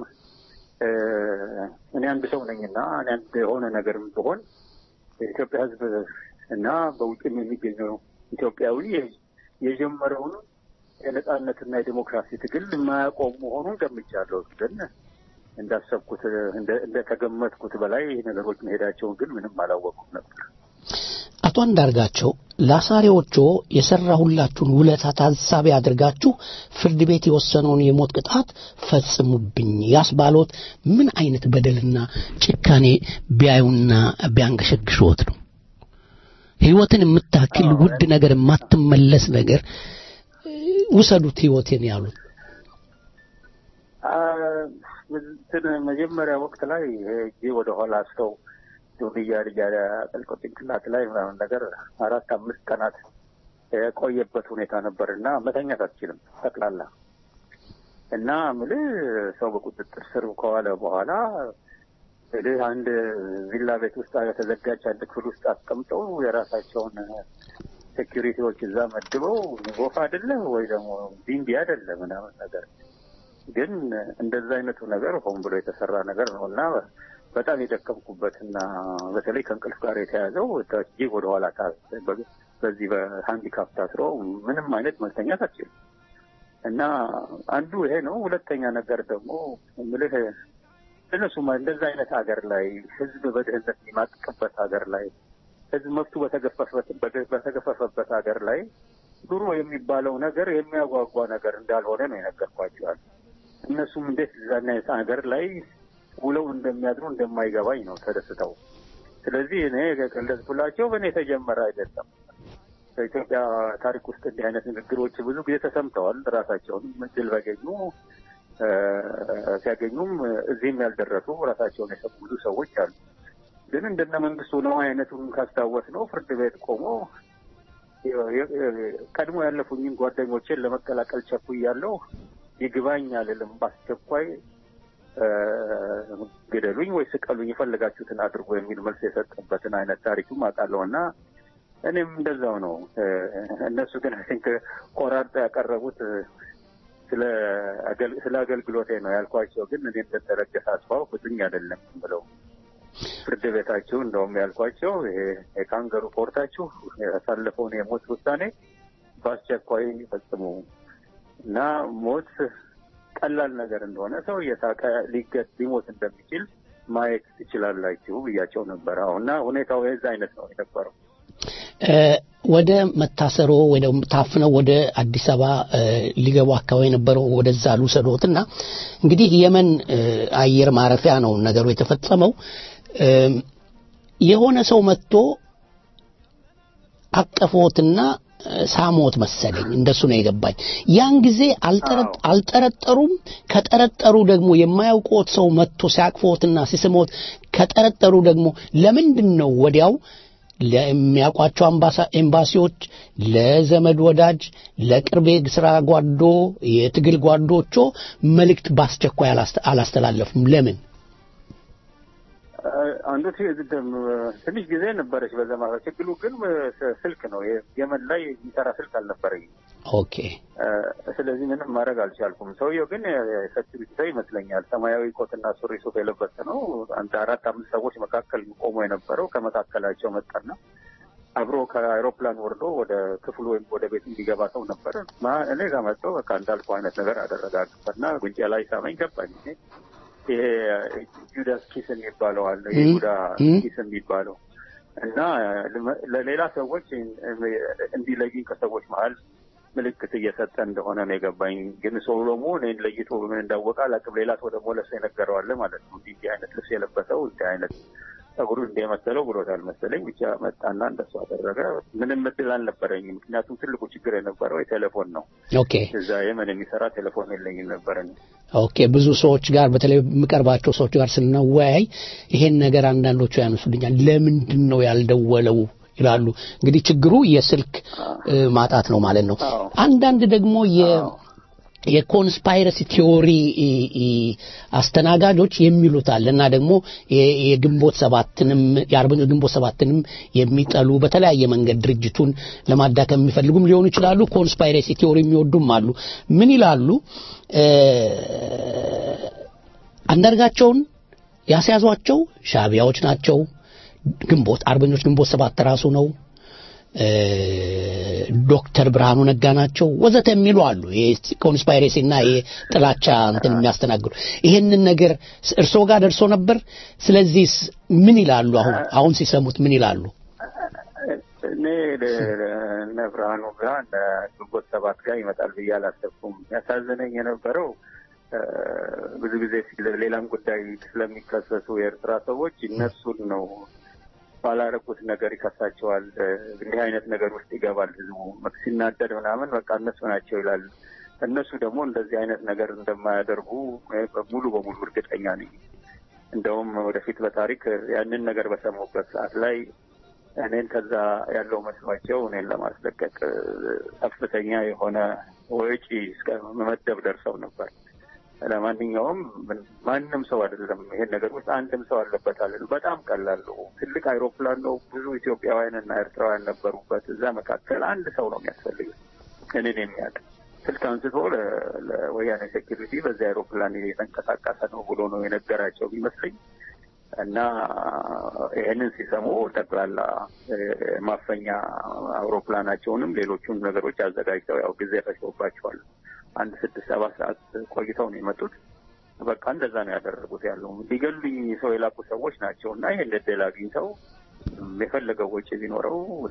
እኔ አንድ ሰው ነኝና እኔ አንድ የሆነ ነገር ብሆን የኢትዮጵያ ሕዝብ እና በውጭም የሚገኘው ኢትዮጵያዊ የጀመረውን የነጻነትና የዲሞክራሲ ትግል የማያቆም መሆኑን ገምቻለሁ። ግን እንዳሰብኩት እንደተገመትኩት በላይ ነገሮች መሄዳቸውን ግን ምንም አላወቅኩም ነበር። አቶ አንዳርጋቸው ለአሳሪዎቹ የሰራሁላችሁን ውለታ ታሳቢ አድርጋችሁ ፍርድ ቤት የወሰነውን የሞት ቅጣት ፈጽሙብኝ ያስባሎት ምን አይነት በደልና ጭካኔ ቢያዩና ቢያንገሸግሽዎት ነው? ህይወትን የምታክል ውድ ነገር የማትመለስ ነገር ውሰዱት ህይወቴን ያሉት መጀመሪያ ወቅት ላይ እጄ ወደኋላ አስተው ዱንያ ልጅ ጠልቆ ጭንቅላት ላይ ምናምን ነገር አራት አምስት ቀናት የቆየበት ሁኔታ ነበር እና መተኛት አትችልም ጠቅላላ እና ምልህ ሰው በቁጥጥር ስር ከዋለ በኋላ እንግዲህ አንድ ቪላ ቤት ውስጥ የተዘጋች አንድ ክፍል ውስጥ አስቀምጠው የራሳቸውን ሴኪሪቲዎች እዛ መድበው ወፍ አይደለ ወይ ደግሞ ቢምቢ አይደለ ምናምን ነገር ግን እንደዛ አይነቱ ነገር ሆን ብሎ የተሰራ ነገር ነው እና በጣም የደከምኩበትና በተለይ ከእንቅልፍ ጋር የተያዘው እጅግ ወደኋላ በዚህ በሃንዲካፕ ታስሮ ምንም አይነት መተኛት አትችልም እና አንዱ ይሄ ነው። ሁለተኛ ነገር ደግሞ ምልህ እነሱ እንደዛ አይነት ሀገር ላይ ህዝብ በድህነት የሚማቅቅበት ሀገር ላይ ህዝብ መብቱ በተገፈፈበት ሀገር ላይ ኑሮ የሚባለው ነገር የሚያጓጓ ነገር እንዳልሆነ ነው የነገርኳቸዋል። እነሱም እንዴት እዛና አይነት ሀገር ላይ ውለው እንደሚያድሩ እንደማይገባኝ ነው ተደስተው። ስለዚህ እኔ ገለጽኩላቸው። በእኔ የተጀመረ አይደለም። በኢትዮጵያ ታሪክ ውስጥ እንዲህ አይነት ንግግሮች ብዙ ጊዜ ተሰምተዋል። ራሳቸውንም እድል ባገኙ ሲያገኙም እዚህም ያልደረሱ ራሳቸውን የሰሙ ብዙ ሰዎች አሉ። ግን እንደነ መንግስቱ ነው አይነቱን ካስታወስ ነው ፍርድ ቤት ቆሞ ቀድሞ ያለፉኝን ጓደኞቼን ለመቀላቀል ቸኩያለሁ፣ ይግባኝ አልልም፣ በአስቸኳይ ግደሉኝ ወይ ስቀሉኝ፣ የፈለጋችሁትን አድርጎ የሚል መልስ የሰጠበትን አይነት ታሪክም አውቃለሁ እና እኔም እንደዛው ነው። እነሱ ግን አይ ቲንክ ቆራርጠው ያቀረቡት ስለ አገልግሎቴ ነው ያልኳቸው። ግን እኔ እንደተረገሰ አስፋው ፍቱኝ አይደለም ብለው ፍርድ ቤታችሁ እንደውም ያልኳቸው ይሄ የካንገሩ ኮርታችሁ ያሳለፈውን የሞት ውሳኔ በአስቸኳይ ፈጽሙ እና ሞት ቀላል ነገር እንደሆነ ሰው እየሳቀ ሊገት ሊሞት እንደሚችል ማየት ትችላላችሁ ብያቸው ነበር። አሁ እና ሁኔታው የዛ አይነት ነው የነበረው። ወደ መታሰሮ ወይ ደግሞ ታፍነው ወደ አዲስ አበባ ሊገቡ አካባቢ የነበረው ወደዛ ልውሰዶትና እንግዲህ የመን አየር ማረፊያ ነው ነገሩ የተፈጸመው። የሆነ ሰው መጥቶ አቀፎትና ሳሞት መሰለኝ እንደሱ ነው የገባኝ። ያን ጊዜ አልጠረጠሩም። ከጠረጠሩ ደግሞ የማያውቁት ሰው መጥቶ ሲያቅፎትና ሲስሞት ከጠረጠሩ ደግሞ ለምንድን ነው ወዲያው ለሚያውቋቸው ኤምባሲዎች፣ ለዘመድ ወዳጅ፣ ለቅርቤ ስራ ጓዶ፣ የትግል ጓዶቾ መልእክት በአስቸኳይ አላስተላለፉም? ለምን? አንዱ ትንሽ ጊዜ ነበረች በዛ ማለት ችግሩ ግን ስልክ ነው። የመን ላይ የሚሰራ ስልክ አልነበረኝም። ኦኬ። ስለዚህ ምንም ማድረግ አልቻልኩም። ሰውየው ግን የሴኪሪቲ ሰው ይመስለኛል። ሰማያዊ ኮትና ሱሪ ሱፍ የለበሰ ነው። አንድ አራት አምስት ሰዎች መካከል ቆሞ የነበረው ከመካከላቸው መጣና አብሮ ከአይሮፕላን ወርዶ ወደ ክፍሉ ወይም ወደ ቤት እንዲገባ ሰው ነበር። እኔ ጋር መጥቶ በቃ እንዳልኩ አይነት ነገር አደረጋግበትና ጉንጬ ላይ ሳመኝ ገባኝ። ይሄ ጁዳስ ኪስ የሚባለው አለ የይሁዳ ኪስ የሚባለው እና ለሌላ ሰዎች እንዲለዩኝ ከሰዎች መሀል ምልክት እየሰጠ እንደሆነ ነው የገባኝ። ግን ሰው ደግሞ እኔን ለይቶ ምን እንዳወቀ አላውቅም። ሌላ ሰው ደግሞ ለሱ የነገረዋለ ማለት ነው። እንዲህ እንዲህ አይነት ልብስ የለበሰው እንዲህ አይነት ጸጉሩ እንደ መሰለው ብሎታል መሰለኝ። ብቻ መጣና እንደሱ አደረገ። ምንም እድል አልነበረኝም። ምክንያቱም ትልቁ ችግር የነበረው የቴሌፎን ነው። ኦኬ እዛ የመን የሚሰራ ቴሌፎን የለኝም ነበረኝ። ኦኬ ብዙ ሰዎች ጋር በተለይ የምቀርባቸው ሰዎች ጋር ስናወያይ ይሄን ነገር አንዳንዶቹ ያነሱልኛል። ለምንድን ነው ያልደወለው ይላሉ። እንግዲህ ችግሩ የስልክ ማጣት ነው ማለት ነው። አንዳንድ ደግሞ የ የኮንስፓይረሲ ቲዮሪ አስተናጋጆች የሚሉት አለ እና ደግሞ የግንቦት ሰባትንም የአርበኞች ግንቦት ሰባትንም የሚጠሉ በተለያየ መንገድ ድርጅቱን ለማዳከም የሚፈልጉም ሊሆኑ ይችላሉ። ኮንስፓይረሲ ቲዮሪ የሚወዱም አሉ። ምን ይላሉ? አንዳርጋቸውን ያስያዟቸው ሻቢያዎች ናቸው። ግንቦት አርበኞች ግንቦት ሰባት ራሱ ነው። ዶክተር ብርሃኑ ነጋ ናቸው ወዘተ የሚሉ አሉ። ኮንስፓይሬሲ እና የጥላቻ እንትን የሚያስተናግዱ ይሄንን ነገር እርስዎ ጋር ደርሶ ነበር። ስለዚህ ምን ይላሉ? አሁን አሁን ሲሰሙት ምን ይላሉ? እኔ እነ ብርሃኑ ጋር እነ ግንቦት ሰባት ጋር ይመጣል ብዬ አላሰብኩም። ያሳዘነኝ የነበረው ብዙ ጊዜ ሌላም ጉዳይ ስለሚከሰሱ የኤርትራ ሰዎች እነሱን ነው ባላረጉት ነገር ይከሳቸዋል። እንዲህ አይነት ነገር ውስጥ ይገባል ህዝቡ ሲናደድ ምናምን በቃ እነሱ ናቸው ይላል። እነሱ ደግሞ እንደዚህ አይነት ነገር እንደማያደርጉ ሙሉ በሙሉ እርግጠኛ ነኝ። እንደውም ወደፊት በታሪክ ያንን ነገር በሰሙበት ሰዓት ላይ እኔን ከዛ ያለው መስሏቸው እኔን ለማስለቀቅ ከፍተኛ የሆነ ወጪ እስከ መመደብ ደርሰው ነበር ለማንኛውም ምን- ማንም ሰው አይደለም ይሄን ነገር ውስጥ አንድም ሰው አለበት አለ በጣም ቀላል ነው። ትልቅ አይሮፕላን ነው። ብዙ ኢትዮጵያውያን እና ኤርትራውያን ነበሩበት። እዛ መካከል አንድ ሰው ነው የሚያስፈልግ እኔን የሚያውቅ ስልክ አንስቶ ለ- ለወያኔ ሴኪሪቲ በዚህ አይሮፕላን የተንቀሳቀሰ ነው ብሎ ነው የነገራቸው ቢመስለኝ እና ይህንን ሲሰሙ ጠቅላላ እ፣ ማፈኛ አውሮፕላናቸውንም ሌሎቹን ነገሮች አዘጋጅተው ያው ጊዜ ፈጅቶባቸዋል። አንድ ስድስት ሰባት ሰዓት ቆይተው ነው የመጡት። በቃ እንደዛ ነው ያደረጉት። ያለው ሊገሉኝ ሰው የላኩ ሰዎች ናቸው እና ይህን እድል አግኝተው ም፣ የፈለገው ወጪ ቢኖረው ወደ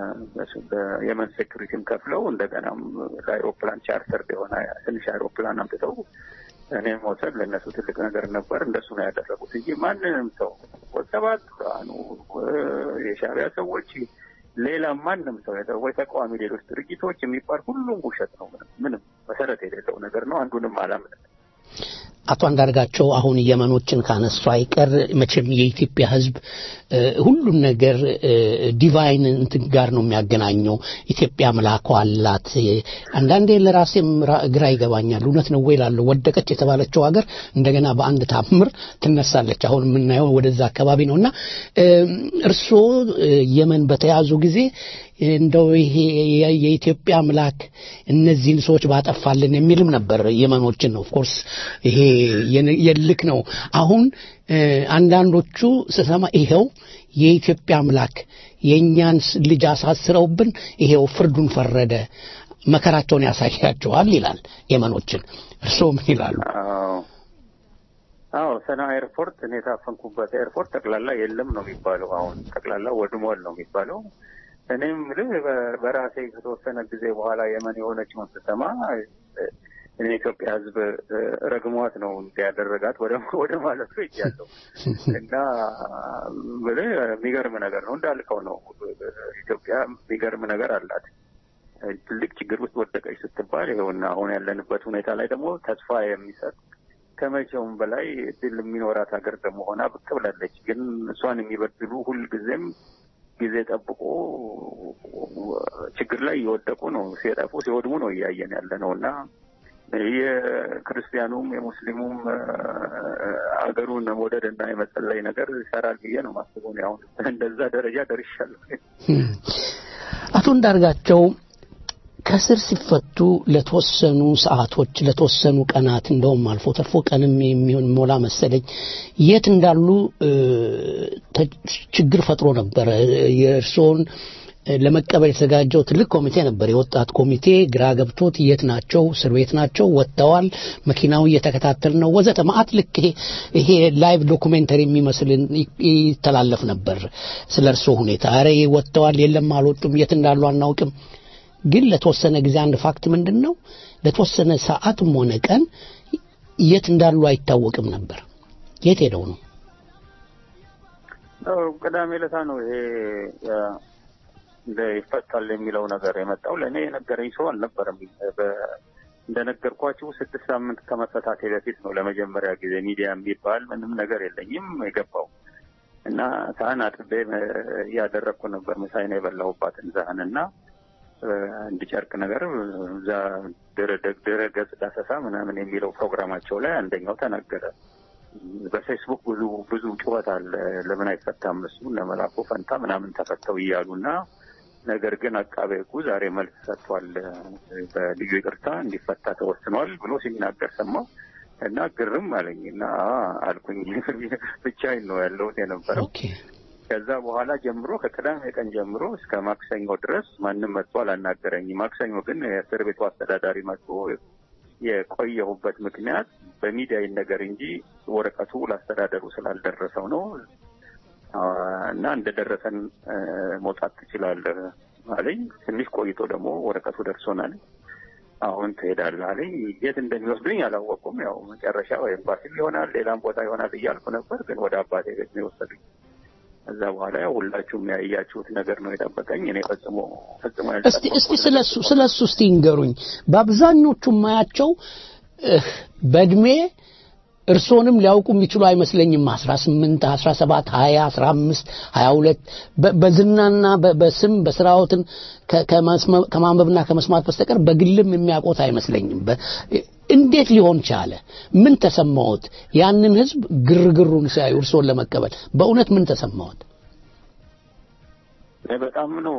የመን ሴኩሪቲም ከፍለው እንደገናም ለአይሮፕላን ቻርተር የሆነ ትንሽ አይሮፕላን አምጥተው እኔም መውሰድ ለእነሱ ትልቅ ነገር ነበር። እንደሱ ነው ያደረጉት እንጂ ማንንም ሰው ወሰባት ብርሃኑ እ፣ የሻዕቢያ ሰዎች ሌላ ማንም ሰው የተ- ወይ ተቃዋሚ ሌሎች ድርጅቶች የሚባል ሁሉም ውሸት ነው። ምንም ምንም መሰረት የሌለው ነገር ነው። አንዱንም አላምንም። አቶ አንዳርጋቸው አሁን የመኖችን ካነሱ አይቀር መቼም የኢትዮጵያ ሕዝብ እ፣ ሁሉን ነገር እ፣ ዲቫይን እንትን ጋር ነው የሚያገናኘው። ኢትዮጵያ ምላኳ አላት። አንዳንዴ ለራሴም ራ- ግራ ይገባኛል። እውነት ነው ወይ እላለሁ። ወደቀች የተባለችው ሀገር እንደገና በአንድ ታምር ትነሳለች። አሁን የምናየው ወደዛ አካባቢ ነው እና እ፣ እርስዎ እ፣ የመን በተያዙ ጊዜ እንደው ይሄ የ- የኢትዮጵያ አምላክ እነዚህን ሰዎች ባጠፋልን የሚልም ነበር የመኖችን ነው ኦፍኮርስ ይሄ የን- የልክ ነው አሁን እ፣ አንዳንዶቹ ስሰማ ይሄው የኢትዮጵያ አምላክ የእኛን ስ- ልጅ አሳስረውብን ይሄው ፍርዱን ፈረደ መከራቸውን ያሳያቸዋል ይላል የመኖችን እርስዎ ምን ይላሉ አዎ አዎ ሰና ኤርፖርት እኔ የታፈንኩበት ኤርፖርት ጠቅላላ የለም ነው የሚባለው። አሁን ጠቅላላ ወድሟል ነው የሚባለው። እኔም ልህ በራሴ ከተወሰነ ጊዜ በኋላ የመን የሆነችውን ስሰማ እ፣ እኔ የኢትዮጵያ ሕዝብ እ፣ ረግሟት ነው እንዲያደረጋት ወደ ወደ ማለቱ ይጃለሁ እና ብልህ የሚገርም ነገር ነው እንዳልከው ነው። ኢትዮጵያ የሚገርም ነገር አላት። ትልቅ ችግር ውስጥ ወደቀች ስትባል ይኸውና አሁን ያለንበት ሁኔታ ላይ ደግሞ ተስፋ የሚሰጥ ከመቼውም በላይ እድል የሚኖራት ሀገር ደግሞ ሆና ብቅ ብላለች። ግን እሷን የሚበድሉ ሁልጊዜም ጊዜ ጠብቆ ችግር ላይ እየወደቁ ነው፣ ሲጠፉ ሲወድሙ ነው እያየን ያለ ነው እና የክርስቲያኑም የሙስሊሙም አገሩን መውደድ እና የመጸለይ ነገር ይሰራል ብዬ ነው ማስበው። እኔ አሁን እንደዛ ደረጃ ደርሻለሁ። አቶ እንዳርጋቸው ከስር ሲፈቱ ለተወሰኑ ሰዓቶች ለተወሰኑ ቀናት እንደውም አልፎ ተርፎ ቀንም የሚሆን ሞላ መሰለኝ የት እንዳሉ እ፣ ተ- ችግር ፈጥሮ ነበረ። የእርስዎን እ፣ ለመቀበል የተዘጋጀው ትልቅ ኮሚቴ ነበር፣ የወጣት ኮሚቴ ግራ ገብቶት የት ናቸው? እስር ቤት ናቸው? ወጥተዋል? መኪናው እየተከታተል ነው ወዘተ ማአት ልክ ይሄ ይሄ ላይቭ ዶኩሜንተሪ የሚመስል ይ- ይተላለፍ ነበር ስለ እርስዎ ሁኔታ። ኧረ ወጥተዋል፣ የለም አልወጡም፣ የት እንዳሉ አናውቅም። ግን ለተወሰነ ጊዜ አንድ ፋክት ምንድን ነው ለተወሰነ ሰዓትም ሆነ ቀን የት እንዳሉ አይታወቅም ነበር። የት ሄደው ነው? አዎ፣ ቅዳሜ ዕለታ ነው ይሄ ያ፣ እንደ ይፈታል የሚለው ነገር የመጣው። ለእኔ የነገረኝ ሰው አልነበረም። በ- እንደነገርኳችሁ ስድስት ሳምንት ከመፈታቴ በፊት ነው ለመጀመሪያ ጊዜ ሚዲያ የሚባል ምንም ነገር የለኝም የገባው እና ሳህን አጥቤ እ፣ እያደረግኩ ነበር ምሳዬን የበላሁባትን ሳህን እና እ፣ አንድ ጨርቅ ነገር እዛ ድረ- ድረ ገጽ ዳሰሳ ምናምን የሚለው ፕሮግራማቸው ላይ አንደኛው ተናገረ። በፌስቡክ ብዙ ብዙ ጩኸት አለ። ለምን አይፈታም እሱ እነ መላኩ ፈንታ ምናምን ተፈተው እያሉ እና ነገር ግን አቃቤ ሕጉ ዛሬ መልስ ሰጥቷል። በልዩ ይቅርታ እንዲፈታ ተወስኗል ብሎ ሲናገር ሰማሁ እና ግርም አለኝ እና አ አልኩኝ ብቻዬን ነው ያለሁት የነበረው። ከዛ በኋላ ጀምሮ ከቅዳሜ ቀን ጀምሮ እስከ ማክሰኞ ድረስ ማንም መጥቶ አላናገረኝም። ማክሰኞ ግን የእስር ቤቱ አስተዳዳሪ መጥቶ የቆየሁበት ምክንያት በሚዲያ ይነገር እንጂ ወረቀቱ ለአስተዳደሩ ስላልደረሰው ነው አ፣ እና እንደደረሰን እ፣ መውጣት ትችላለህ አለኝ። ትንሽ ቆይቶ ደግሞ ወረቀቱ ደርሶናል፣ አሁን ትሄዳለህ አለኝ። የት እንደሚወስዱኝ አላወቁም። ያው መጨረሻ ወይ ኤምባሲም ይሆናል ሌላም ቦታ ይሆናል እያልኩ ነበር፣ ግን ወደ አባቴ ቤት ነው የወሰዱኝ። ከዛ በኋላ ያው ሁላችሁም ያያችሁት ነገር ነው የጠበቀኝ። እኔ ፈጽሞ ፈጽሞ እስቲ እስቲ ስለሱ ስለሱ እስቲ ይንገሩኝ። በአብዛኞቹ ማያቸው እህ፣ በእድሜ እርሶንም ሊያውቁ የሚችሉ አይመስለኝም። 18፣ 17፣ 20፣ 15፣ 22 በ- በዝናና በ- በስም በስራዎትን ከ- ከመስመ- ከማንበብና ከመስማት በስተቀር በግልም የሚያውቁት አይመስለኝም። በ- እንዴት ሊሆን ቻለ? ምን ተሰማዎት? ያንን ህዝብ ግርግሩን ሲያዩ እርሶን ለመቀበል በእውነት ምን ተሰማዎት? እኔ በጣም ነው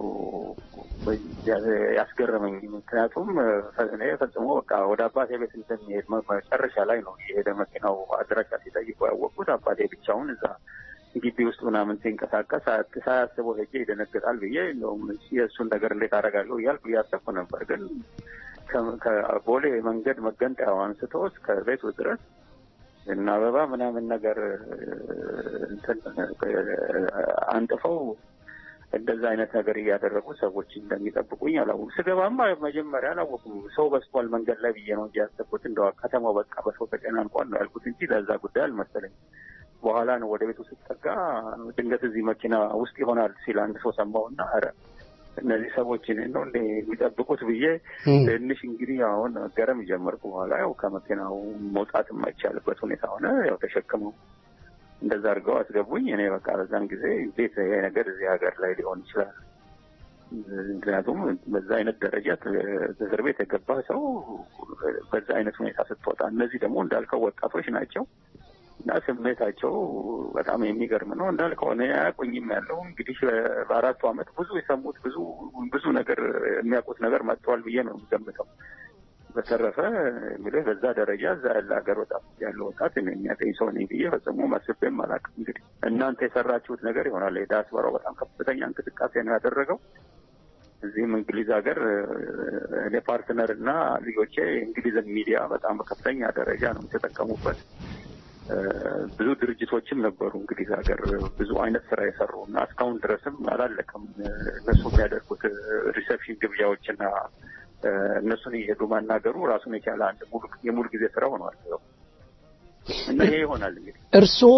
ያስገረመኝ። ምክንያቱም እኔ ፈጽሞ በቃ ወደ አባቴ ቤት እንደሚሄድ መ- መጨረሻ ላይ ነው የሄደ መኪናው አድራሻ ሲጠይቁ ያወቅኩት አባቴ ብቻውን እዛ ግቢ ውስጥ ምናምን ሲንቀሳቀስ ሳያ- ሳያስበው ሄጄ ይደነግጣል ብዬ እንደውም የእሱን ነገር እንዴት አደርጋለሁ እያልኩ እያሰብኩ ነበር። ግን ከ- ከቦሌ መንገድ መገንጠያው አንስቶ እስከ ቤቱ ድረስ እና አበባ ምናምን ነገር እንትን አንጥፈው እንደዛ አይነት ነገር እያደረጉ ሰዎች እንደሚጠብቁኝ አላወኩም። ስገባማ መጀመሪያ አላወኩም። ሰው በስቷል መንገድ ላይ ብዬ ነው እንጂ ያሰብኩት እንደው ከተማው በቃ በሰው ተጨናንቋል ነው ያልኩት እንጂ ለዛ ጉዳይ አልመሰለኝ። በኋላ ነው ወደ ቤቱ ስጠጋ ድንገት እዚህ መኪና ውስጥ ይሆናል ሲል አንድ ሰው ሰማሁና ኧረ እነዚህ ሰዎች እኔን ነው እንደ የሚጠብቁት ብዬ ትንሽ እንግዲህ አሁን ገረም ጀመርኩ። በኋላ ያው ከመኪናው መውጣት የማይቻልበት ሁኔታ ሆነ። ያው ተሸክመው እንደዛ አድርገው አስገቡኝ። እኔ በቃ በዛን ጊዜ እንዴት ይሄ ነገር እዚህ ሀገር ላይ ሊሆን ይችላል? ምክንያቱም በዛ አይነት ደረጃ እስር ቤት የገባ ሰው በዛ አይነት ሁኔታ ስትወጣ፣ እነዚህ ደግሞ እንዳልከው ወጣቶች ናቸው እና ስሜታቸው በጣም የሚገርም ነው። እንዳልከው እኔ አያውቁኝም ያለው እንግዲህ በአራቱ ዓመት ብዙ የሰሙት ብዙ ብዙ ነገር የሚያውቁት ነገር መጥተዋል ብዬ ነው የምገምተው። በተረፈ እንግዲህ በዛ ደረጃ እዛ ያለ ሀገር ወጣት ያለ ወጣት እኔ የሚያገኝ ሰው ነኝ ብዬ ፈጽሞ ማስቤም አላውቅም። እንግዲህ እናንተ የሰራችሁት ነገር ይሆናል። የዳያስፖራው በጣም ከፍተኛ እንቅስቃሴ ነው ያደረገው። እዚህም እንግሊዝ ሀገር እኔ ፓርትነር እና ልጆቼ እንግሊዝን ሚዲያ በጣም በከፍተኛ ደረጃ ነው የተጠቀሙበት። ብዙ ድርጅቶችም ነበሩ እንግሊዝ ሀገር ብዙ አይነት ስራ የሰሩ እና እስካሁን ድረስም አላለቀም። እነሱ የሚያደርጉት ሪሰፕሽን ግብዣዎችና እነሱን እየሄዱ ማናገሩ ራሱን የቻለ አንድ ሙሉ የሙሉ ጊዜ ስራ ሆኗል እና ይሄ ይሆናል እንግዲህ እርስዎ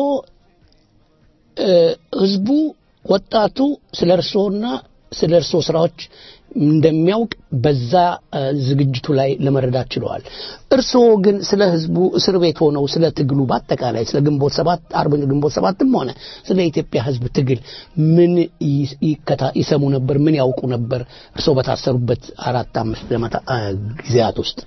ህዝቡ ወጣቱ ስለ እርስዎና ስለ እርስዎ ስራዎች እንደሚያውቅ በዛ ዝግጅቱ ላይ ለመረዳት ችለዋል። እርስዎ ግን ስለ ህዝቡ እስር ቤት ሆነው ስለ ትግሉ በአጠቃላይ ስለ ግንቦት ሰባት አርበኞች ግንቦት ሰባትም ሆነ ስለ ኢትዮጵያ ህዝብ ትግል ምን ይከታ ይሰሙ ነበር? ምን ያውቁ ነበር? እርስዎ በታሰሩበት አራት አምስት ጊዜያት ውስጥ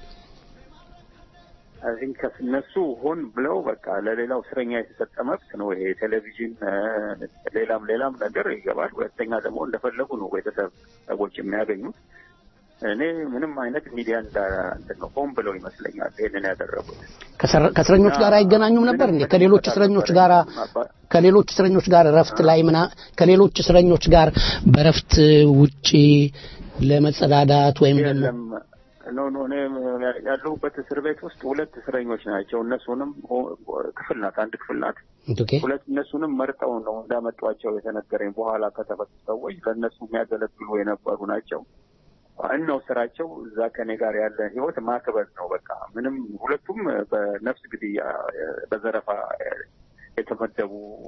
አይ እነሱ ሆን ብለው በቃ ለሌላው እስረኛ የተሰጠ መብት ነው ይሄ ቴሌቪዥን፣ ሌላም ሌላም ነገር ይገባል። ሁለተኛ ደግሞ እንደፈለጉ ነው ቤተሰብ ሰዎች የሚያገኙት። እኔ ምንም አይነት ሚዲያ እንትን ነው ሆን ብለው ይመስለኛል ይሄንን ያደረጉት። ከእስረኞች ጋር አይገናኙም ነበር እንዴ? ከሌሎች እስረኞች ጋር ከሌሎች እስረኞች ጋር እረፍት ላይ ምና ከሌሎች እስረኞች ጋር በእረፍት ውጪ ለመጸዳዳት ወይም ደግሞ ኖ ኖ እኔ ያለሁበት እስር ቤት ውስጥ ሁለት እስረኞች ናቸው። እነሱንም ክፍል ናት፣ አንድ ክፍል ናት። ሁለት እነሱንም መርጠው ነው እንዳመጧቸው የተነገረኝ። በኋላ ከተፈቱ ሰዎች ለእነሱ የሚያገለግሉ የነበሩ ናቸው። ዋናው ስራቸው እዛ ከኔ ጋር ያለ ህይወት ማክበር ነው። በቃ ምንም ሁለቱም በነፍስ ግድያ በዘረፋ የተመደቡ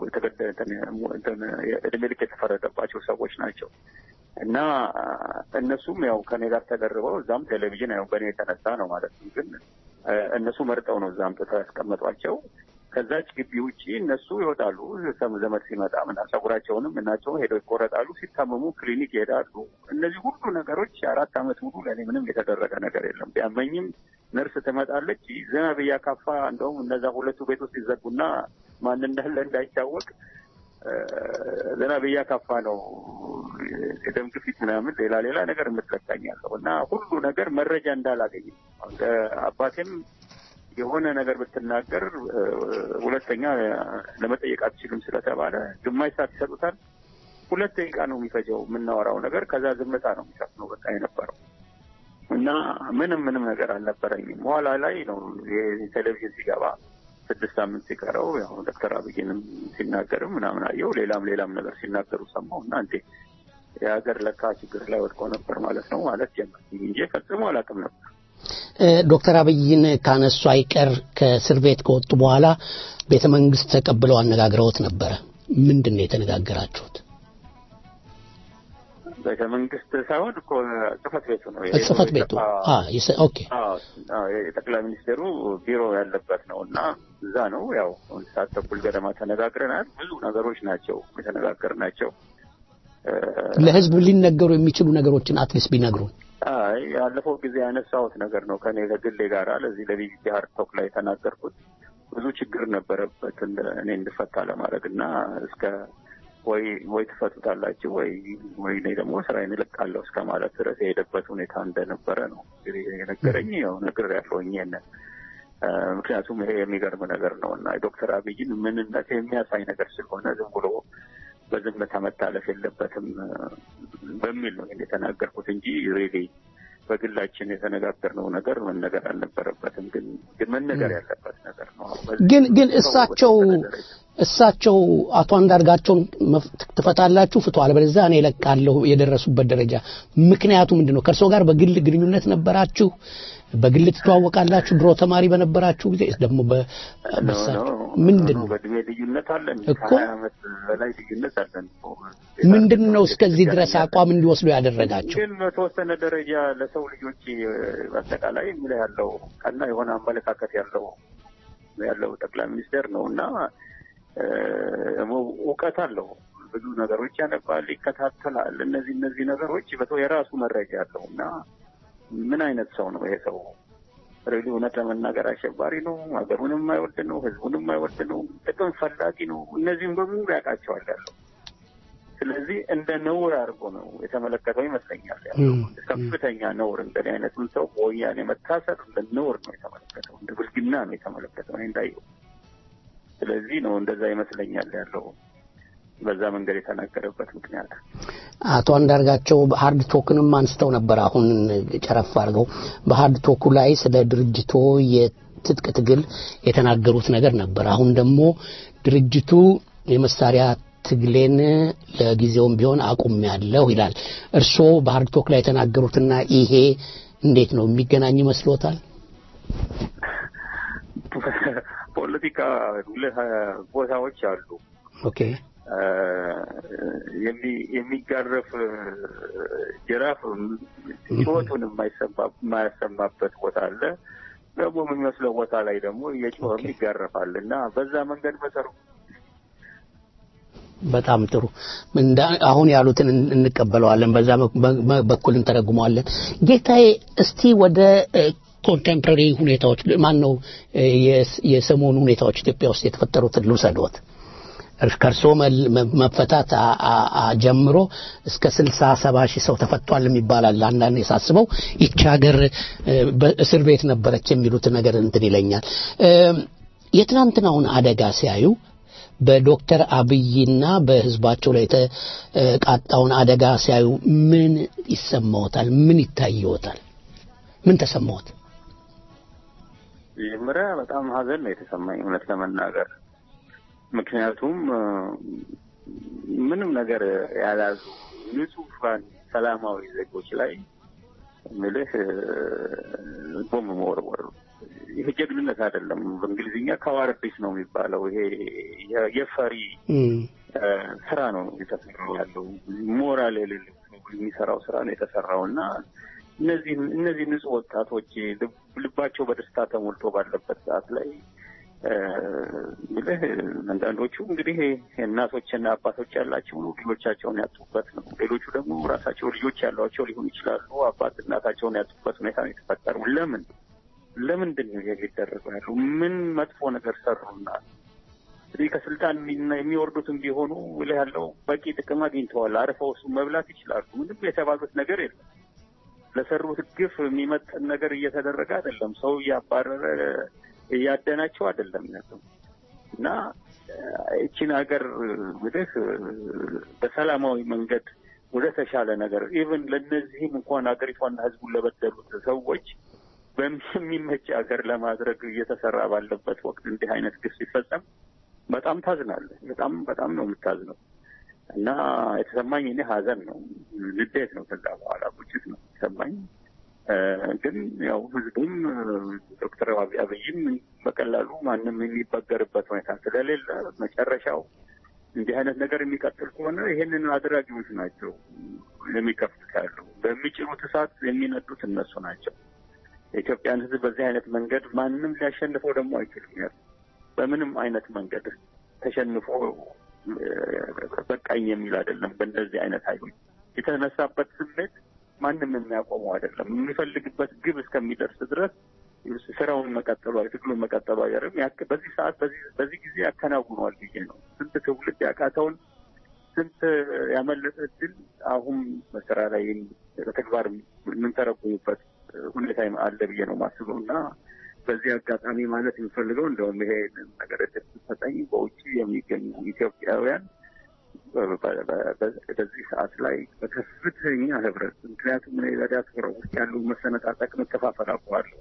እድሜ ልክ የተፈረደባቸው ሰዎች ናቸው። እና እነሱም ያው ከኔ ጋር ተደርበው እዛም ቴሌቪዥን ያው በእኔ የተነሳ ነው ማለት ነው። ግን እነሱ መርጠው ነው እዛ አምጥተው ያስቀመጧቸው። ከዛች ግቢ ውጪ እነሱ ይወጣሉ። ዘመድ ሲመጣ ምና ጸጉራቸውንም እናቸውን ሄደው ይቆረጣሉ። ሲታመሙ ክሊኒክ ይሄዳሉ። እነዚህ ሁሉ ነገሮች አራት ዓመት ሙሉ ለእኔ ምንም የተደረገ ነገር የለም። ቢያመኝም ነርስ ትመጣለች። ዝናብ እያካፋ እንደውም እነዛ ሁለቱ ቤት ውስጥ ይዘጉና ማን እንዳለ እንዳይታወቅ ዝናብ እያካፋ ነው የደም ግፊት ምናምን ሌላ ሌላ ነገር የምትለካኛለሁ እና ሁሉ ነገር መረጃ እንዳላገኝ አባቴም የሆነ ነገር ብትናገር ሁለተኛ ለመጠየቅ አትችልም ስለተባለ ግማሽ ሰዓት ይሰጡታል። ሁለት ደቂቃ ነው የሚፈጀው የምናወራው ነገር፣ ከዛ ዝምታ ነው የሚሰፍነው በቃ የነበረው እና ምንም ምንም ነገር አልነበረኝም። በኋላ ላይ ነው የቴሌቪዥን ሲገባ ስድስት ሳምንት ሲቀረው ያው ዶክተር አብይንም ሲናገርም ምናምን አየው ሌላም ሌላም ነገር ሲናገሩ ሰማሁ እና እንዴ የሀገር ለካ ችግር ላይ ወድቆ ነበር ማለት ነው ማለት ጀመር እንጂ ፈጽሞ አላውቅም ነበር። ዶክተር አብይን ካነሱ አይቀር ከእስር ቤት ከወጡ በኋላ ቤተ መንግስት ተቀብለው አነጋግረውት ነበረ። ምንድን ነው የተነጋገራችሁት? ቤተ መንግስት ሳይሆን እኮ ጽህፈት ቤቱ ነው። ጽህፈት ቤቱ አ ይሰ- ኦኬ አዎ፣ አዎ፣ የጠቅላይ ሚኒስቴሩ ቢሮ ያለበት ነው እና እዛ ነው ያው አንድ ሰዓት ተኩል ገደማ ተነጋግረናል። ብዙ ነገሮች ናቸው የተነጋገርናቸው። ለህዝብ ሊነገሩ የሚችሉ ነገሮችን አትሊስት ቢነግሩን አይ ያለፈው ጊዜ ያነሳሁት ነገር ነው ከኔ ከግሌ ጋር ለዚህ ለቢቢሲ ሀርድ ቶክ ላይ የተናገርኩት ብዙ ችግር ነበረበት እንደ- እኔ እንድፈታ ለማድረግ እና እስከ ወይ ወይ ትፈቱታላችሁ ወይ ወይ እኔ ደግሞ ስራዬን እለቃለሁ እስከ ማለት ድረስ የሄደበት ሁኔታ እንደነበረ ነው እንግዲህ የነገረኝ ያው ነገር ያለውኝ ይሄንን እ፣ ምክንያቱም ይሄ የሚገርም ነገር ነው እና ዶክተር አብይን ምንነት የሚያሳይ ነገር ስለሆነ ዝም ብሎ በዝምታ መታለፍ የለበትም እ፣ በሚል ነው ይሄን የተናገርኩት እንጂ ሬሊ በግላችን የተነጋገርነው ነገር መነገር አልነበረበትም። ግን ግን መነገር ያለበት ነገር ነው። በዚህ ግን ግን ሰው እሳቸው እሳቸው አቶ አንዳርጋቸውን መፍ- ትፈታላችሁ ፍቱ፣ አለበለዚያ እኔ እለቃለሁ የደረሱበት ደረጃ ምክንያቱ ምንድን ነው? ከእርስዎ ጋር በግል ግንኙነት ነበራችሁ? በግል ትተዋወቃላችሁ? ድሮ ተማሪ በነበራችሁ ጊዜ ደግሞ በ- በእሳቸው ምንድን ነው በእድሜ ልዩነት አለን እኮ። ከሀያ ዓመት በላይ ልዩነት አለን እኮ። ምንድን ነው እስከዚህ ድረስ አቋም እንዲወስዱ ያደረጋቸው? ግን በተወሰነ ደረጃ ለሰው ልጆች እ፣ በአጠቃላይ ምን ያለው ቀና የሆነ አመለካከት ያለው ያለው ጠቅላይ ሚኒስቴር ነው እና እ፣ ደግሞ እውቀት አለው። ብዙ ነገሮች ያነባል፣ ይከታተላል። እነዚህ እነዚህ ነገሮች በተው የራሱ መረጃ አለው እና ምን አይነት ሰው ነው ይሄ ሰው? ሬሊ እውነት ለመናገር አሸባሪ ነው፣ ሀገሩንም የማይወድ ነው፣ ህዝቡንም የማይወድ ነው፣ ጥቅም ፈላጊ ነው። እነዚህም በሙሉ ያውቃቸዋል ያለው ስለዚህ እንደ ነውር አድርጎ ነው የተመለከተው ይመስለኛል። ያለው ከፍተኛ ነውር እንደዚህ አይነቱን ሰው በወያኔ መታሰር እንደ ነውር ነው የተመለከተው፣ እንደ ብልግና ነው የተመለከተው እኔ እንዳየው። ስለዚህ ነው እንደዛ ይመስለኛል ያለው በዛ መንገድ የተናገረበት ምክንያት። አቶ አንዳርጋቸው በሀርድ ቶክንም አንስተው ነበር። አሁን ጨረፍ አድርገው በሀርድ ቶኩ ላይ ስለ ድርጅቶ የትጥቅ ትግል የተናገሩት ነገር ነበር። አሁን ደግሞ ድርጅቱ የመሳሪያ ትግሌን ለጊዜውም ቢሆን አቁሜያለሁ ይላል። እርስዎ በሀርድ ቶክ ላይ የተናገሩትና ይሄ እንዴት ነው የሚገናኝ ይመስሎታል? ፖለቲካ ሁለት ቦታዎች አሉ። ኦኬ እ፣ የሚ- የሚጋረፍ እ፣ ጅራፍ ጩኸቱን የማይሰማ- የማያሰማበት ቦታ አለ። ደግሞ የሚመስለው ቦታ ላይ ደግሞ እየጮኸም ይጋረፋል እና በዛ መንገድ በሰሩ በጣም ጥሩ እንዳ አሁን ያሉትን እን- እንቀበለዋለን። በዛ በ- በ- በኩል እንተረጉመዋለን። ጌታዬ እስቲ ወደ ኮንቴምፖራሪ ሁኔታዎች ማን ነው የሰሞኑ ሁኔታዎች ኢትዮጵያ ውስጥ የተፈጠሩትን ልውሰዶት። እርስ- ከእርስዎ መል- መ- መፈታት አ- አ- አ- ጀምሮ እስከ ስልሳ ሰባ ሺህ ሰው ተፈቷል የሚባላል። አንዳንድ የሳስበው ይቺ ሀገር እ፣ በእስር ቤት ነበረች የሚሉት ነገር እንትን ይለኛል። እ፣ የትናንትናውን አደጋ ሲያዩ በዶክተር አብይና በህዝባቸው ላይ የተቃጣውን አደጋ ሲያዩ ምን ይሰማዎታል? ምን ይታየዎታል? ምን ተሰማዎት? መጀመሪያ በጣም ሀዘን ነው የተሰማኝ እውነት ለመናገር ምክንያቱም እ፣ ምንም ነገር ያላዙ ንጹሐን ሰላማዊ ዜጎች ላይ ምልህ ቦምብ መወርወር ይሄ ጀግንነት አይደለም። በእንግሊዝኛ ከዋርዲስ ነው የሚባለው። ይሄ የ- የፈሪ እ፣ ስራ ነው የተሰራው ያለው ሞራል የሌለው ሰው የሚሰራው ስራ ነው የተሰራው እና እነዚህ እነዚህ ንጹህ ወጣቶች ልብ- ልባቸው በደስታ ተሞልቶ ባለበት ሰዓት ላይ እ፣ እንግዲህ አንዳንዶቹ እንግዲህ እናቶችና አባቶች ያላቸው ነው ልጆቻቸውን ያጡበት ነው። ሌሎቹ ደግሞ ራሳቸው ልጆች ያሏቸው ሊሆኑ ይችላሉ። አባት እናታቸውን ያጡበት ሁኔታ ነው የተፈጠረው። ለምን ለምንድን ነው ይሄ ሊደረገው ያለው? ምን መጥፎ ነገር ሰሩና? እንግዲህ ከስልጣን የሚ- የሚወርዱትም ቢሆኑ ብለህ ያለው በቂ ጥቅም አግኝተዋል። አርፈው እሱ መብላት ይችላሉ። ምንም የተባሉት ነገር የለም። ለሰሩት ግፍ የሚመጥን ነገር እየተደረገ አይደለም። ሰው እያባረረ እያደናቸው አይደለም ያለው እና እ፣ ይቺን ሀገር እንግዲህ እ፣ በሰላማዊ መንገድ ወደ ተሻለ ነገር ኢቭን ለእነዚህም እንኳን ሀገሪቷና ሕዝቡን ለበደሉት ሰዎች በሚመች ሀገር ለማድረግ እየተሰራ ባለበት ወቅት እንዲህ አይነት ግፍ ሲፈጸም በጣም ታዝናለህ። በጣም በጣም ነው የምታዝነው እና የተሰማኝ እኔ ሀዘን ነው፣ ንዴት ነው። ከዛ በኋላ ቁጭት ነው የተሰማኝ። እ፣ ግን ያው ህዝቡም እ፣ ዶክተር አብይ አብይም በቀላሉ ማንም የሚበገርበት ሁኔታ ስለሌለ መጨረሻው እንዲህ አይነት ነገር የሚቀጥል ከሆነ ይሄንን አድራጊዎች ናቸው የሚከፍቱት ያለው በሚጭሩት እሳት የሚነዱት እነሱ ናቸው። የኢትዮጵያን ሕዝብ በዚህ አይነት መንገድ ማንም ሊያሸንፈው ደግሞ አይችልም። ያ በምንም አይነት መንገድ ተሸንፎ በቃኝ የሚል አይደለም። በእንደዚህ አይነት ኃይሎች የተነሳበት ስሜት ማንም የሚያቆመው አይደለም። የሚፈልግበት ግብ እስከሚደርስ ድረስ ስራውን መቀጠሉ ትግሉን መቀጠሉ አይቀርም። በዚህ ሰዓት በዚህ ጊዜ ያከናውኗል ብዬ ነው። ስንት ትውልድ ያቃተውን ስንት ያመለጠ እድል አሁን በስራ ላይ በተግባር የምንተረጉሙበት ሁኔታ አለ ብዬ ነው ማስበው እና በዚህ አጋጣሚ ማለት የምፈልገው እንደውም ይሄ ነገር እድል ስትሰጠኝ በውጭ የሚገኙ ኢትዮጵያውያን በዚህ ሰዓት ላይ በከፍተኛ ህብረት ምክንያቱም እኔ በዲያስፖራ ውስጥ ያሉ መሰነጣጠቅ፣ መከፋፈል አውቀዋለሁ።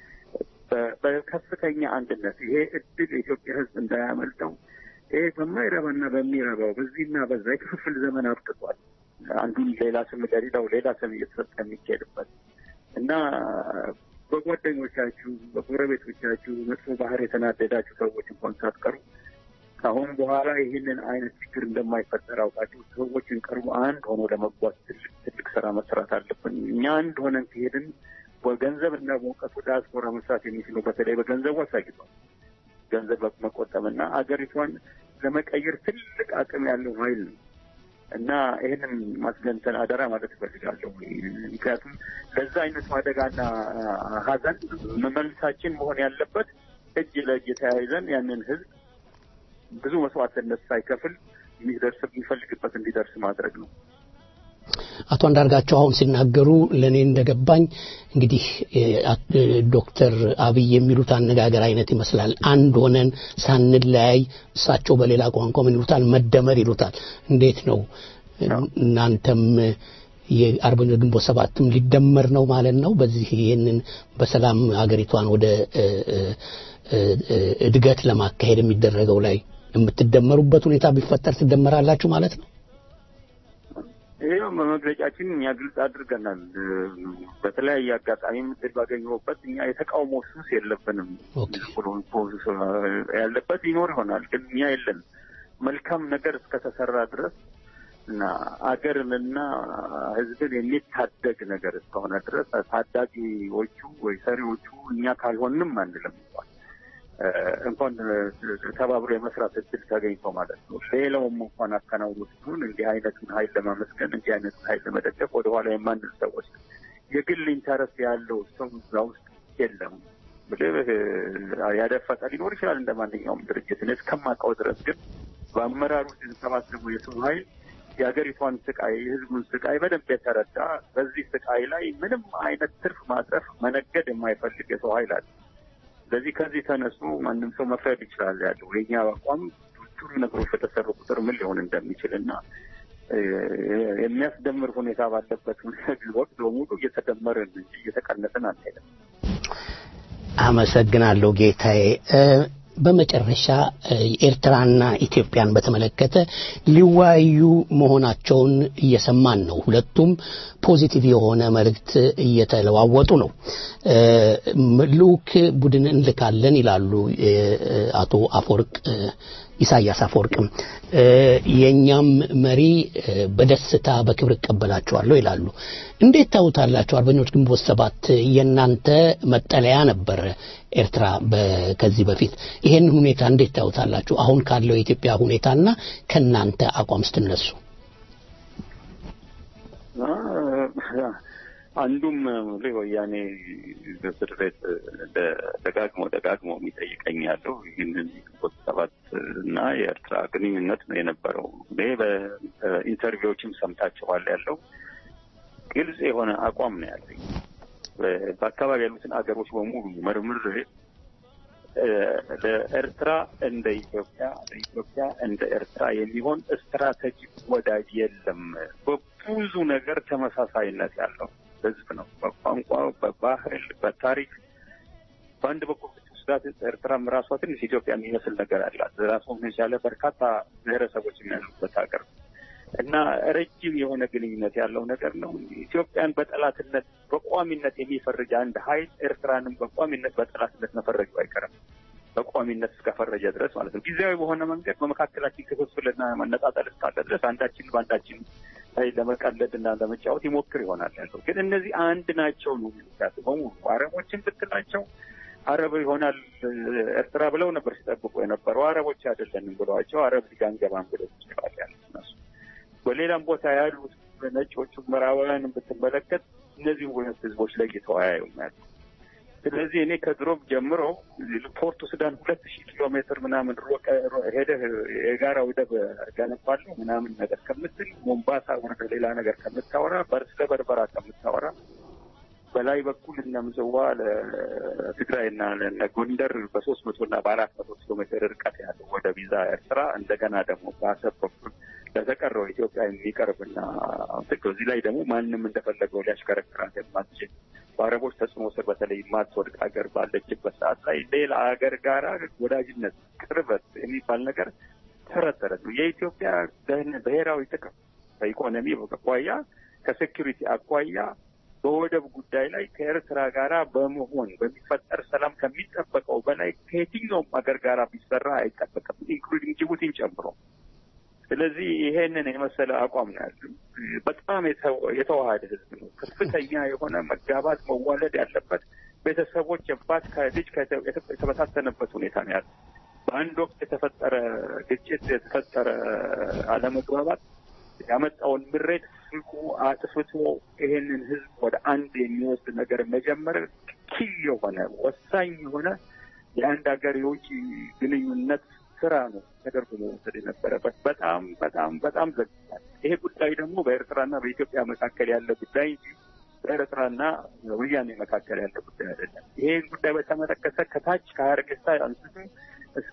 በከፍተኛ አንድነት ይሄ እድል የኢትዮጵያ ህዝብ እንዳያመልጠው ይሄ በማይረባና በሚረባው በዚህና በዛ የክፍፍል ዘመን አብቅቷል። አንዱን ሌላ ስም ለሌላው ሌላ ስም እየተሰጠ የሚካሄድበት እና በጓደኞቻችሁ በጎረቤቶቻችሁ መጥፎ ባህር የተናደዳችሁ ሰዎች እንኳን ሳትቀሩ ከአሁን በኋላ ይህንን አይነት ችግር እንደማይፈጠር አውቃችሁ ሰዎችን ቀርቦ አንድ ሆኖ ለመጓዝ ትልቅ ትልቅ ስራ መስራት አለብን። እኛ አንድ ሆነን ከሄድን በገንዘብ እና በእውቀቱ ዲያስፖራ መስራት የሚችለው በተለይ በገንዘቡ አሳይቷል። ገንዘብ መቆጠብና አገሪቷን ለመቀየር ትልቅ አቅም ያለው ኃይል ነው እና ይህንን ማስገንዘን አደራ ማለት እፈልጋለሁ። ምክንያቱም ለዛ አይነቱ አደጋና ሀዘን መመልሳችን መሆን ያለበት እጅ ለእጅ ተያይዘን ያንን ህዝብ ብዙ መስዋዕትነት ሳይከፍል የሚደርስ የሚፈልግበት እንዲደርስ ማድረግ ነው። አቶ አንዳርጋቸው አሁን ሲናገሩ ለእኔ እንደገባኝ እንግዲህ ዶክተር አብይ የሚሉት አነጋገር አይነት ይመስላል። አንድ ሆነን ሳንለያይ፣ እሳቸው በሌላ ቋንቋ ምን ይሉታል? መደመር ይሉታል። እንዴት ነው እናንተም የአርበኞች ግንቦት ሰባትም ሊደመር ነው ማለት ነው? በዚህ ይህንን በሰላም ሀገሪቷን ወደ እድገት ለማካሄድ የሚደረገው ላይ የምትደመሩበት ሁኔታ ቢፈጠር ትደመራላችሁ ማለት ነው? ይህ በመግለጫችን እኛ ግልጽ አድርገናል። በተለያየ አጋጣሚ ምድል ባገኘሁበት እኛ የተቃውሞ ሱስ የለብንም። ያለበት ይኖር ይሆናል፣ ግን እኛ የለን። መልካም ነገር እስከተሰራ ድረስ እና አገርንና ሕዝብን የሚታደግ ነገር እስከሆነ ድረስ ታዳጊዎቹ ወይ ሰሪዎቹ እኛ ካልሆንም አንልም እንኳን እንኳን ተባብሮ የመስራት እድል ተገኝቶ ማለት ነው። ሌላውም እንኳን አከናውኖ ሲሆን እንዲህ አይነቱን ኃይል ለማመስገን እንዲህ አይነቱን ኃይል ለመደገፍ ወደኋላ የማንል ሰዎች የግል ኢንተረስት ያለው ሰው እዛ ውስጥ የለም። ብልህ ያደፈጠ ሊኖር ይችላል እንደ ማንኛውም ድርጅት። እኔ እስከማውቀው ድረስ ግን በአመራሩ የተሰባሰበው የሰው ኃይል የሀገሪቷን ስቃይ፣ የህዝቡን ስቃይ በደንብ የተረዳ በዚህ ስቃይ ላይ ምንም አይነት ትርፍ ማትረፍ መነገድ የማይፈልግ የሰው ኃይል አለ። ስለዚህ ከዚህ ተነሱ ማንም ሰው መፍረድ ይችላል ያለው የኛ አቋም ጥሩ ነገሮች በተሰሩ ቁጥር ምን ሊሆን እንደሚችል እና የሚያስደምር ሁኔታ ባለበት ወቅት በሙሉ እየተደመርን እንጂ እየተቀነስን አንሄድም። አመሰግናለሁ ጌታዬ። በመጨረሻ ኤርትራና ኢትዮጵያን በተመለከተ ሊወያዩ መሆናቸውን እየሰማን ነው። ሁለቱም ፖዚቲቭ የሆነ መልእክት እየተለዋወጡ ነው። ልዑክ ቡድን እንልካለን ይላሉ አቶ አፈወርቅ ኢሳያስ አፈወርቅም የእኛም መሪ በደስታ በክብር እቀበላቸዋለሁ ይላሉ። እንዴት ታዩታላችሁ? አርበኞች ግንቦት ሰባት የእናንተ መጠለያ ነበር ኤርትራ ከዚህ በፊት ይሄን ሁኔታ እንዴት ታዩታላችሁ? አሁን ካለው የኢትዮጵያ ሁኔታና ከእናንተ አቋም ስትነሱ አንዱም ወያኔ በእስር ቤት ደጋግሞ ደጋግሞ የሚጠይቀኝ ያለው ይህንን ግንቦት ሰባት እና የኤርትራ ግንኙነት ነው የነበረው። እኔ በኢንተርቪዎችም ሰምታችኋል ያለው ግልጽ የሆነ አቋም ነው ያለኝ። በአካባቢ ያሉትን አገሮች በሙሉ መርምሬ ለኤርትራ እንደ ኢትዮጵያ ለኢትዮጵያ እንደ ኤርትራ የሚሆን ስትራቴጂክ ወዳጅ የለም። በብዙ ነገር ተመሳሳይነት ያለው ህዝብ ነው። በቋንቋ፣ በባህል፣ በታሪክ በአንድ በኩል ስዳት ኤርትራም ራሷ ትንሽ ኢትዮጵያ የሚመስል ነገር አላት። ራሷን የቻለ በርካታ ብሔረሰቦች ያሉበት ሀገር እና ረጅም የሆነ ግንኙነት ያለው ነገር ነው። ኢትዮጵያን በጠላትነት በቋሚነት የሚፈርጅ አንድ ኃይል ኤርትራንም በቋሚነት በጠላትነት መፈረጁ አይቀርም። በቋሚነት እስከፈረጀ ድረስ ማለት ነው። ጊዜያዊ በሆነ መንገድ በመካከላችን ክፍፍልና መነጣጠል እስካለ ድረስ አንዳችን በአንዳችን ላይ ለመቀለድ እና ለመጫወት ይሞክር ይሆናል ያለው። ግን እነዚህ አንድ ናቸው ነው የሚሉት በሙሉ አረቦችን ብትላቸው አረብ ይሆናል ኤርትራ ብለው ነበር ሲጠብቁ የነበረው። አረቦች አይደለንም ብለዋቸው አረብ ሊግ አንገባም ብለው ይችላል ያሉት እነሱ። በሌላም ቦታ ያሉት ነጮቹ ምዕራባውያን ብትመለከት እነዚህ ሁለት ህዝቦች ለይተው አያዩም ያሉ። ስለዚህ እኔ ከድሮም ጀምሮ ፖርቱ ሱዳን ሁለት ሺህ ኪሎ ሜትር ምናምን ሮቀ ሄደህ የጋራ ወደብ ገነባለሁ ምናምን ነገር ከምትል ሞምባሳ ወደ ሌላ ነገር ከምታወራ ስለ በርበራ ከምታወራ በላይ በኩል እነ ምጽዋ ለትግራይና ለእነ ጎንደር በሶስት መቶ እና በአራት መቶ ኪሎ ሜትር ርቀት ያለው ወደ ቪዛ ኤርትራ እንደገና ደግሞ በአሰብ በኩል ለተቀረው ኢትዮጵያ የሚቀርብና እዚህ ላይ ደግሞ ማንም እንደፈለገው ሊያሽከረክራት የማትችል በአረቦች ተጽዕኖ ስር በተለይ የማትወድቅ ሀገር ባለችበት ሰዓት ላይ ሌላ ሀገር ጋራ ወዳጅነት፣ ቅርበት የሚባል ነገር ተረት ተረት ነው። የኢትዮጵያ ብሔራዊ ጥቅም ከኢኮኖሚ አኳያ ከሴኪሪቲ አኳያ በወደብ ጉዳይ ላይ ከኤርትራ ጋራ በመሆን በሚፈጠር ሰላም ከሚጠበቀው በላይ ከየትኛውም ሀገር ጋራ ቢሰራ አይጠበቅም፣ ኢንክሉዲንግ ጅቡቲን ጨምሮ። ስለዚህ ይሄንን የመሰለ አቋም ነው ያለው። በጣም የተዋሃደ ህዝብ ነው። ከፍተኛ የሆነ መጋባት መዋለድ ያለበት ቤተሰቦች አባት ከልጅ የተበታተነበት ሁኔታ ነው ያለው። በአንድ ወቅት የተፈጠረ ግጭት፣ የተፈጠረ አለመግባባት ያመጣውን ምሬት ፍልቁ አጥፍቶ ይሄንን ህዝብ ወደ አንድ የሚወስድ ነገር መጀመር ኪል የሆነ ወሳኝ የሆነ የአንድ ሀገር የውጭ ግንኙነት ስራ ነው ተደርጎ መወሰድ የነበረበት። በጣም በጣም በጣም ዘግቷል። ይሄ ጉዳይ ደግሞ በኤርትራና በኢትዮጵያ መካከል ያለ ጉዳይ እንጂ በኤርትራና ወያኔ መካከል ያለ ጉዳይ አይደለም። ይሄን ጉዳይ በተመለከተ ከታች ከሀረርጌሳ አንስቶ እስከ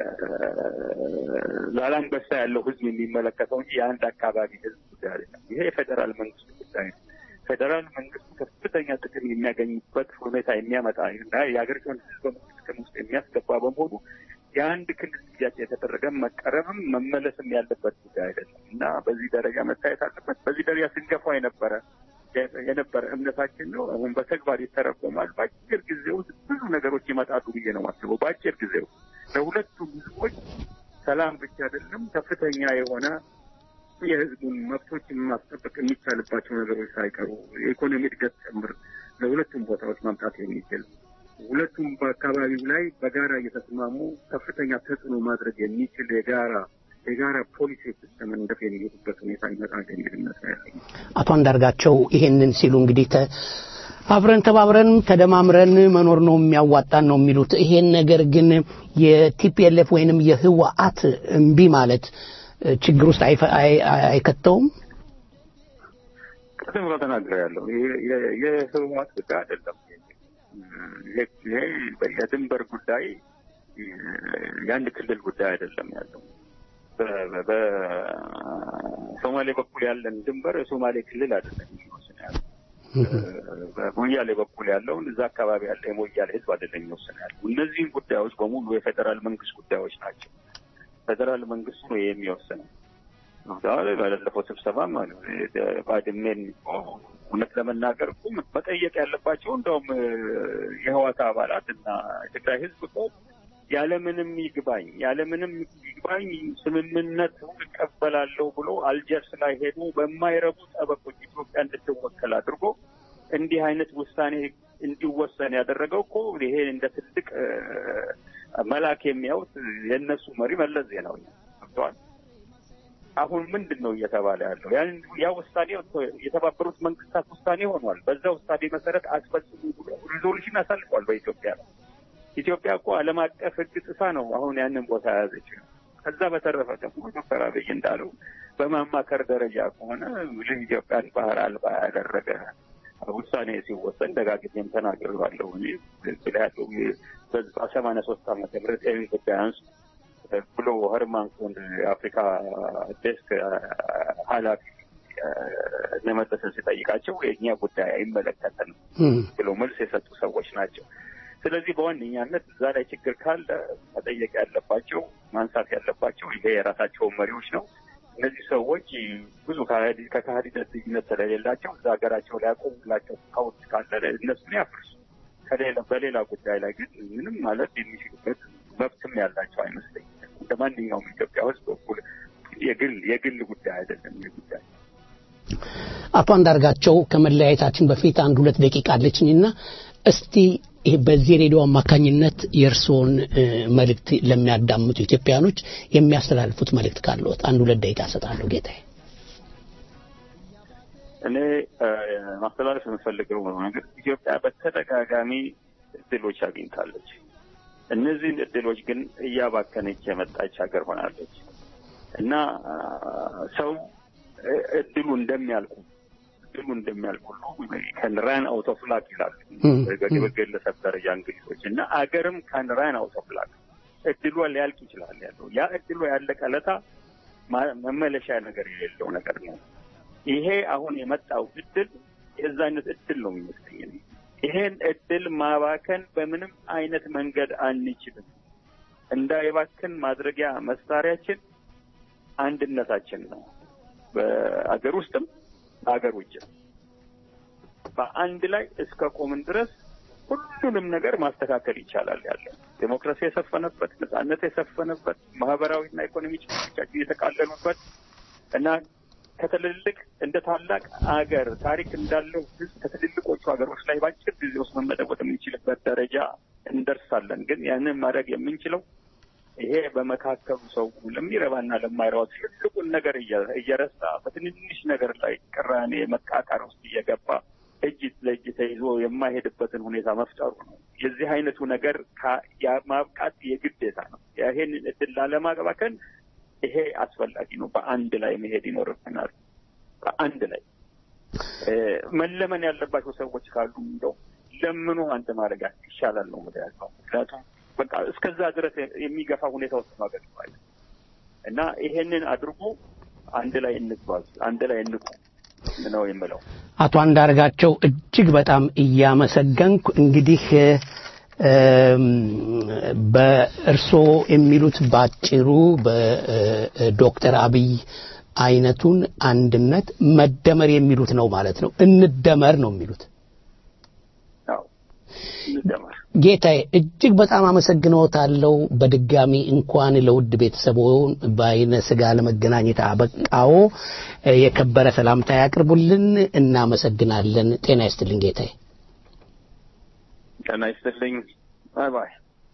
ዛላንበሳ ያለው ህዝብ የሚመለከተው እንጂ የአንድ አካባቢ ህዝብ ጉዳይ አይደለም። ይሄ የፌዴራል መንግስት ጉዳይ ነው። ፌዴራል መንግስቱ ከፍተኛ ጥቅም የሚያገኝበት ሁኔታ የሚያመጣ እና የሀገሪቱን ህዝብ ጥቅም ውስጥ የሚያስገባ በመሆኑ የአንድ ክልል ጥያቄ የተደረገ መቀረብም መመለስም ያለበት ጉዳይ አይደለም እና በዚህ ደረጃ መታየት አለበት። በዚህ ደረጃ ስንገፋ የነበረ የነበረ እምነታችን ነው። አሁን በተግባር ይተረጎማል። በአጭር ጊዜ ውስጥ ብዙ ነገሮች ይመጣሉ ብዬ ነው የማስበው። በአጭር ጊዜ ውስጥ ለሁለቱም ህዝቦች ሰላም ብቻ አይደለም ከፍተኛ የሆነ የህዝቡን መብቶች ማስጠበቅ የሚቻልባቸው ነገሮች ሳይቀሩ የኢኮኖሚ እድገት ጭምር ለሁለቱም ቦታዎች ማምጣት የሚችል ሁለቱም በአካባቢው ላይ በጋራ እየተስማሙ ከፍተኛ ተጽዕኖ ማድረግ የሚችል የጋራ የጋራ ፖሊሲ ሲስተም እንደፍ የሚሄዱበት ሁኔታ ይመጣል የሚል እምነት ነው ያለኝ። አቶ አንዳርጋቸው ይሄንን ሲሉ እንግዲህ ተ አብረን ተባብረን ተደማምረን መኖር ነው የሚያዋጣን ነው የሚሉት። ይሄን ነገር ግን የቲፒኤልኤፍ ወይንም የህወሓት እምቢ ማለት ችግር ውስጥ አይከተውም? ቅድም ብሎ ተናግረ ያለው የህወሓት ጉዳይ አይደለም። ይሄ የድንበር ጉዳይ የአንድ ክልል ጉዳይ አይደለም ያለው በሶማሌ በኩል ያለን ድንበር የሶማሌ ክልል አይደለም የሚወስን ያለው። በሞያሌ በኩል ያለውን እዛ አካባቢ ያለ የሞያሌ ህዝብ አይደለም የሚወስን ያለው። እነዚህም ጉዳዮች በሙሉ የፌዴራል መንግስት ጉዳዮች ናቸው። ፌዴራል መንግስቱ ነው የሚወስነው። ባለፈው ስብሰባ ባድሜን እውነት ለመናገር እኮ መጠየቅ ያለባቸው እንደውም የህዋት አባላት እና የትግራይ ህዝብ እኮ ያለምንም ይግባኝ ያለምንም ይግባኝ ስምምነት እቀበላለሁ ብሎ አልጀርስ ላይ ሄዶ በማይረቡ ጠበቆች ኢትዮጵያ እንድትወከል አድርጎ እንዲህ አይነት ውሳኔ እንዲወሰን ያደረገው እኮ ይሄ እንደ ትልቅ መላክ የሚያዩት የእነሱ መሪ መለስ ዜናዊ ገብተዋል። አሁን ምንድን ነው እየተባለ ያለው? ያ ውሳኔ የተባበሩት መንግስታት ውሳኔ ሆኗል። በዛ ውሳኔ መሰረት አስፈጽሙ ብሎ ሪዞሉሽን አሳልፏል በኢትዮጵያ ነው። ኢትዮጵያ እኮ ዓለም አቀፍ ሕግ ጥሳ ነው አሁን ያንን ቦታ የያዘች። ከዛ በተረፈ ደግሞ ዶክተር አብይ እንዳለው በማማከር ደረጃ ከሆነ ልህ ኢትዮጵያን ባህር አልባ ያደረገ ውሳኔ ሲወሰን ደጋግሜም ተናግሬዋለሁ። እኔ ያለው በሰማንያ ሶስት ዓመተ ምህረት ይህን ጉዳይ አንሱ ብሎ ኸርማን ኮን የአፍሪካ ዴስክ ኃላፊ ለመለሰ ሲጠይቃቸው የእኛ ጉዳይ አይመለከተንም ብሎ መልስ የሰጡ ሰዎች ናቸው። ስለዚህ በዋነኛነት እዛ ላይ ችግር ካለ መጠየቅ ያለባቸው ማንሳት ያለባቸው ይሄ የራሳቸውን መሪዎች ነው። እነዚህ ሰዎች ብዙ ከካህዲነት ልዩነት ስለሌላቸው እዛ ሀገራቸው ላይ ያቆሙላቸው ካውት ካለ እነሱን ያፍርሱ። ከሌላ በሌላ ጉዳይ ላይ ግን ምንም ማለት የሚችሉበት መብትም ያላቸው አይመስለኝም። እንደ ማንኛውም ኢትዮጵያ ውስጥ በኩል የግል የግል ጉዳይ አይደለም ይህ ጉዳይ አቶ አንዳርጋቸው ከመለያየታችን በፊት አንድ ሁለት ደቂቃ አለችኝና እስቲ ይህ በዚህ ሬዲዮ አማካኝነት የእርስዎን እ፣ መልእክት ለሚያዳምጡ ኢትዮጵያኖች የሚያስተላልፉት መልእክት ካለዎት አንድ ሁለት ደቂቃ እሰጣለሁ ጌታዬ። እኔ እ፣ ማስተላለፍ የምፈልገው ነገር ኢትዮጵያ በተደጋጋሚ እድሎች አግኝታለች። እነዚህን እድሎች ግን እያባከነች የመጣች ሀገር ሆናለች እና አ፣ ሰው እ፣ እድሉ እንደሚያልቁ እድሉ እንደሚያልቁ ሁሉ ከን ራን አውት ኦፍ ላክ ይላሉ በግለሰብ ደረጃ እንግሊዞች እና አገርም ከን ራን አውት ኦፍ ላክ እድሏ ሊያልቅ ይችላል ያለው ያ እድሏ ያለቀ ለታ ማ- መመለሻ ነገር የሌለው ነገር ነው። ይሄ አሁን የመጣው እድል የዛ አይነት እድል ነው የሚመስለኝ እኔ። ይሄን እድል ማባከን በምንም አይነት መንገድ አንችልም። እንዳይባክን ማድረጊያ መሳሪያችን አንድነታችን ነው። በአገር ውስጥም በአገር ውጭም በአንድ ላይ እስከ ቆምን ድረስ ሁሉንም ነገር ማስተካከል ይቻላል። ያለው ዴሞክራሲ የሰፈነበት፣ ነጻነት የሰፈነበት፣ ማህበራዊና ኢኮኖሚ ችግሮቻችን የተቃለሉበት እና ከትልልቅ እንደ ታላቅ አገር ታሪክ እንዳለው ህዝብ ከትልልቆቹ ሀገሮች ላይ በአጭር ጊዜ ውስጥ መመለወጥ የምንችልበት ደረጃ እንደርሳለን። ግን ያንን ማድረግ የምንችለው ይሄ በመካከሉ ሰው ለሚረባና ለማይረባ ትልቁን ነገር እየ- እየረሳ በትንንሽ ነገር ላይ ቅራኔ መቃቃር ውስጥ እየገባ እጅ ለእጅ ተይዞ የማይሄድበትን ሁኔታ መፍጠሩ ነው። የዚህ አይነቱ ነገር ካ- ያ- ማብቃት የግዴታ ነው። ይሄንን እድል ላለማባከን ይሄ አስፈላጊ ነው። በአንድ ላይ መሄድ ይኖርብናል። በአንድ ላይ እ፣ መለመን ያለባቸው ሰዎች ካሉ እንደው ለምኑ አንተ ማድረግ ይሻላል ነው ወደ ያለው ምክንያቱም በቃ እስከዛ ድረስ የሚገፋ ሁኔታ ውስጥ ማገር እና ይሄንን አድርጎ አንድ ላይ እንጓዝ፣ አንድ ላይ እንቁ ነው የምለው። አቶ አንዳርጋቸው እጅግ በጣም እያመሰገንኩ እንግዲህ እም፣ በእርስዎ የሚሉት ባጭሩ በዶክተር አብይ አይነቱን አንድነት መደመር የሚሉት ነው ማለት ነው። እንደመር ነው የሚሉት። አዎ እንደመር ጌታዬ እጅግ በጣም አመሰግነዎታለሁ። በድጋሚ እንኳን ለውድ ቤተሰቦን በአይነ ስጋ ለመገናኘት አበቃዎ። የከበረ ሰላምታ ያቅርቡልን። እናመሰግናለን። ጤና ይስጥልኝ ጌታዬ። ጤና ይስጥልኝ። ባይ ባይ።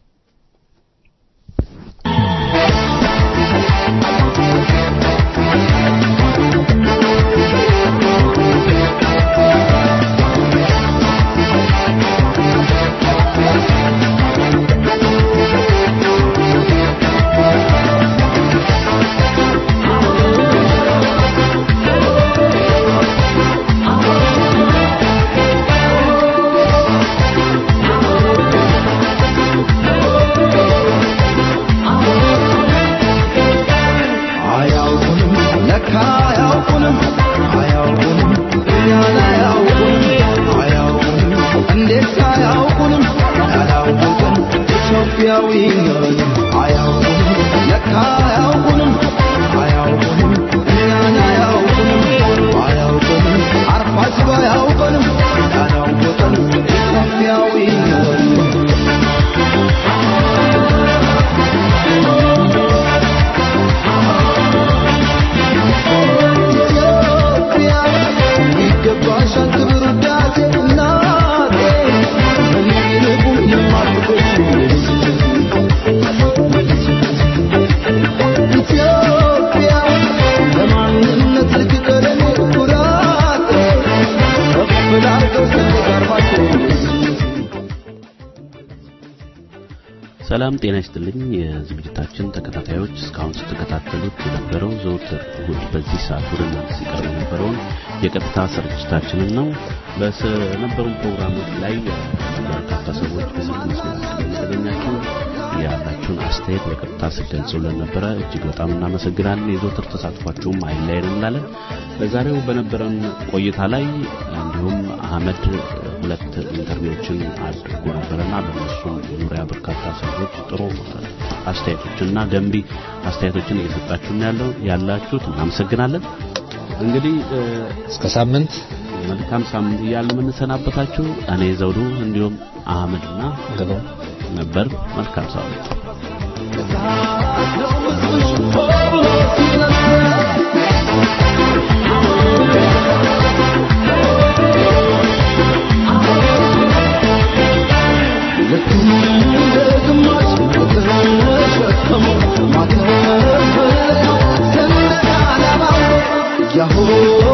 አያውቁንም ለካ አያውቁንም አያውቁንም እኛን አያውቁንም አያውቁንም እንዴት አያውቁንም ያላወቅን ኢትዮጵያዊ ነን አያውቁንም ለካ አያውቁንም አያውቁንም እኛን አያውቁንም አያውቁንም አርፋችሁ አያውቁንም ያላወቅን ኢትዮጵያዊ ነን ኢትዮጵያ ይገባሻል ክብር ውዳሴ እናቴ በሚርቁ የማትቆሽ ኢትዮጵያ ለማንነት ልትቀረኔ ኩራቴ ከፍ ላርገው ተጋርባቸው ሰላም ጤና ይስጥልኝ የዝግጅታችን ተከታታዮች እስካሁን ስትከታተሉት የነበረው ዘውትር እሁድ በዚህ ሰዓት ወደ እናንተ ሲቀርብ የነበረውን የቀጥታ ስርጭታችንን ነው በነበሩን ፕሮግራሞች ላይ በርካታ ሰዎች በስልክ መስመራችን የተገኛችሁ ያላችሁን አስተያየት በቀጥታ ስትገልጹልን ነበረ እጅግ በጣም እናመሰግናለን የዘውትር ተሳትፏችሁም አይለየን እንላለን በዛሬው በነበረን ቆይታ ላይ እንዲሁም አህመድ ሁለት ኢንተርቪዎችን አድርጎ ነበረና በእነሱም ዙሪያ በርካታ ሰዎች ጥሩ አስተያየቶችና ገንቢ አስተያየቶችን እየሰጣችሁን ያለው ያላችሁት እናመሰግናለን እንግዲህ እስከ ሳምንት መልካም ሳምንት እያልን የምንሰናበታችሁ እኔ ዘውዱ እንዲሁም አህመድና ነበር መልካም ሳምንት Oh,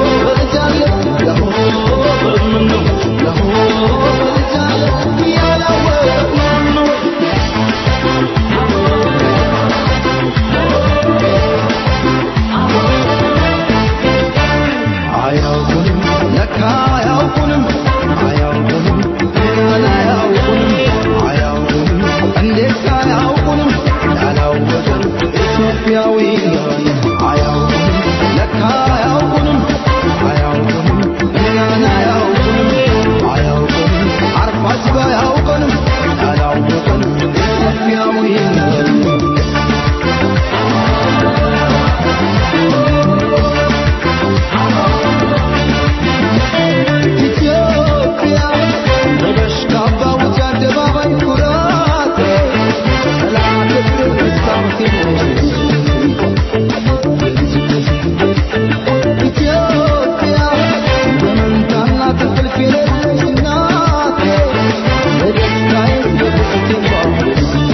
አያውቁንም ለካ አያውቁንም አያውቁንም ገና አያውቁንም አያውቁንም እንዴት አያውቁንም ያላወቅን ኢትዮጵያዊ ነን አያውቁንም ለካ አያውቁንም አያውቁንም እኛን አያውቁንም አያውቁንም አርፋችሁ አያውቁንም ያላወቅን ኢትዮጵያዊ ነን ኢትዮጵያ ለበሽ ካባ ውጭ አደባባይ ኩራቴ ሰላም ፍቅር መስታወቴ ኢትዮጵያ በመንታና ትንቅልፍ የሌለሽ እናቴ ለደስታዬ በፍቅርቴ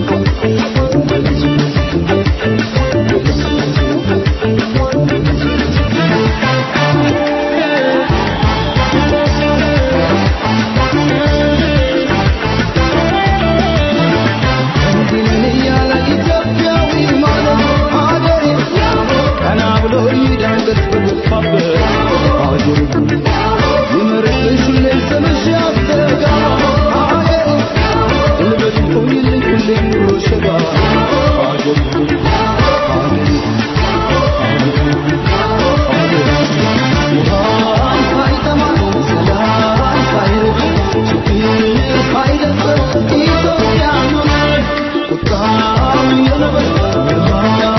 እንዲህ እያለ ኢትዮጵያዊ ማለት ሀገሬ ቀና ብሎ ይዳንገት በገፋበት ሀገሬ ይመርቅሽ ሁሌ ስምሽ ያስተጋ ሀገሬ ጉልበት ሆኝልኝ ሁሌ ኑሮ ሸጋ ሀገሬ ሀገሬ ውሃም ሳይጠማ ሰላም ሳይርቅ ችግር ሳይደፍር ኢትዮጵያ ኑር ቁጣው የነበረ